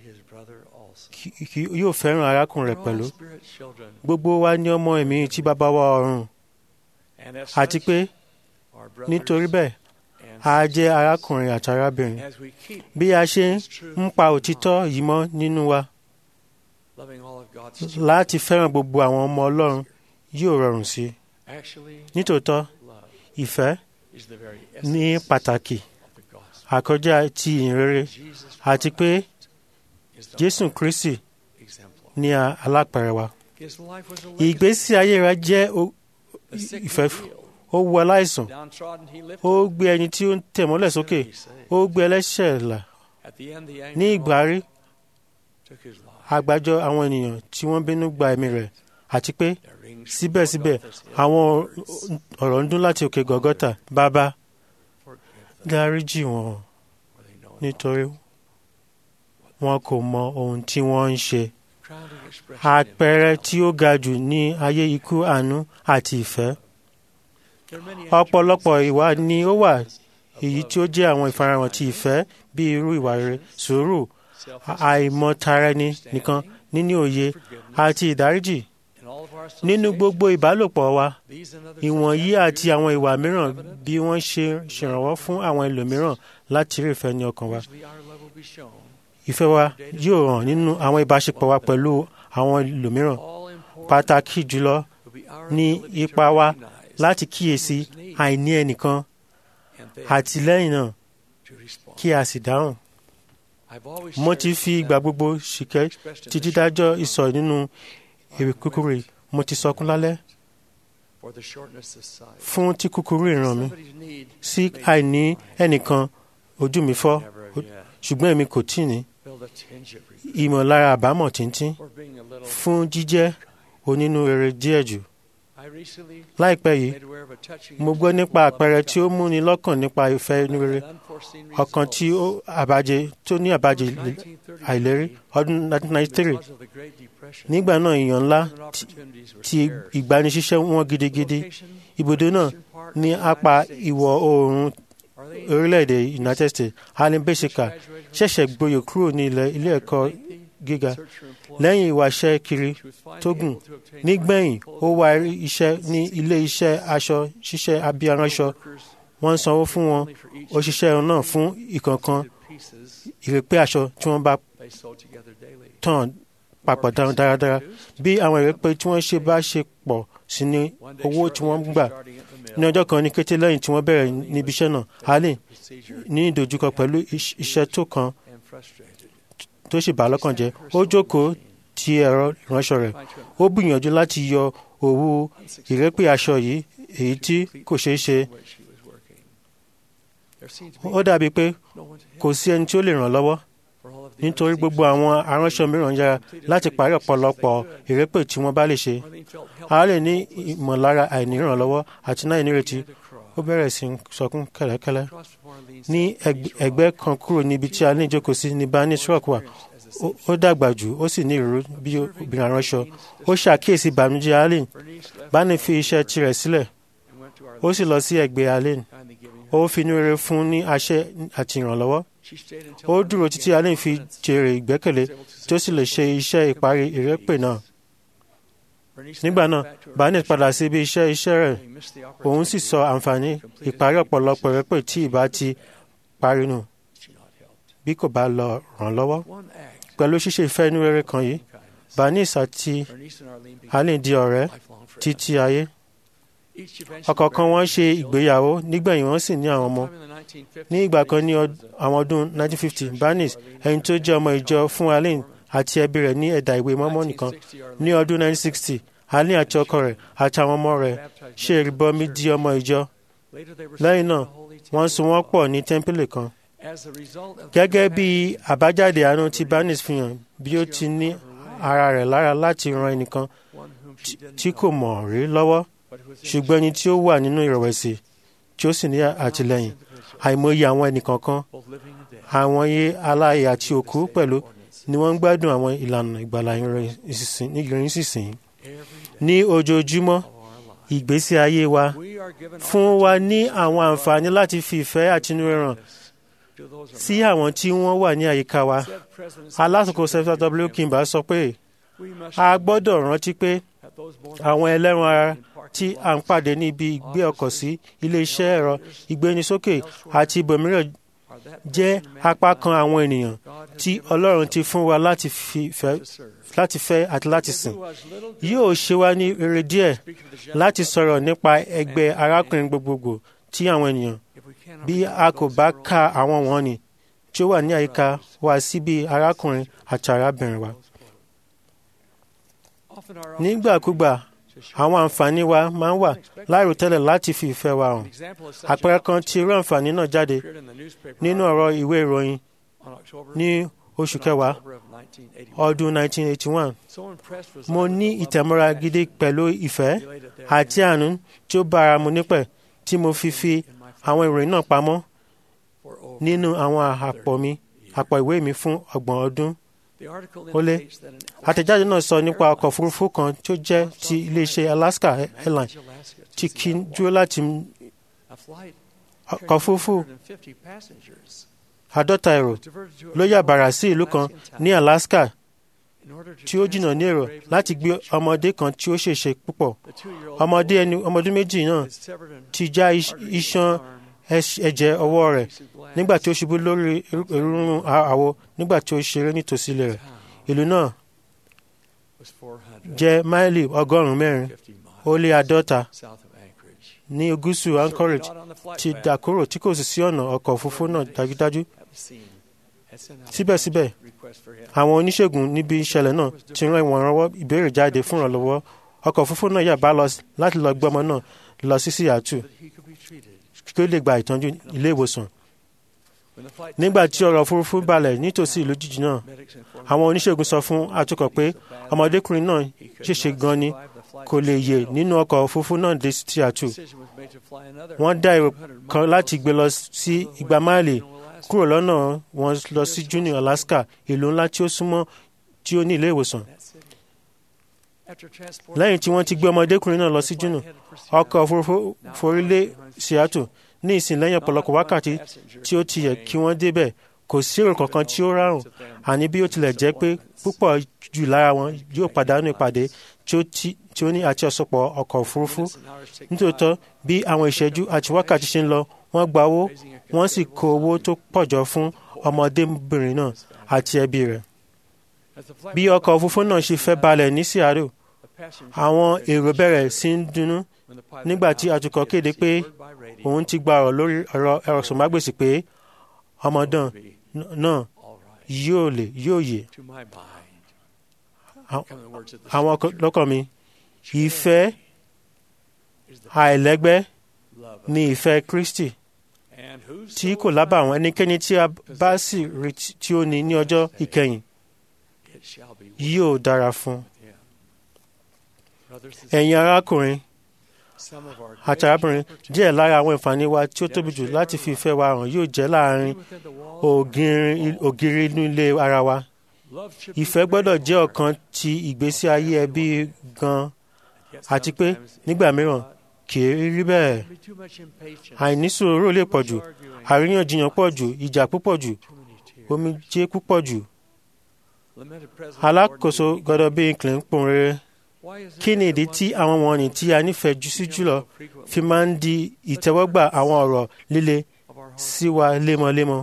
yóò fẹ́ràn arákùnrin rẹ̀ pẹ̀lú gbogbo wa ní ọmọ ẹ̀mí tí bàbá wa ọ̀run àti pé nítorí bẹ́ẹ̀ a jẹ́ arákùnrin àti arábìnrin bí a ṣe ń pa òtítọ́ yìí mọ́ nínú wa láti fẹ́ràn gbogbo àwọn ọmọ Ọlọ́run yóò rọrùn sí i nítòótọ́ ìfẹ́ ní pàtàkì àkọjá ti ìrere àti pé Jésù Kristi ní alápẹ̀rẹ̀ wa ìgbésí ayé rẹ̀ jẹ́ ìfẹ́ ó wu aláìsàn ó gbé ẹni tí ó ń tẹ̀ mọ́lẹ̀ sókè ó gbé ẹlẹ́ṣẹ̀ là ní ìgbárí àgbájọ àwọn ènìyàn tí wọ́n bínú gba ẹ̀mí rẹ̀ àti pé síbẹ̀síbẹ̀ àwọn ọ̀rọ̀ ń dún láti òkè gọ́gọ́tà bàbá dáríjì wọn nítorí wọn kò mọ ohun tí wọ́n ń ṣe àpẹẹrẹ tí ó ga jù ní ayé ikú àánú àti ìfẹ́ ọ̀pọ̀lọpọ̀ ìwà ni ó wà èyí tí ó jẹ́ àwọn ìfarahàn ti ìfẹ́ bí irú ìwà rere sùúrù àìmọ̀taraẹni nìkan níní òye àti ìdáríjì nínú gbogbo ìbálòpọ̀ wa ìwọ̀nyí àti àwọn ìwà mìíràn bí wọ́n ṣe ṣèrànwọ́ fún àwọn ẹlòmíràn láti rí ìfẹ́ ní ọkàn wa ìfẹ́ wa yóò hàn nínú àwọn ìbáṣepọ̀ wa pẹ̀lú àwọn ẹlòmíràn pàtàkì jùlọ ní ipa wa láti kíyèsí àìní ẹnìkan àti lẹ́yìn náà kí a sì dáhùn. mo ti fi ìgbà gbogbo ṣìkẹ́ ti dídájọ́ ìsọ̀ nínú èrè kúkúrú mo ti sọkún lálẹ́ fún tí kúkúrú ìran mi sí àìní ẹnìkan ojú mi fọ́ ṣùgbọ́n èmi kò tí ní ìmọ̀lára àbámọ̀ tíntín fún jíjẹ́ onínúrere díẹ̀ jù láìpẹ́ yìí mo gbọ́ nípa àpẹẹrẹ tí ó múni lọ́kàn nípa ìfẹ́ inú rere ọ̀kan tí ó àbájẹ tó ní àbájẹ àìlérí ọdún 1993 nígbà náà èèyàn ńlá ti ìgbanisíṣẹ́ wọn gidigidi ibùdó náà ní apá ìwọ̀ oòrùn orílẹ̀-èdè United States Alan Beshika ṣẹ̀ṣẹ̀ gboyè kúrò ní ilé ẹ̀kọ́ gíga lẹ́yìn ìwáṣẹ́ kiri tó gùn nígbẹ̀yìn ó wá iṣẹ́ ní ilé iṣẹ́ aṣọ ṣíṣẹ́ abíyaránṣọ wọ́n ń sanwó fún wọn òṣìṣẹ́ náà fún ìkọ̀ọ̀kan ìrèpé aṣọ tí wọ́n bá tàn papọ̀ dáradára bí àwọn ìrèpé tí wọ́n ṣe bá ṣe pọ̀ sí ní owó tí wọ́n gbà ní ọjọ́ kan ní kété lẹ́yìn tí wọ́n bẹ̀rẹ̀ níbi iṣẹ́ náà allen ní ìdojúkọ pẹ̀lú iṣẹ́ tó kan tó sì bà á lọ́kàn jẹ́ ó jókòó ti ẹ̀rọ ìránṣọ rẹ̀ ó gbìyànjú láti yọ òwú ìrẹ́pẹ̀ aṣọ yìí èyí tí kò ṣeé ṣe ó dàbí pé kò sí ẹni tí ó lè ràn lọ́wọ́ nítorí gbogbo àwọn aránṣọ mìíràn yára láti parí ọ̀pọ̀lọpọ̀ ìrẹ́pẹ̀ tí wọ́n bá lè ṣe a lè ní ìmọ̀lára àìnírànlọ́wọ́ àti náà ìnírètí ó bẹ̀rẹ̀ sí í sọkún kẹ́lẹ́kẹ́lẹ́ ní ẹgbẹ́ kan kúrò níbi tí a ní ìjókòó sí ní Barney Rock wà ó dàgbà jù ó sì ní ìró bí obìnrin aránṣọ ó ṣàkíyèsí ìbànújẹ́ Allen Barney fi iṣẹ́ tirẹ̀ sílẹ̀ ó sì lọ sí ẹgbẹ́ Allen ó fi inú rere fún ní àṣẹ àti ìrànlọ́wọ́ ó dúró títí Allen fi jèrè ìgbẹ́kẹ̀lé tí ó sì lè ṣe iṣẹ́ ìparí ìrẹ́pẹ̀ náà nígbà náà Barnett padà sí ibi iṣẹ́ iṣẹ́ rẹ̀ òun sì sọ àǹfààní ìparí ọ̀pọ̀lọpọ̀ ìrẹ́pẹ̀ tí ìbá ti parí nù bí kò bá lọ ràn lọ́wọ́ pẹ̀lú ṣíṣe ìfẹ́ inú rere kan yìí Barnett àti Allen di ọ̀rẹ́ títí ayé ọ̀kọ̀ọ̀kan wọn ṣe ìgbéyàwó nígbẹ̀yìn wọn sì ní àwọn ọmọ ní ìgbà kan ní àwọn ọdún 1950 Barnett ẹni tó jẹ́ ọmọ ìjọ fún Allen àti ẹbí rẹ̀ ní ẹ̀dà ìwé mọ́mọ́ nìkan ní ọdún 1960 Allen àti ọkọ rẹ̀ àti àwọn ọmọ rẹ̀ ṣe ìrìbọmi di ọmọ ìjọ lẹ́yìn náà wọ́n so wọ́n pọ̀ ní tẹ́ḿpìlì kan gẹ́gẹ́ bí àbájáde àánú tí Barnett fi hàn bí ó ti ní ara rẹ̀ lára láti ran ẹnìkan tí kò mọ̀ rí lọ́wọ́ ṣùgbọ́n ẹni tí ó wà nínú ìrẹ̀wẹ̀sì tí ó sì ní àtìlẹ́yìn àìmọye àwọn ẹnìkọ̀ọ̀kan àwọn iye aláàyè àti òkú pẹ̀lú ni wọ́n ń gbádùn àwọn ìlànà ìgbàlà ìrìn sísìn ní ojoojúmọ́ ìgbésí ayé wa fún wa ní àwọn àǹfààní láti fi ìfẹ́ àtinúrẹ́ hàn sí àwọn tí wọ́n wà ní àyíká wa alásòkò sẹ́fà w kimba sọ pé a gbọ́dọ̀ rántí pé àwọn ẹlẹ́ran ara tí à ń pàdé níbi ìgbé ọkọ̀ sí ilé-iṣẹ́ ẹ̀rọ ìgbénisókè àti ibòmíràn jẹ́ apá kan àwọn ènìyàn tí Ọlọ́run ti fún wa láti fẹ́ àti láti sìn. Yóò ṣe wá ní rere díẹ̀ láti sọ̀rọ̀ nípa ẹgbẹ́ arákùnrin gbogbogbò tí àwọn ènìyàn bí a kò bá ka àwọn wọ̀nyí tí ó wà ní àyíká wa sí bí arákùnrin àti arábìnrin wa. Nígbàkúgbà àwọn àǹfààní wa máa ń wà láìròtẹ́lẹ̀ láti fi ìfẹ́ wa hàn. àpẹẹrẹ kan tí irú àǹfààní náà jáde nínú ọ̀rọ̀ ìwé ìròyìn ní oṣù kẹwàá ọdún 1981. mo ní ìtẹ̀mọ́ra gidi pẹ̀lú ìfẹ́ àti àánú tí ó bára mu nípẹ̀ tí mo fi fi àwọn ìròyìn náà pamọ́ nínú àwọn àpò mi àpò ìwé mi fún ọgbọ̀n ọdún ó lé àtẹ̀jáde náà sọ nípa ọkọ̀ òfurufú kan tí ó jẹ́ ti iléeṣẹ́ Alaska Airlines tí kì í dúró láti ọkọ̀ òfurufú àádọ́ta èrò ló yà bàrà sí ìlú kan ní Alaska tí ó jìnnà ní èrò láti gbé ọmọdé kan tí ó ṣèṣe púpọ̀ ọmọdé ẹni ọmọdún méjì náà ti já iṣan ẹ̀jẹ̀ ọwọ́ rẹ̀ nígbà tí ó ṣubú lórí ìrúnrún àwo nígbà tí ó ṣeré nítòsí ilé rẹ̀ ìlú náà jẹ́ máìlì ọgọ́rùn-ún mẹ́rin ó lé àádọ́ta ní gúúsù Anchorage ti dà kúrò tí kò sì sí ọ̀nà ọkọ̀ òfurufú náà dájúdájú síbẹ̀síbẹ̀ àwọn oníṣègùn níbi ìṣẹ̀lẹ̀ náà ti rán ìwọ̀nrànwọ́ ìbéèrè jáde fún ìrànlọ́wọ́ ọkọ̀ òfurufú náà yà bá lọ láti lọ gbé ọmọ náà lọ sí Seattle kí ó lè gba ìtọ́jú ilé ìwòsàn. nígbà tí ọ̀rọ̀ òfurufú balẹ̀ nítòsí ìlú jíjì náà àwọn oníṣègùn sọ fún atukọ̀ pé ọmọdékùnrin náà ṣèṣe gan ni kò lè yè nínú ọkọ̀ òfurufú náà dé Seattle. wọ́n dá èrò kan láti gbé lọ sí igba máìlì kúrò lọ́nà wọn lọ sí Juneau Alaska ìlú ńlá tí ó súnmọ́ tí ó ní ilé ìwòsàn lẹ́yìn tí wọ́n ti gbé ọmọdékùnrin náà lọ sí Juneau ọkọ̀ òfurufú forí lé Seattle ní ìsìn lẹ́yìn ọ̀pọ̀lọpọ̀ wákàtí tí ó ti yẹ kí wọ́n débẹ̀ kò sí èrò kankan tí ó rárùn àní bí ó tilẹ̀ jẹ́ pé púpọ̀ jù lára wọn yóò pàdánù ìpàdé tí ó ní àti ọ̀sọ̀pọ̀ ọkọ̀ òfurufú nítòótọ́ bí àwọn ìṣẹ́jú àti wákàtí ṣe ń lọ wọ́n gba owó wọ́n sì kó owó tó pọ̀ jọ fún ọmọdébìnrin náà àti ẹbí rẹ̀ bí ọkọ̀ òfurufú náà ṣe fẹ́ balẹ̀ ní Seattle àwọn èrò bẹ̀rẹ̀ sí ń dunnú nígbà tí atukọ̀ kéde pé òun ti gba ọ̀rọ̀ lórí ọ̀rọ̀ ẹ̀rọ̀sọ̀mágbèsì pé ọmọdán náà yóò lè yóò yè to my mind Àwọn- come the words of the àwọn ọkọ- scripture. lọ́kàn mi ìfẹ́ is the àìlẹ́gbẹ́ love of ni ìfẹ́ Kristi and whoso tí kò lábàwọ́n ẹnikẹ́ni tí a bá sì rí tí- tí ó ní ní ọjọ́ ìkẹyìn it shall be yóò dára fún un. him. Brothers and ẹ̀yin arákùnrin some of our àti arábìnrin díẹ̀ lára àwọn ìfàní wa tí ó tóbi jù láti fi ìfẹ́ wa hàn yóò jẹ́ láàrin within the walls ògiri ògiri inú ilé ara wa love should be ìfẹ́ gbọ́dọ̀ very jẹ́ hard. ọ̀kan ti ìgbésí ayé ẹbí gan Yet àti pé sometimes it nígbà can mìíràn kì í rí bẹ́ẹ̀ be too much impatience, àìní sùúrù lè pọ̀ jù too much arguing, àríyànjiyàn pọ̀ jù ìjà púpọ̀ jù too many tears. omijé púpọ̀ jù Lamented President alákòóso Gordon B. gbọ́dọ̀ bí nkìlẹ̀ ń pòun rere Why is it kí ni that ìdí the tí ones àwọn wọ̀nyí tí a nífẹ̀ẹ́ jù sí jùlọ fi máa ń di ìtẹ́wọ́gbà àwọn ọ̀rọ̀ líle of our heart- sí wa lemọ́lemọ́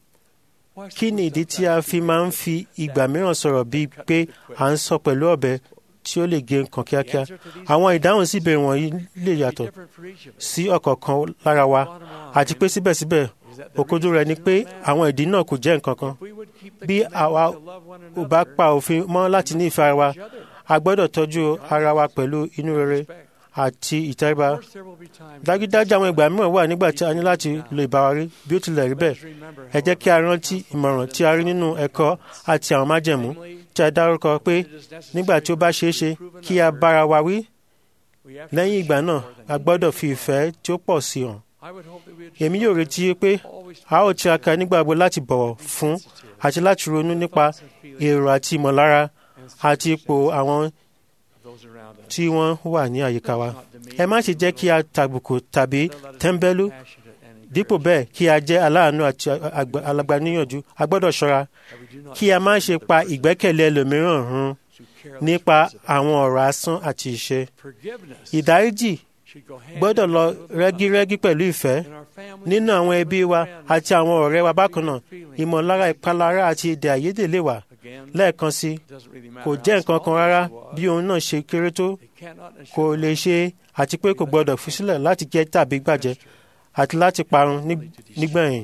Why kí ni ìdí tí a fi máa ń fi ìgbà mìíràn sọ̀rọ̀ bíi pé à ń sọ pẹ̀lú ọ̀bẹ tí ó lè gé nǹkan kíákíá àwọn ìdáhùn sí ìbéèrè wọ̀nyí lè yàtọ̀ different for each of us? sí ọ̀kọ̀ọ̀kan lára wa Bottom line àti pé síbẹ̀síbẹ̀ is that the òkojú rẹ̀ ni reason pé is no matter. àwọn ìdí náà kò jẹ́ nǹkan kan If we would keep the bí commandment àwa to love one ò bá another pa òfin mọ́ láti ní ìfẹ́ ara wa each other, a gbọ́dọ̀ tọ́jú ara wa pẹ̀lú inú rere respect. àti ìtẹríba Of course, there will be times dájúdájú àwọn ìgbà mìíràn wà nígbà tí a ní láti lo ìbáwárí bí ó tilẹ̀ rí bẹ́ẹ̀ Let us remember, ẹ jẹ́ kí a rántí ìmọ̀ràn tí a rí nínú ẹ̀kọ́ àti àwọn májẹ̀mú tí a dárúkọ pé nígbà tí ó bá ṣeé ṣe kí a bára wa wí we have to lẹ́yìn ìgbà show náà more than a gbọ́dọ̀ fi ìfẹ́ tí ó pọ̀ sí hàn I would hope that we would èmi yóò retí pé always a ó tiraka nígbàgbọ́ láti bọ̀wọ̀ fún àti láti ronú nípa èrò àti ìmọ̀lára àti ipò àwọn of those around us. tí wọ́n wà ní àyíká wa ẹ má ṣe jẹ́ kí a tàbùkù tàbí tẹ́ḿbẹ́lú Passionate and dípò bẹ́ẹ̀ kí a jẹ́ aláàánú àti àgbà- alagbaníyànjú a gbọ́dọ̀ ṣọ́ra that we do not kí a má ṣe pa ìgbẹ́kẹ̀lé ẹlòmíràn run to careless nípa words of àwọn ọ̀rọ̀ asán àti ìṣe forgiveness ìdáríjì should go hand gbọ́dọ̀ in lọ hand with love. rẹ́gírẹ́gí pẹ̀lú ìfẹ́ In our families, nínú àwọn ẹbí wa friends, àti àwọn ọ̀rẹ́ wa bákan náà feelings, ìmọ̀lára ìpalára àti èdè àìyedè lè wà again, lẹ́ẹ̀kan sí it doesn't really matter kò how jẹ́ nǹkan kan small rárá the issue bí was. òun náà ṣe kéré tó They cannot and kò should lè not ṣe àti pé kò gbọ́dọ̀ fi sílẹ̀ láti jẹ́ tàbí gbàjẹ́ àti láti parun ní- nígbẹ̀yìn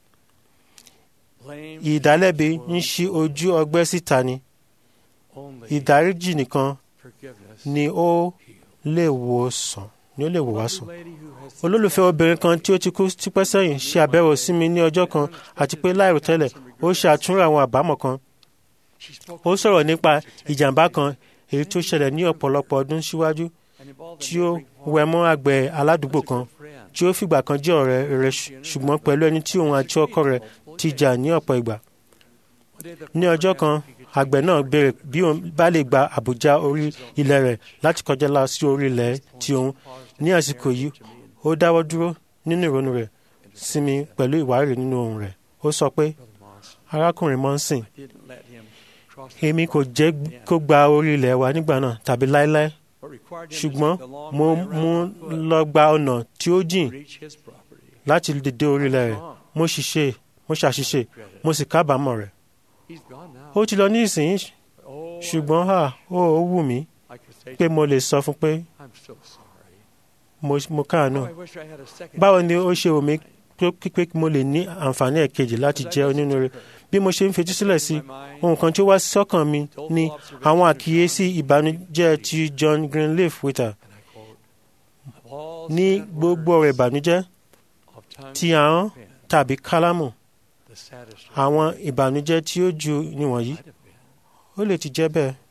blame ìdálẹ́bi ń ṣí ojú ọgbẹ́ síta ni only ìdáríjì nìkan forgiveness. ni ó lè wò sàn ni ó lè wò wá Lovely sàn lady who has olólùfẹ́ obìnrin kan tí ó ti kú tipẹ́ sẹ́yìn ṣe àbẹ̀wò sí mi ní ọjọ́ kan àti pé láìròtẹ́lẹ̀ ó ṣe àtúnrò àwọn àbámọ̀ kan she spoke ó sọ̀rọ̀ nípa ìjàmbá kan èyí tó ṣẹlẹ̀ ní ọ̀pọ̀lọpọ̀ ọdún síwájú and involved tí a ó neighboring wẹ mọ́ àgbẹ̀ aládùúgbò kan friend. tí ó fìgbà kan jẹ́ ọ̀rẹ́ rẹ̀ ṣùgbọ́n pẹ̀lú ẹni tí òun àti ọkọ rẹ̀ ti jà ní ọ̀pọ̀ ìgbà One day the ní ọjọ́ kan àgbẹ̀ náà béèrè bí òun bá lè gba àbújá orí ilẹ̀ rẹ̀ láti kọjá lọ sí orí ilẹ̀ tí òun ní àsìkò yìí ó dáwọ́ dúró nínú ìrònú rẹ̀ sinmi pẹ̀lú ìwárìrì nínú ohùn rẹ̀ ó sọ pé arákùnrin mọ́nsìn didn't let him cross èmi kò jẹ́ kó gba orí ilẹ̀ wa nígbà náà tàbí láéláé but required him to ṣùgbọ́n take the long mo way mú around on foot lọ gba ọ̀nà tí ó jìn to reach his property. láti dìde orí ilẹ̀ rẹ̀ mo ṣiṣẹ́ mo ṣàṣìṣe mo sì kábàámọ̀ rẹ̀ He's gone now. ó ti lọ ní ìsìn Oh, ṣùgbọ́n à ó ó wù mí I could say pé mo lè sọ fún pé I'm so sorry. mo mo káàánú Oh, I wish I had a second. báwo ni ó ṣe wù mí pé pé mo lè ní àǹfààní ẹ̀kejì láti jẹ́ onínúure bí mo ṣe ń fetí sílẹ̀ sí ohun kan tí ó wá sọ́kàn mi ni àwọn àkíyèsí ìbànújẹ́ ti John Greenleaf Whittier And I quote, of all ní sad gbogbo words ọ̀rọ̀ ìbànújẹ́ of tongue ti ahọ́n and pen, tàbí kálámù the saddest àwọn ìbànújẹ́ tí ó ju níwọ̀nyí might have been. ó lè ti jẹ́ bẹ́ẹ̀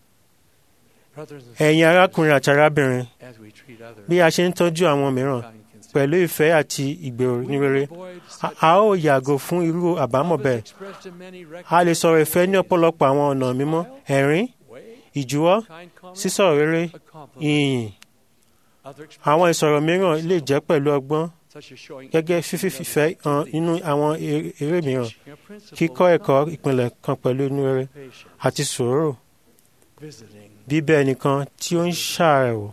Brothers and ẹ̀yin sisters, arákùnrin àti arábìnrin as we treat others, bí a ṣe ń tọ́jú àwọn mìíràn kind consideration, pẹ̀lú ìfẹ́ àti ìgbèrò we ní will rere avoid a such a ó yàgò fún irú àbámọ̀ love is bẹ́ẹ̀ expressed in many a lè sọ̀rọ̀ ìfẹ́ ní recognizable ọ̀pọ̀lọpọ̀ àwọn ọ̀nà mímọ́ ẹ̀rín ways. ìjúwọ́ Kind comment, sísọ̀rọ̀ rere a compliment. ìyìn Other expressions àwọn ìsọ̀rọ̀ mìíràn lè jẹ́ pẹ̀lú ọgbọ́n such as showing gẹ́gẹ́ interest in fífi others' ìfẹ́ hàn activities, nínú àwọn eré eré mìíràn teaching a principle kíkọ́ of ẹ̀kọ́ knowledge, ìpìlẹ̀ kan pẹ̀lú inú rere patience, àti sùúrù visiting, bíbẹ̀ ẹnìkan tí ó ń ṣàrẹ̀wò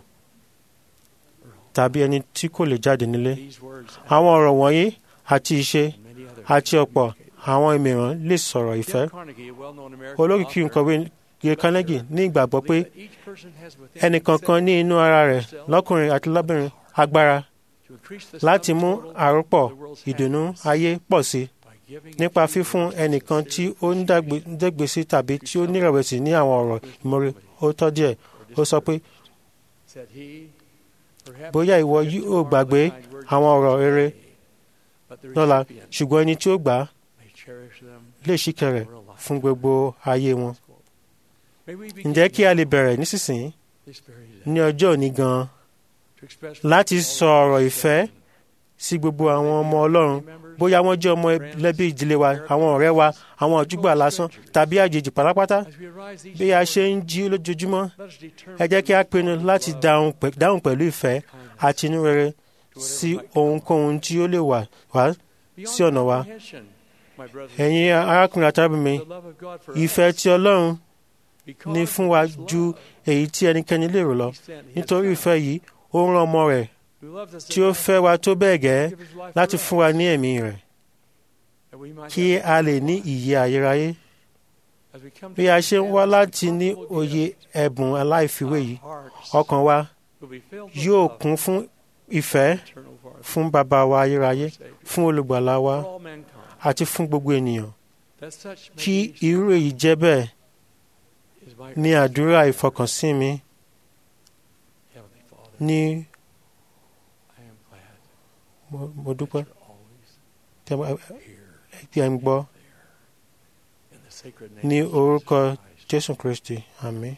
tàbí ẹni tí kò lè jáde nílé these words àwọn ọ̀rọ̀ wọ̀nyí àti ìṣe and many others àti ọ̀pọ̀ àwọn mìíràn lè sọ̀rọ̀ ìfẹ́ Dale Carnegie, a well-known American olókìkí author, nkọ̀wé Gay Carnegie ní ìgbàgbọ́ pé believed that each person has within ẹnìkankan ní inú ara rẹ̀ lọ́kùnrin àti lóbìnrin agbára to increase the láti sum mú total àròpọ̀ of the world's ìdùnnú happiness ayé pọ̀ sí by nípa fífún ẹnìkan tí ó ń dàgbé- dẹ́gbèsí tàbí tí ó nírẹ̀wẹ̀sì ní àwọn ọ̀rọ̀ ìmoore ó tọ́ díẹ̀ ó sọ pé said he, perhaps bóyá ìwọ yóò gbàgbé àwọn ọ̀rọ̀ rere but the lọ́la recipient ṣùgbọ́n ẹni tí ó gbà á may cherish them. lè ṣìkẹ̀rẹ̀ fún gbogbo ayé wọn. May we begin ǹjẹ́ kí a lè bẹ̀rẹ̀ nísinsìnyí this very day ní ọjọ́ òní gan-an to express láti sọ ọ̀rọ̀ ìfẹ́ sí gbogbo àwọn ọmọ ọlọ́run bóyá wọ́n jẹ́ ọmọ ẹlẹ́bí ìdílé wa àwọn ọ̀rẹ́ wa àwọn àjúgbà lásán tàbí àjèjì pátápátá as we arise each bí a ṣe ń jí lójoojúmọ́ let us determine ẹ jẹ́ kí a pinnu láti dáhùn pẹ̀- dáhùn pẹ̀lú ìfẹ́ àti inú rere sí ohunkóhun tí ó lè wà wá sí ọ̀nà wa comprehension, my brothers ẹ̀yin arákùnrin àtàbí mi the love of God for ìfẹ́ us tí ọlọ́run because ní fún wa of his ju love. èyí tí ẹnikẹ́ni lè rò lọ He sent his nítorí son, ìfẹ́ yìí ó rán ọmọ rẹ̀ who loved us tí ó enough fẹ́ wa tó bẹ́ẹ̀ gẹ́ to give his life láti for fún wa ní ẹ̀mí rẹ̀ that we might kí have a lè ní ìyè ayérayé as we come bí to a ṣe ń wá understand láti this ní wonderful òye gift, ẹ̀bùn aláìfiwé yìí our hearts ọkàn wa will be filled with yóò love kún fún ìfẹ́ eternal Father, fún bàbá wa ayérayé Savior, fún olùgbàlà wa for all mankind. àti fún gbogbo ènìyàn That such may kí be irú èyí jẹ́ bẹ́ẹ̀ is my ní àdúrà ìfọkànsìn mi Heavenly Father. ní I am glad mo- mo dúpẹ́ you're always tí ẹ bá- here tí ẹ ń gbọ́ in the sacred name ní of Jesus orúkọ Christ. jésù kristi àmín.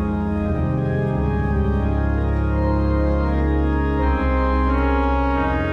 Thank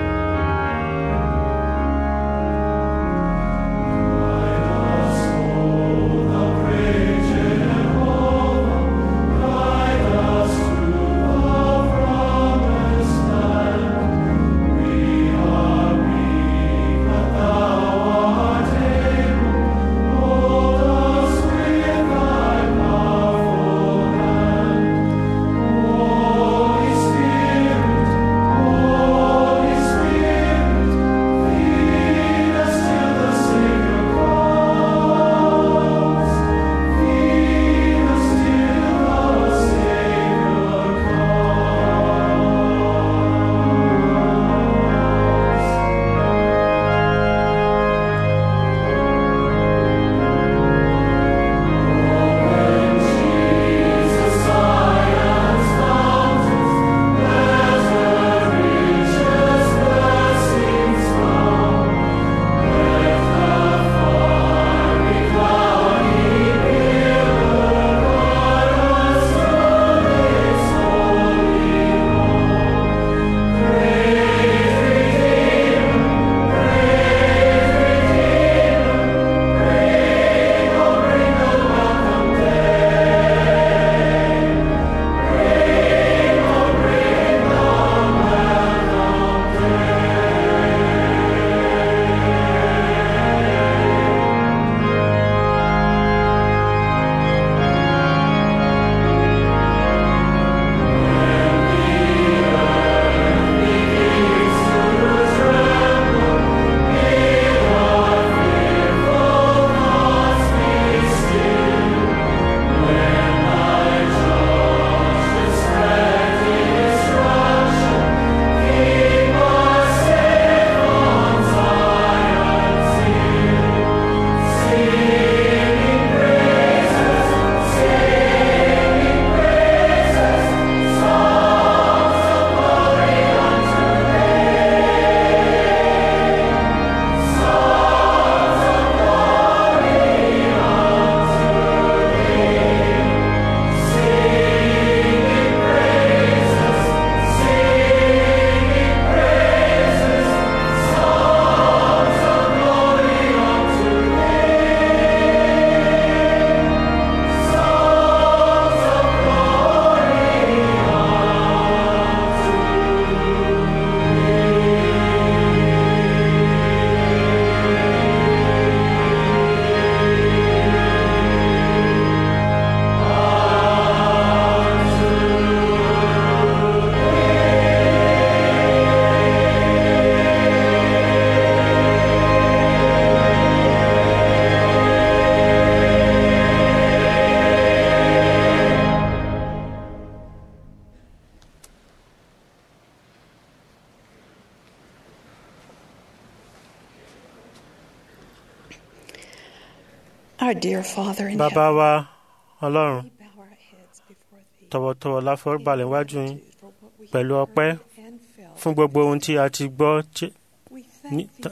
Our dear Father in bàbá heaven, wa ọlọ́run tọ̀wọ̀tọ̀wọ̀ la foríbalẹ̀ wájú yín pẹ̀lú ọpẹ́ fún gbogbo ohun tí a ti gbọ́ tí- ní- ta-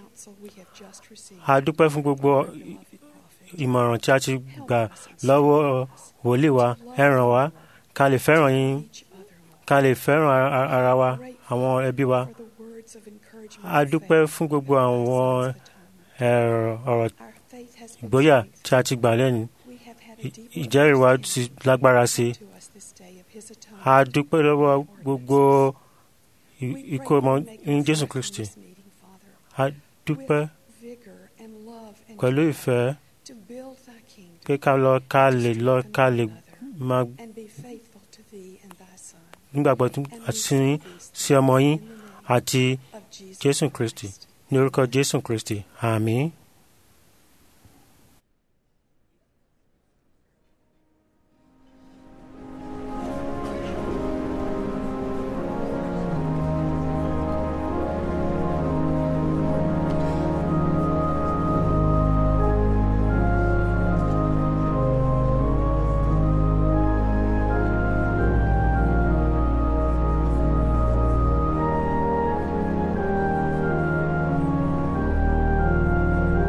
a dúpẹ́ fún gbogbo ìmọ̀ràn tí a ti gbà lọ́wọ́ wòlíì wa ẹ ràn wá ká lè fẹ́ràn yín ká lè fẹ́ràn ara- ara wa àwọn ẹbí wa a dúpẹ́ fún gbogbo àwọn ẹ̀rọ- ọ̀rọ̀ ìgboyà tí a ti gbà lẹ́nu Ì- ìjẹ́rìí wa ti lágbára sí i a dúpẹ́ lọ́wọ́ gbogbo i- ikú ọmọ ní Jésù Kristi a dúpẹ́ pẹ̀lú ìfẹ́ pé ká lọ ká lè lọ ká lè máa nígbàgbọ́ tún àti sí yín sí ọmọ yín àti Jésù Kristi ní orúkọ Jésù Kristi àmín. Thank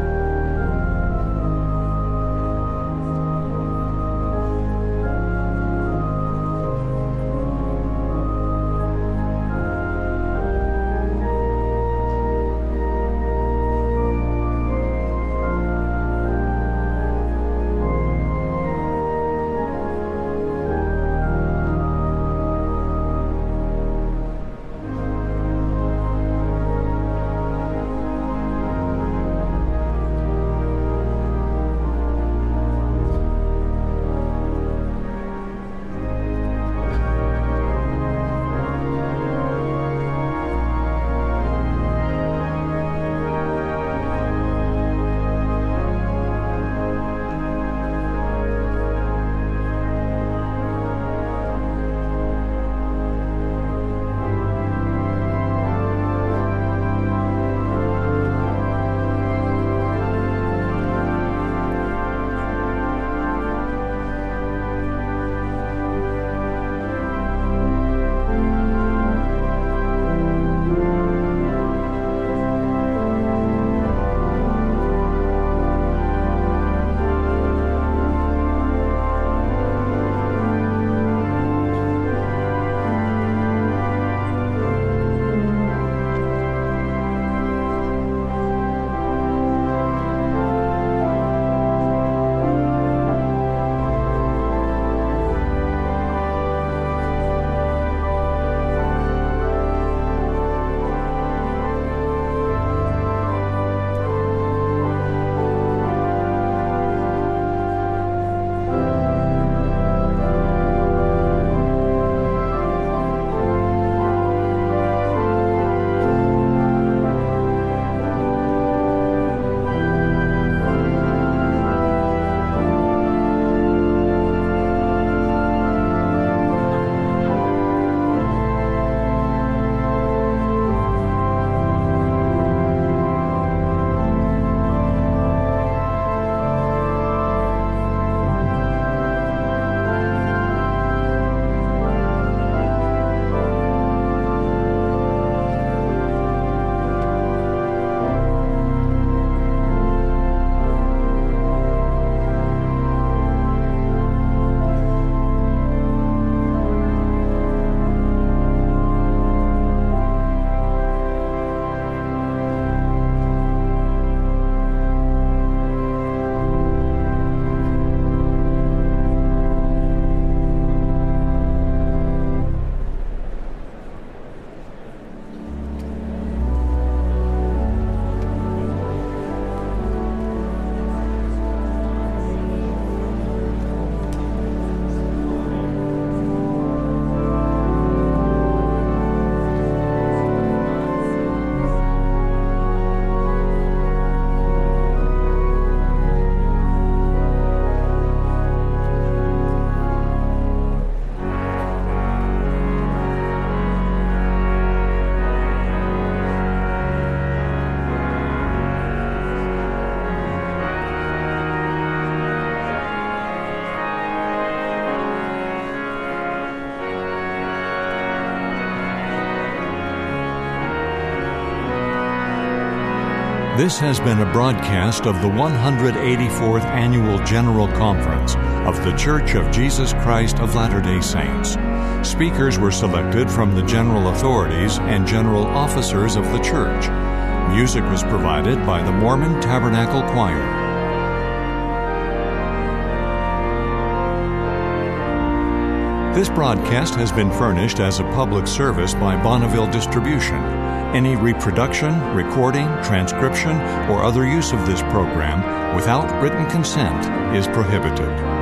This has been a broadcast of the 184th Annual General Conference of The Church of Jesus Christ of Latter day Saints. Speakers were selected from the general authorities and general officers of the church. Music was provided by the Mormon Tabernacle Choir. This broadcast has been furnished as a public service by Bonneville Distribution. Any reproduction, recording, transcription, or other use of this program without written consent is prohibited.